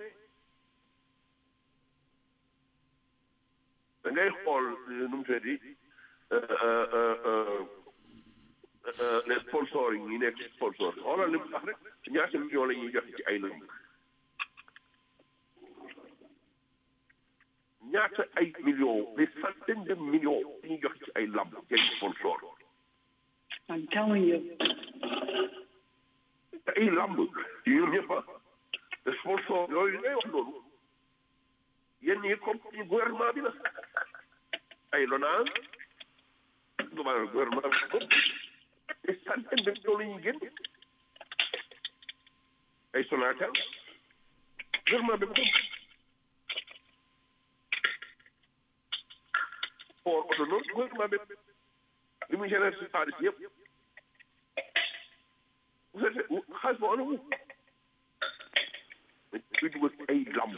da ngay xool nu mu tuddati les sponsors yi ñi nekk sponsor xoolal li mu tax rek ñaata millions la ñuy joxe ci ay lënd ñaata ay millions des centaines de millions la ñuy joxe ci ay lamb ci ay sponsor I'm telling you. ay lamb ñoom ñëpp a sponsor yooyu ngay wax noonu yéen ñi comme ci gouvernement bi la ay lonage gouvernement gouvernement bi comme des centaines de millions la ñuy génn ay Sonatel gouvernement bi comme port autonome gouvernement bi li muy générer si xaalis yëpp vous savez xaalis boo anamu kuy dugal ci ay lamb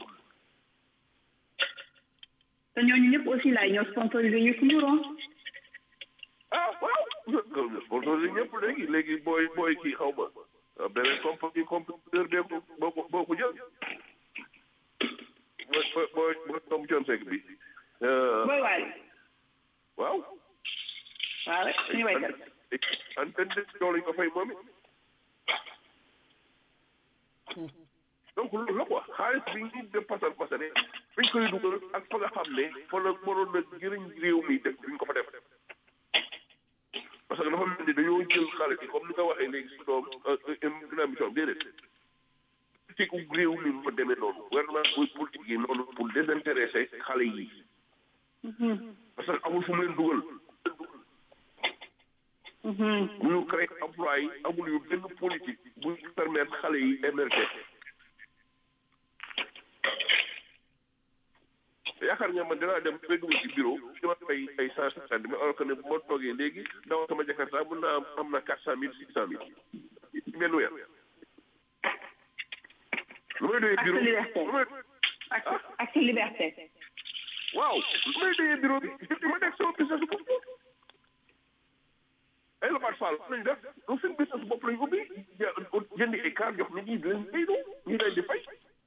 te ñooñu ñëpp aussi laay ñoo sponsorisé ñu Ndour ah waaw sponsorisé ñëpp léegi léegi booy booy kii xaw ma beneen compagnie compétiteur bee ko boo ko boo ko jël booy booy booy booy tom John Seck bi booy waay waaw waaw rek suñu waykat antenne de tool lañ ko fay moom it donc loolu la quoi xaalis bi ñu def pasar pasare fiñ koy dugal ak fa nga xam ne fa la mënoon na jëriñ réew mi def duñ ko fa def parce que dafa mel ni dañoo jël xaalis yi comme ni nga waxee léegi si doom dina mission déedéet politique u réew mi mu demee noonu gouvernement buy politique yi noonu pour désintéresser xale yi parce que amul fu mu leen dugal bu ñu créé emploi yi amul yu benn politique buy permettre xale yi émerger yaakaar nga man dinaa dem fekk ma ci bureau dama fay ay cent cinquante mais alors que ne bu ma toogee léegi dawal sama jakarta mën naa am am na quatre cent mille six cent mille ci benn weer lu may doyee bureau lu may ak ak sa liberté waaw lu may doyee bureau bi di ma nekk sama business bopp ay lobaat fall lañu def donc seen business bopp lañu ubbi jëndi ay car jox nit ñi di leen fay do ñu leen di fay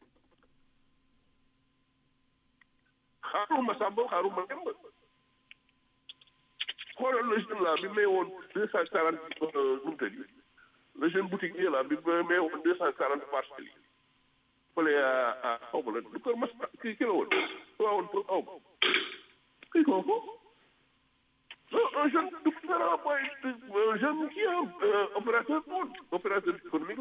xaaruma sàmba xaaruma demb xoolal le jeune là bi may woon deux cent quarante nu mu tëddi le jeune boutique yi là bi may woon deux cent quarante parcelles yi fële à xaw ma la du kër mas kii ki la woon waa woon pour xaw ma kii kooku non un jeune du différent mooy un jeune qui est opérateur monde opérateur économique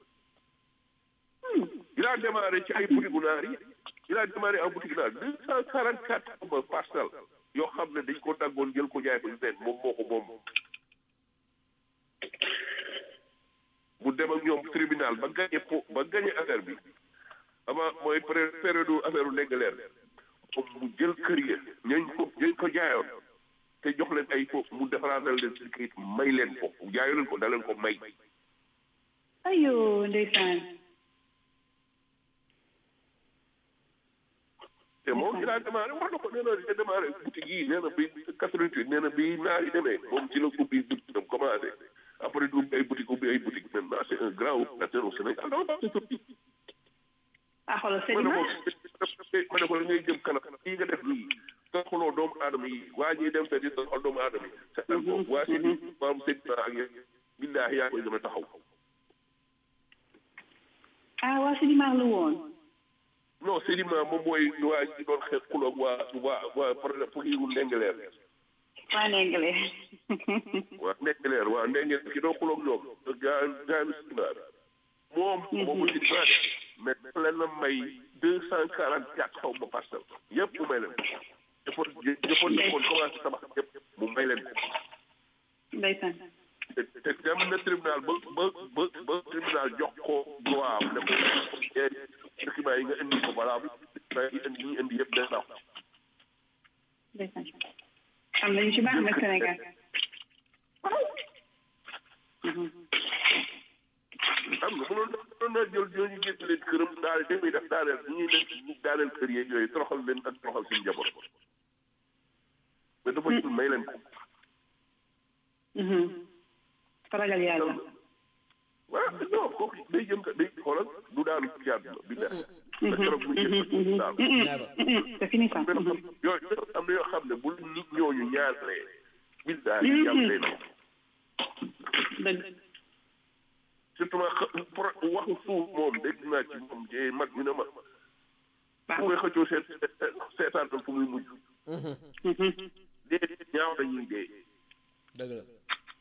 la il a démarré ci ay boutique naar yi il a démarré en boutique naar deux cent quarante quatre parcelles yoo xam ne dañ ko daggoon jël ko jaay ko leen moom moo ko moom mu dem ak ñoom tribunal ba gagné po ba gagné affaire bi avant mooy période affaire u nekk leer moom mu jël kër ya ñañ ko ñañ ko jaayoon te jox leen ay foofu mu defaraatal leen si kayit may leen ko jaayo leen ko da leen ko may ayo ndeysaan te moom il a démarré wax na ko nee na il a démarré boutique yi nee na bi quatre-vingt-huit nee na bi naar yi demee moom ci la ubbi boutique am commencé après du ubbi ay boutique ubbi ay boutique maintenant c'est un grand opérateur au Sénégal dama baax ci ah xoolal ma ne ko ma ne ko la ngay jëm kanam lii nga def nii toroxaloo doomu aadama yi waa ñuy dem te di toroxal doomu aadama yi seetal ko waa si maam Seydina ak yéen billaahi yaa koy gën a taxaw ah waa Sédimar la woon non Seydina moom mooy waa ji doon xeex kuloog waa waa waa problème pour yiwu ndengeleer waa Ndengler waa ndengeleer waa ndengeleer ki doon kuloog ñoom gaa gaanu Seydina moom moomu Seydina de mais dafa leen a may deux cent quarante quatre xaw ma parcelle yëpp mu may leen ko jëppoon jëppoon jëppoon commencé tabax yëpp mu may leen ko ndeysaan te te dem na tribunal ba ba ba ba tribunal jox ko droit am ne ko document yi nga indi ko valable document yi indi ñi indi yëpp day daw ndeysaan am nañu ci baax nag Sénégal xam nga mënoon mënoon naa jël ñooñu génn leen këram daal de muy def daaneel ñuy leen ñu daaneel kër yeeg yooyu toroxal leen ak toroxal seen njaboot mais dafa jël may leen ko ragal yàlla waaw non kooku day jëm day xoolal du daanu ci àdduna bi def te keroog muy jëm daal c'est fini ça yooyu am na yoo xam ne bu nit ñooñu ñaanalee bi daal yi yàlla day naw dëgg surtout ma waxu suuf moom dégg naa ci moom jee mag ñu ne ma bu koy xëccoo seet seetaan tam fu muy mujj dee ñaaw dañuy dee dëgg la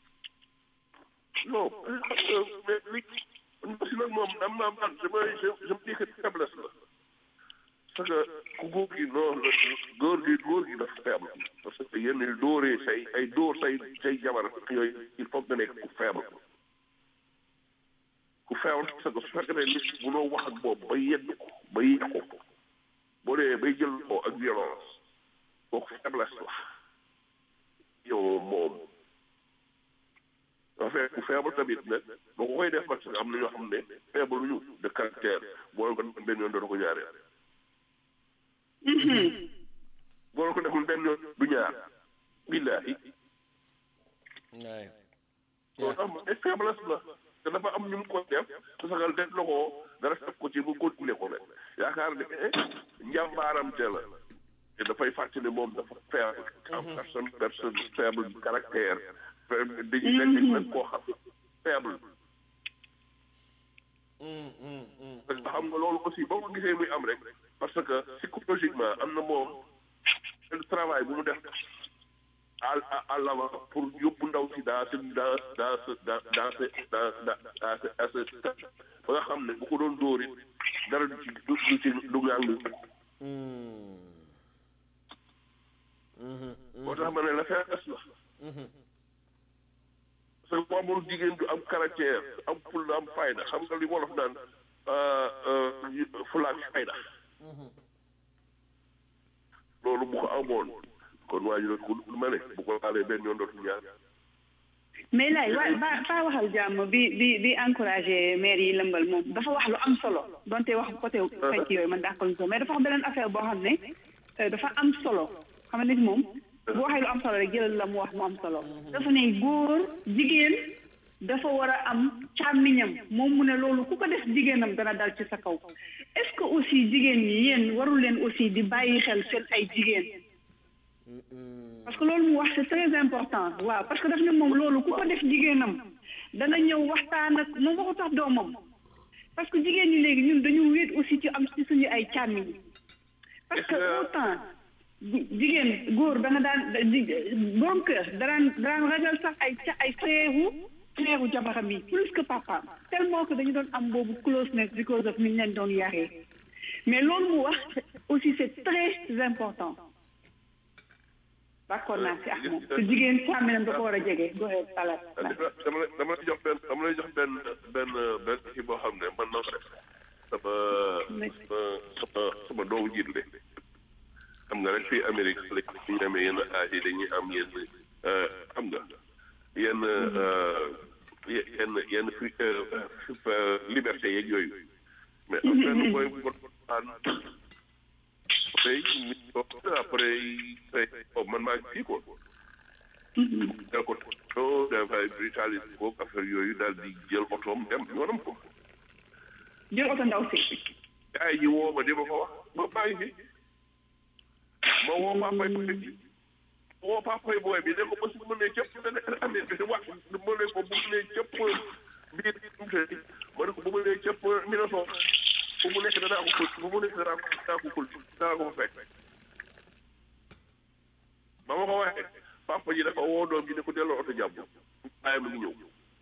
non xam nga mais li si nag moom am naa man damay je je me dis que faiblesse la parce que ku góor gi non góor gi góor gi dafa faible parce que yenn dóoree say ay dóor say say jabar yooyu il faut nga nekk ku faible ku faible parce que su fekkee ne nit bu noo wax ak boobu ba yedd ko ba yéex ko boo dee bay jël ko ak violence kooku faiblesse la yow moom en fait ku faible tamit nag boo ko koy def parce que am na ñoo xam ne faible ñu de caractère boo ko defee benn yoon doo ko ñaareel. boo ko deful benn yoon du ñaar billaahi. waay. loolu am ay faiblesse la te dafa am ñu mu ko def parce que def na ko dara def ko ci bu continuer ko nag yaakaar ne njàmbaaram te la te dafay fàttali moom dafa faible. am personne personne faible caractère. dañuy nekk nag koo xam ne faible. parce que xam nga loolu aussi boo ko gisee muy am rek parce que psychologiquement am na moom benn travail bu mu def à à l'avant pour yóbbu ndaw si dans ce dans dans ce dans dans ce dans dans ce à ce ba nga xam ne bu ko doon dóor it dara du ci du du ci du ngang moo tax ma ne la faiblesse la parce que bu amul jigéen du am caractère am fulla am fayda xam nga li wolof naan fulla ak fayda loolu bu ko amoon kon waa ji doon ko ma ne bu ko laalee benn yoon dootul ñaar mais lay wa ba ba waxal jàmm bi bi bi encouragé maire yi lëmbal moom dafa wax lu am solo donte wax côté fecc yooyu man dàqal ko mais dafa wax beneen affaire boo xam ne dafa am solo xam nga nit moom bu waxee lu am solo rek jëlal la mu wax mu am solo dafa ne góor jigéen dafa war a am càmmiñam moom mu ne loolu ku ko def jigéenam dana dal ci sa kaw est-ce que aussi jigéen ñi yéen warul leen aussi di bàyyi xel seen ay jigéen parce que loolu mu wax c'est très important waaw parce que daf ne moom loolu ku ko def jigéenam dana ñëw waxtaan ak moom waxu tax doomam parce que jigéen ñi léegi ñun dañu wéet aussi ci am ci suñu ay càmmiñ parce que autant jigéen góor da nga daan borom kër daraan daraan ragal sax ay ca ay frère frère jabaram yi plus que papa tellement que dañu doon am boobu closeness because of ni ñu leen doon yaree mais loolu mu wax aussi c'est très important d'accord naa si ak moom te jigéen càmminam da ko war a jege goxee salat dama lay dama lay jox benn dama lay jox benn benn benn kii boo xam ne man na ko def sama sama sama doomu jiit le xam nga rek fii Amérique la ñu amee yenn âge yi dañuy am yenn xam nga yenn yenn yenn liberté yeeg yooyu mais am benn booy bu ko aan après après man maa ngi fii quoi da ko to dafay brutaliser ko affaire yooyu daal di jël otoom dem yoonam ko jël oto ndaw si yaay ji woo ma di ma ko wax ma maa ngi fi ma woo papay booy bi woo papay booy bi ne ko ba su ma nee cëpp dana amee bi wax ma ne ko bu ma nee cëpp biir ma ne ko bu ma nee cëpp Minnesota fu mu nekk danaa ko ful fu mu nekk danaa ko danaa ko ful danaa ko fa fekk ba ma ko waxee papa ji dafa woo doom ji ne ko delloo oto jàmm bàyyi mu ngi ñëw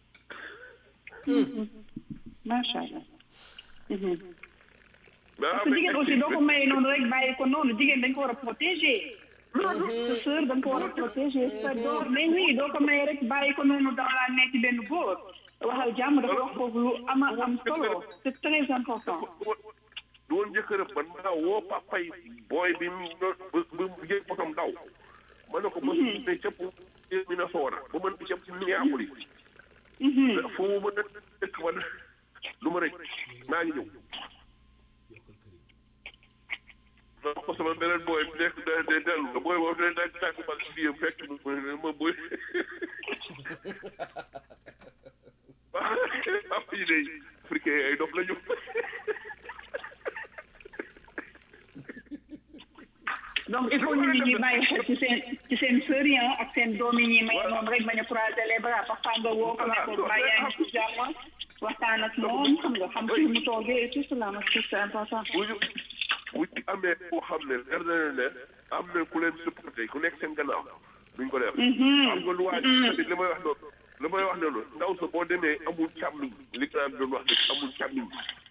macha allah. mais parce que jigéen aussi doo ko maye noonu rek bàyyi ko noonu jigéen dañ ko war a protéger. sa sœur dañ ko war a protéger sa doom mais oui doo ko maye rek bàyyi ko noonu dans la nekk benn góor waxal jàmm dafa wax foofu lu ama am solo c'est très important. du woon jëkkëram man maa woo papay booy bi mu bu bu jël otom daw ma ne ko ba su ne cëpp Minnesota ba mën di cëpp Minneapolis fu mu mën a dëkk ba lu ma rëcc maa ngi ñëw donc ko sama beneen booy bi nekk de de dellu nga booy boobu ne nag tàgg ma si biir fekk ma booy papa yi day africain ay dof la ñu donc il faut nit ñi ñuy bàyyi xel ci seen ci seen sœur yi ak seen doom yi ñuy may noonu rek bañ a croiser les bras parfois nga woo ko ne ko bàyyi yaa ngi ci jàmm waxtaan ak moom xam nga xam fi mu toogee et tout cela ma c'est important. bu ñu bu ñu amee koo xam ne leer na leen ne am na ku leen supporté ku nekk seen gannaaw duñ ko def. xam nga lu waay tamit li may wax noonu li may wax noonu ndaw sa boo demee amul càmmiñ li grand bi doon wax ne amul càmmiñ.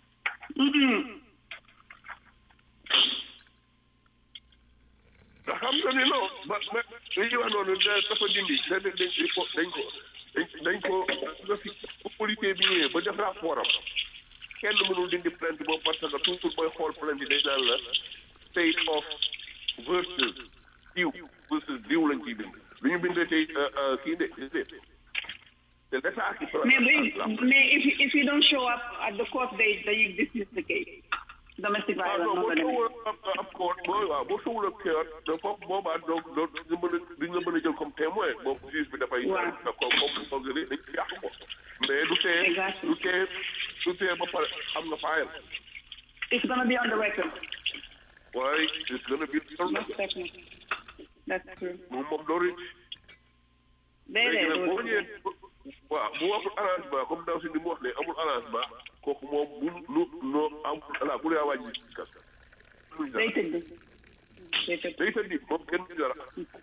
ndax xam nga ni non ba ba li ñuy wax noonu dafa dindi dañ dañ ko dañ ko dañ ko nga fi policier bi ñëwee ba def rapport am kenn mënul dindi plainte boobu parce que toujours booy xool plainte yi dañ naan la state of versus diw versus diw lañ ciy bind lu ñu bindee tey kii de te l'état qui mais mais if you, if you don't show up at the court date then you dismiss the case domestic violence boo sowul ab court boo waaw boo sowul ab court da foofu boobaa donc donc duñ mën a duñ la mën a jël comme témoin boobu juge bi dafay da ko comme foog ne dañ yàq ko mais du tee du tee du tee ba pare xam nga fayal it's gonna be on the record waaye it's gonna be on the record that's true moom moom doo rëcc léegi nag boo ñëwee waaw bu waxul arrangement comme ndaw si ni mu wax ne amul arrangement kooku moom bu lu noo amul ala bu dee wàññi ci kas. day tëdd. day tëdd day tëdd moom kenn du dara.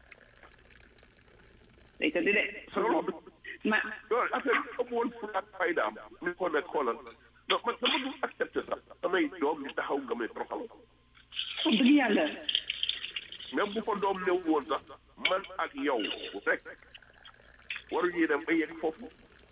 day tëdd de. ma loolu affaire bi ëpp woon fu ak faydaam ni ko nekk xoolal non man dama dul accepté sax samay doom di taxaw nga may toroxal. wax dëgg yàlla. même bu ko doom néew woon sax man ak yow rek. waruñuy dem ba yegg foofu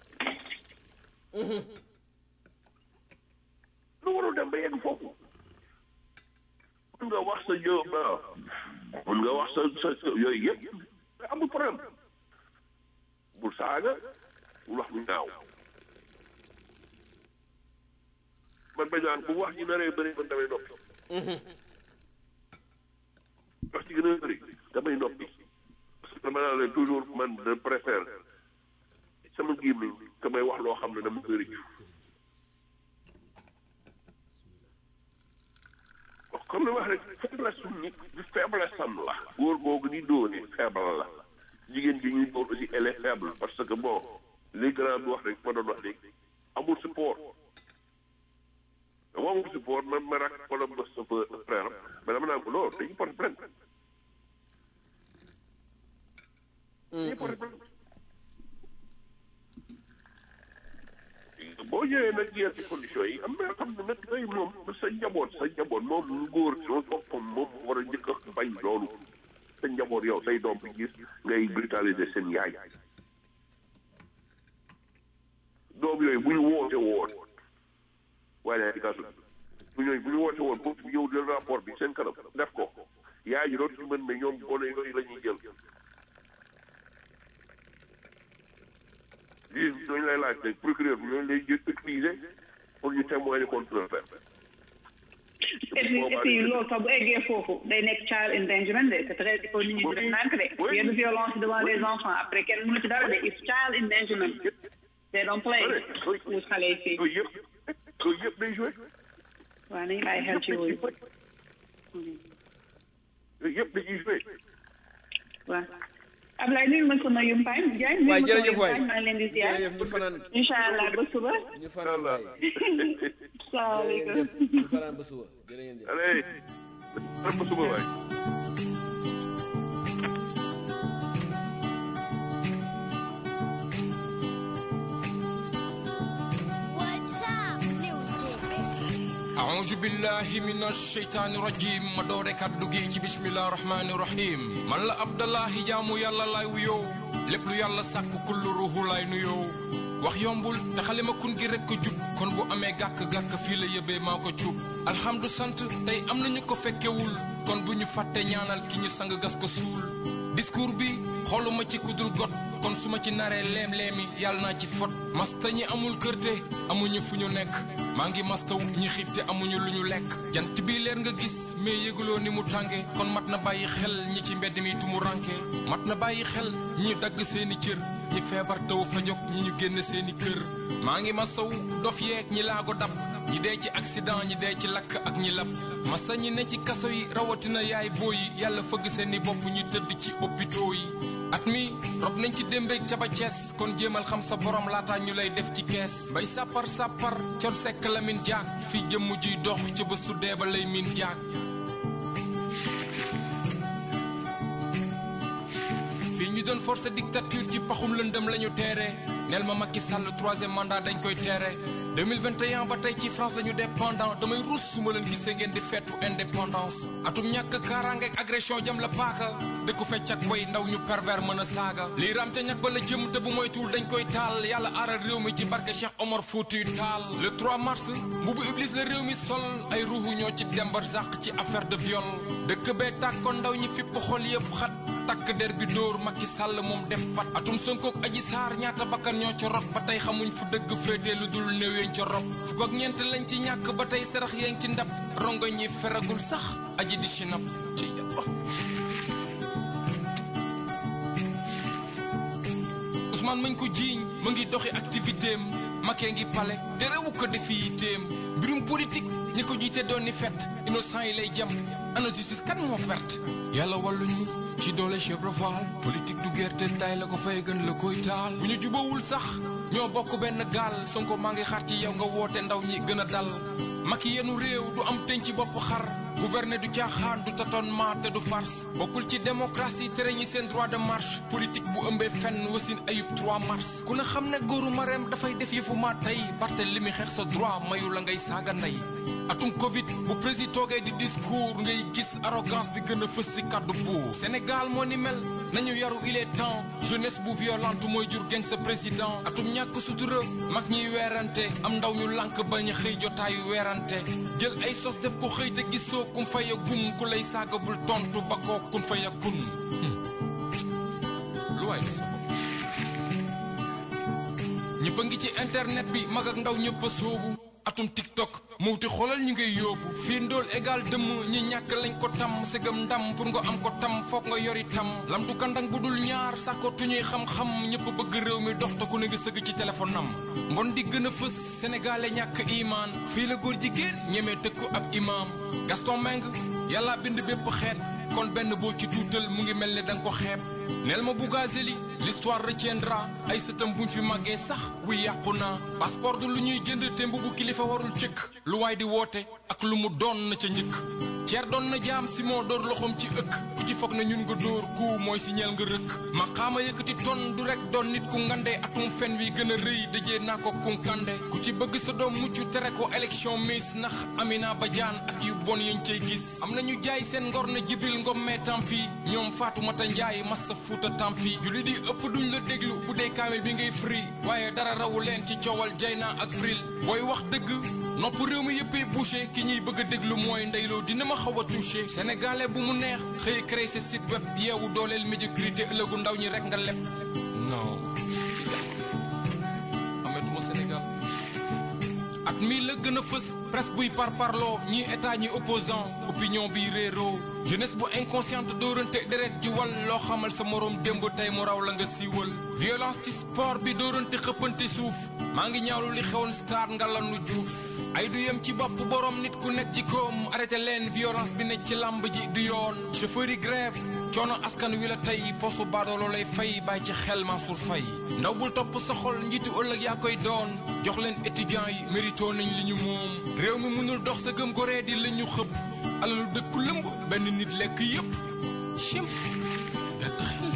lu warul dem ba yegg foofu mun nga wax sa jo mun nga wax sa sa yooyu yëpp amul problème bul saaga bul wax lu ñaaw man ba ñaan bu wax ji naree bëri man damay noppi wax ci gën a bëri damay noppi dama naa leen toujours man je préfère sama gémmiñ que may wax loo xam ne dama koy rëccu comme li wax rek faiblesse su nit du faiblesse am la góor googu ni dóore faible la jigéen bi ñuy dóor aussi elle est faible parce que bon li grand bi wax rek ma doon wax léegi amul support dama amul support man ma rak wala ma sa frère mais dama naan ko loolu dañu porte plainte boo ñëwee nag yenn ci conditions yi am na xam ne nag yooyu moom sa njaboot sa njaboot moom lu góor loolu boppam moom war a njëkk a bañ loolu sa njaboot yow say doom bi gis ngay brutaliser seen yaay doom yooyu bu ñu woote woon waaye daal di kasu bu ñooy bu ñu woote woon boobu yow jël rapport bi seen kanam def ko yaay ji dootu mën ne ñoom gone yooyu la ñuy jël juge bi dañu lay laaj rek procureur bi ñooñu lay utiliser pour ñu témoigner contre le fait. et puis et puis loolu sax bu eggee foofu day nekk child endangerment de c'est très il faut nit ñi di def nànk de yenn violence devant les enfants après kenn mënu ci dara de it's child endangerment they don't play with xale yi fii. yooyu yëpp yooyu yëpp day joué. waaw nañu bàyyi xel ci yooyu. yooyu yëpp dañuy joué waaw Ablaye nuyu ma sama yumpaañ Diagne. waay nuyu ma sama jërëjëf waay yumpaañ maa ngi leen di ziar. jërëjëf ñu fanaan incha allah ba suba. ñu fanaan waay salaamaaleykum. jërëjëf ñu fanaan ba suba jërë ngeen jëf allez ba suba waay أعوذ بالله من الشيطان الرجيم ما doore kaddu gi ci bismillah rahmani rahim man la Abdallahi jaamu yàlla lay wuyoo lépp lu yàlla sàkk kullu ruuhu lay nuyoo wax yombul te xalima kun gi rek ko jub kon bu amee gàkk-gàkk fii la yëbee maa ko cuub alhamdu sant tey am nañu ko fekkewul kon bu ñu fàtte ñaanal ki ñu sang gas ko suul discours bi xooluma ci kudul got kon su ma ci naree leem-leemi yàlla naa ci fot masta ñi amul kërte amuñu fu ñu nekk maa ngi mastaw ñi xiif te amuñu lu ñu lekk jant bi leer nga gis mais yëguloo ni mu tànge kon mat na bàyyi xel ñi ci mbedd mi tumu ranke mat na bàyyi xel ñi ñu dagg seeni cër ñi feebar taw fa jóg ñi ñu génn seeni kër maa ngi mastaw dof yeeg ñi laago dab ñi dee ci accident ñi dee ci lakk ak ñi lab masa ñi ne ci kaso yi rawatina yaay booy yi yàlla fëgg seeni bopp ñu tëdd ci hôpitaux yi at mi rob nañ ci démbeeg ca ba Cees kon jéemal xam sa borom laata ñu lay def ci kees bay sàppar sàppar con sekk la min jaag fii jëmm jiy dox ca ba su dee ba lay min jaag fii ñu doon forcé dictature ci paxum lëndëm la ñu teere neel ma Macky Sall troisième mandat dañ koy teere 2021 ba tey ci France lañu dépendant damay ruus su ma leen gisee ngeen di feetu indépendance atum ñàkk kaaraange ak agression jam la paaka dëkku fecc ak way ndaw ñu pervers mën a saaga lii raam ca ñàkk ba la jëm te bu moytuwul dañ koy taal yàlla aaral réew mi ci barke Cheikh Omar Foutiyou Tall le 3 mars mbubu iblis la réew mi sol ay ruuxu ñoo ci dembar zàq ci affaire de viol dëkk bee tàkkoon ndaw ñi fipp xol yëpp xat takk der bi dóor Macky Sall moom def pat atum Sonkook Aji Saar ñaata bakkan ñoo ca rot ba tey xamuñ fu dëgg féetee lu dul néew yeñ ca rob fukk ak ñeent lañ ci ñàkk ba tey sarax yeeng ci ndab rongo ñi feragul sax aji di si nap ci yàlla Ousmane mañ ko jiiñ mu ngi doxi activité am Macky ngi pale te rewu ko defi yitteem mbirum politique ñi ko jiite doon ni fett innocent yi lay jam ana justice kan moo perte yàlla wàlluñu ci doole chèvre val politique du gerte tay la ko fay gën la koy taal bu ñu jubawul sax ñoo bokk benn gaal sonko maa ngi xaar ci yow nga woote ndaw ñi gën a dal Macky yenu réew du am teñ ci bopp xar gouverner du caaxaan du tâtonnement te du farce bokkul ci démocratie tere ñi seen droit de marche politique bu ëmbee fenn wasin ayub 3 mars ku ne xam ne góoru mareem dafay def yëfu maa tey parte li mi xeex sa droit mayu la ngay saaga ndey atum covid bu président toogee di discours ngay gis arrogance bi gën a fës si kàddu buur Sénégal moo ni mel nañu yaru il est temps jeunesse bu violente mooy jur geng sa président atum ñàkk sutura mag ñiy weerante am ndaw ñu lànk bañ a xëy jotaayu weerante jël ay sos def ko xëy te gisoo kum faya gum ku lay saaga bul tontu ba koo kun faya kun lu waay def sa bopp ñëpp a ngi ci internet bi mag ak ndaw ñëpp a soobu atum tiktok muuti xoolal ñu ngay yóbbu fii ndóol égal dëmm ñi ñàkk lañ ko tam segam ndam pour nga am ko tam foog nga yori tam lam du kandang bu dul ñaar sàkkootu ñuy xam-xam ñëpp bëgg réew mi dox te ku ne ngi sëgg ci téléphone am mbon di gën a fës sénégalais ñàkk imaan fii la góor jigéen ñemee tëkku ab imaam Gaston Meng yàlla bind bépp xeet kon benn boo ci tuutal mu ngi mel ne danga ko xeeb neel ma Bougazelli l'histoire retiendra ay sëtam buñ fi màggee sax wuy yàqu naa passeport du lu ñuy jënd te mbubu kilifa warul cëkk lu waay di woote ak lu mu doon na ca njëkk ceer doon na jaam si moo door loxoom ci ëkk ku ci foog na ñun nga dóor ku mooy si ñeel nga rëkk ma xaama yëkkati ton du rek doon nit ku ngande atum fen wi gën a rëy dëjee naa ko kunkande ku ci bëgg sa doom mucc tere ko élection miss ndax Amina Badiane ak yu bon yañ cay gis am na ñu jaay seen ngor na Jibril Ngom mais tampi ñoom Fatoumata Ndiaye massa fuuta tampi julli di ëpp duñ la déglu bu dee kaamil bi ngay free waaye dara rawu leen ci coowal Jayna ak Bril booy wax dëgg nopp réew mi yëppee bouché ki ñuy bëgg a déglu mooy ndeyloo dina ma xaw a touché sénégalais bu mu neex xëy créé sa site web yeewu dooleel médiocrité ëllëgu ndaw ñi rek nga leb non ametuma Sénégal at mii la gën a fës presse buy par parloo ñii état ñi opposant opinion bi réeroo jeunesse bu inconsciente dóorante deret ji wal loo xamal sa moroom démb tey mu raw la nga siiwal violence ci sport bi dóorante xëppante suuf maa ngi ñaawlu li xewoon star nga lanu juuf ay du yem ci bopp borom nit ku nekk ci koom arrêté leen violence bi nekk ci làmb ji du yoon chauffeur yi grève coono askan wi la tey posu baadoolo lay fay bàyyi ci xel Mansour Faye ndaw bul topp sa xol njiitu ëllëg yaa koy doon jox leen étudiants yi mérito nañ li ñu moom réew mi mënul dox sa gëm ko ree di la ñu xëpp alalu dëkku lëmb benn nit lekk yëpp chim gàtt xel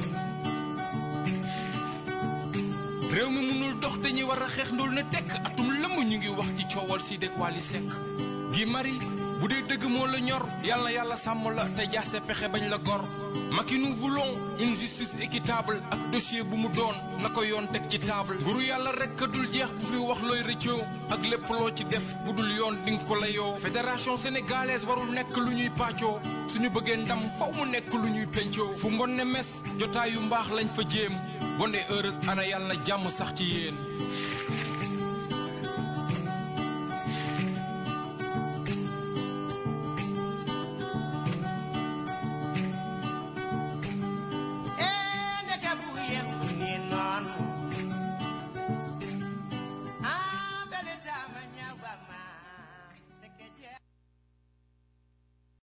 réew mi mënul dox te ñi war a xeex ndóol na tekk atum lëmb ñu ngi wax ci coowal si dëkk Wally Seck gi mari bu dee dëgg moo la ñor yàlla yàlla sàmm la te jaase pexe bañ la gor Macky nous voulons une justice équitable ak dossier bu mu doon na ko yoon teg ci table nguru yàlla rek ka dul jeex bu fi wax looy rëccoo ak lépp loo ci def bu dul yoon dinga ko layoo fédération sénégalaise warul nekk lu ñuy pàccoo suñu bëggee ndam faw mu nekk lu ñuy pencoo fu mbon ne mes jotaayu mbaax lañ fa jéem bonde heureuse ana yàlla na jàmm sax ci yéen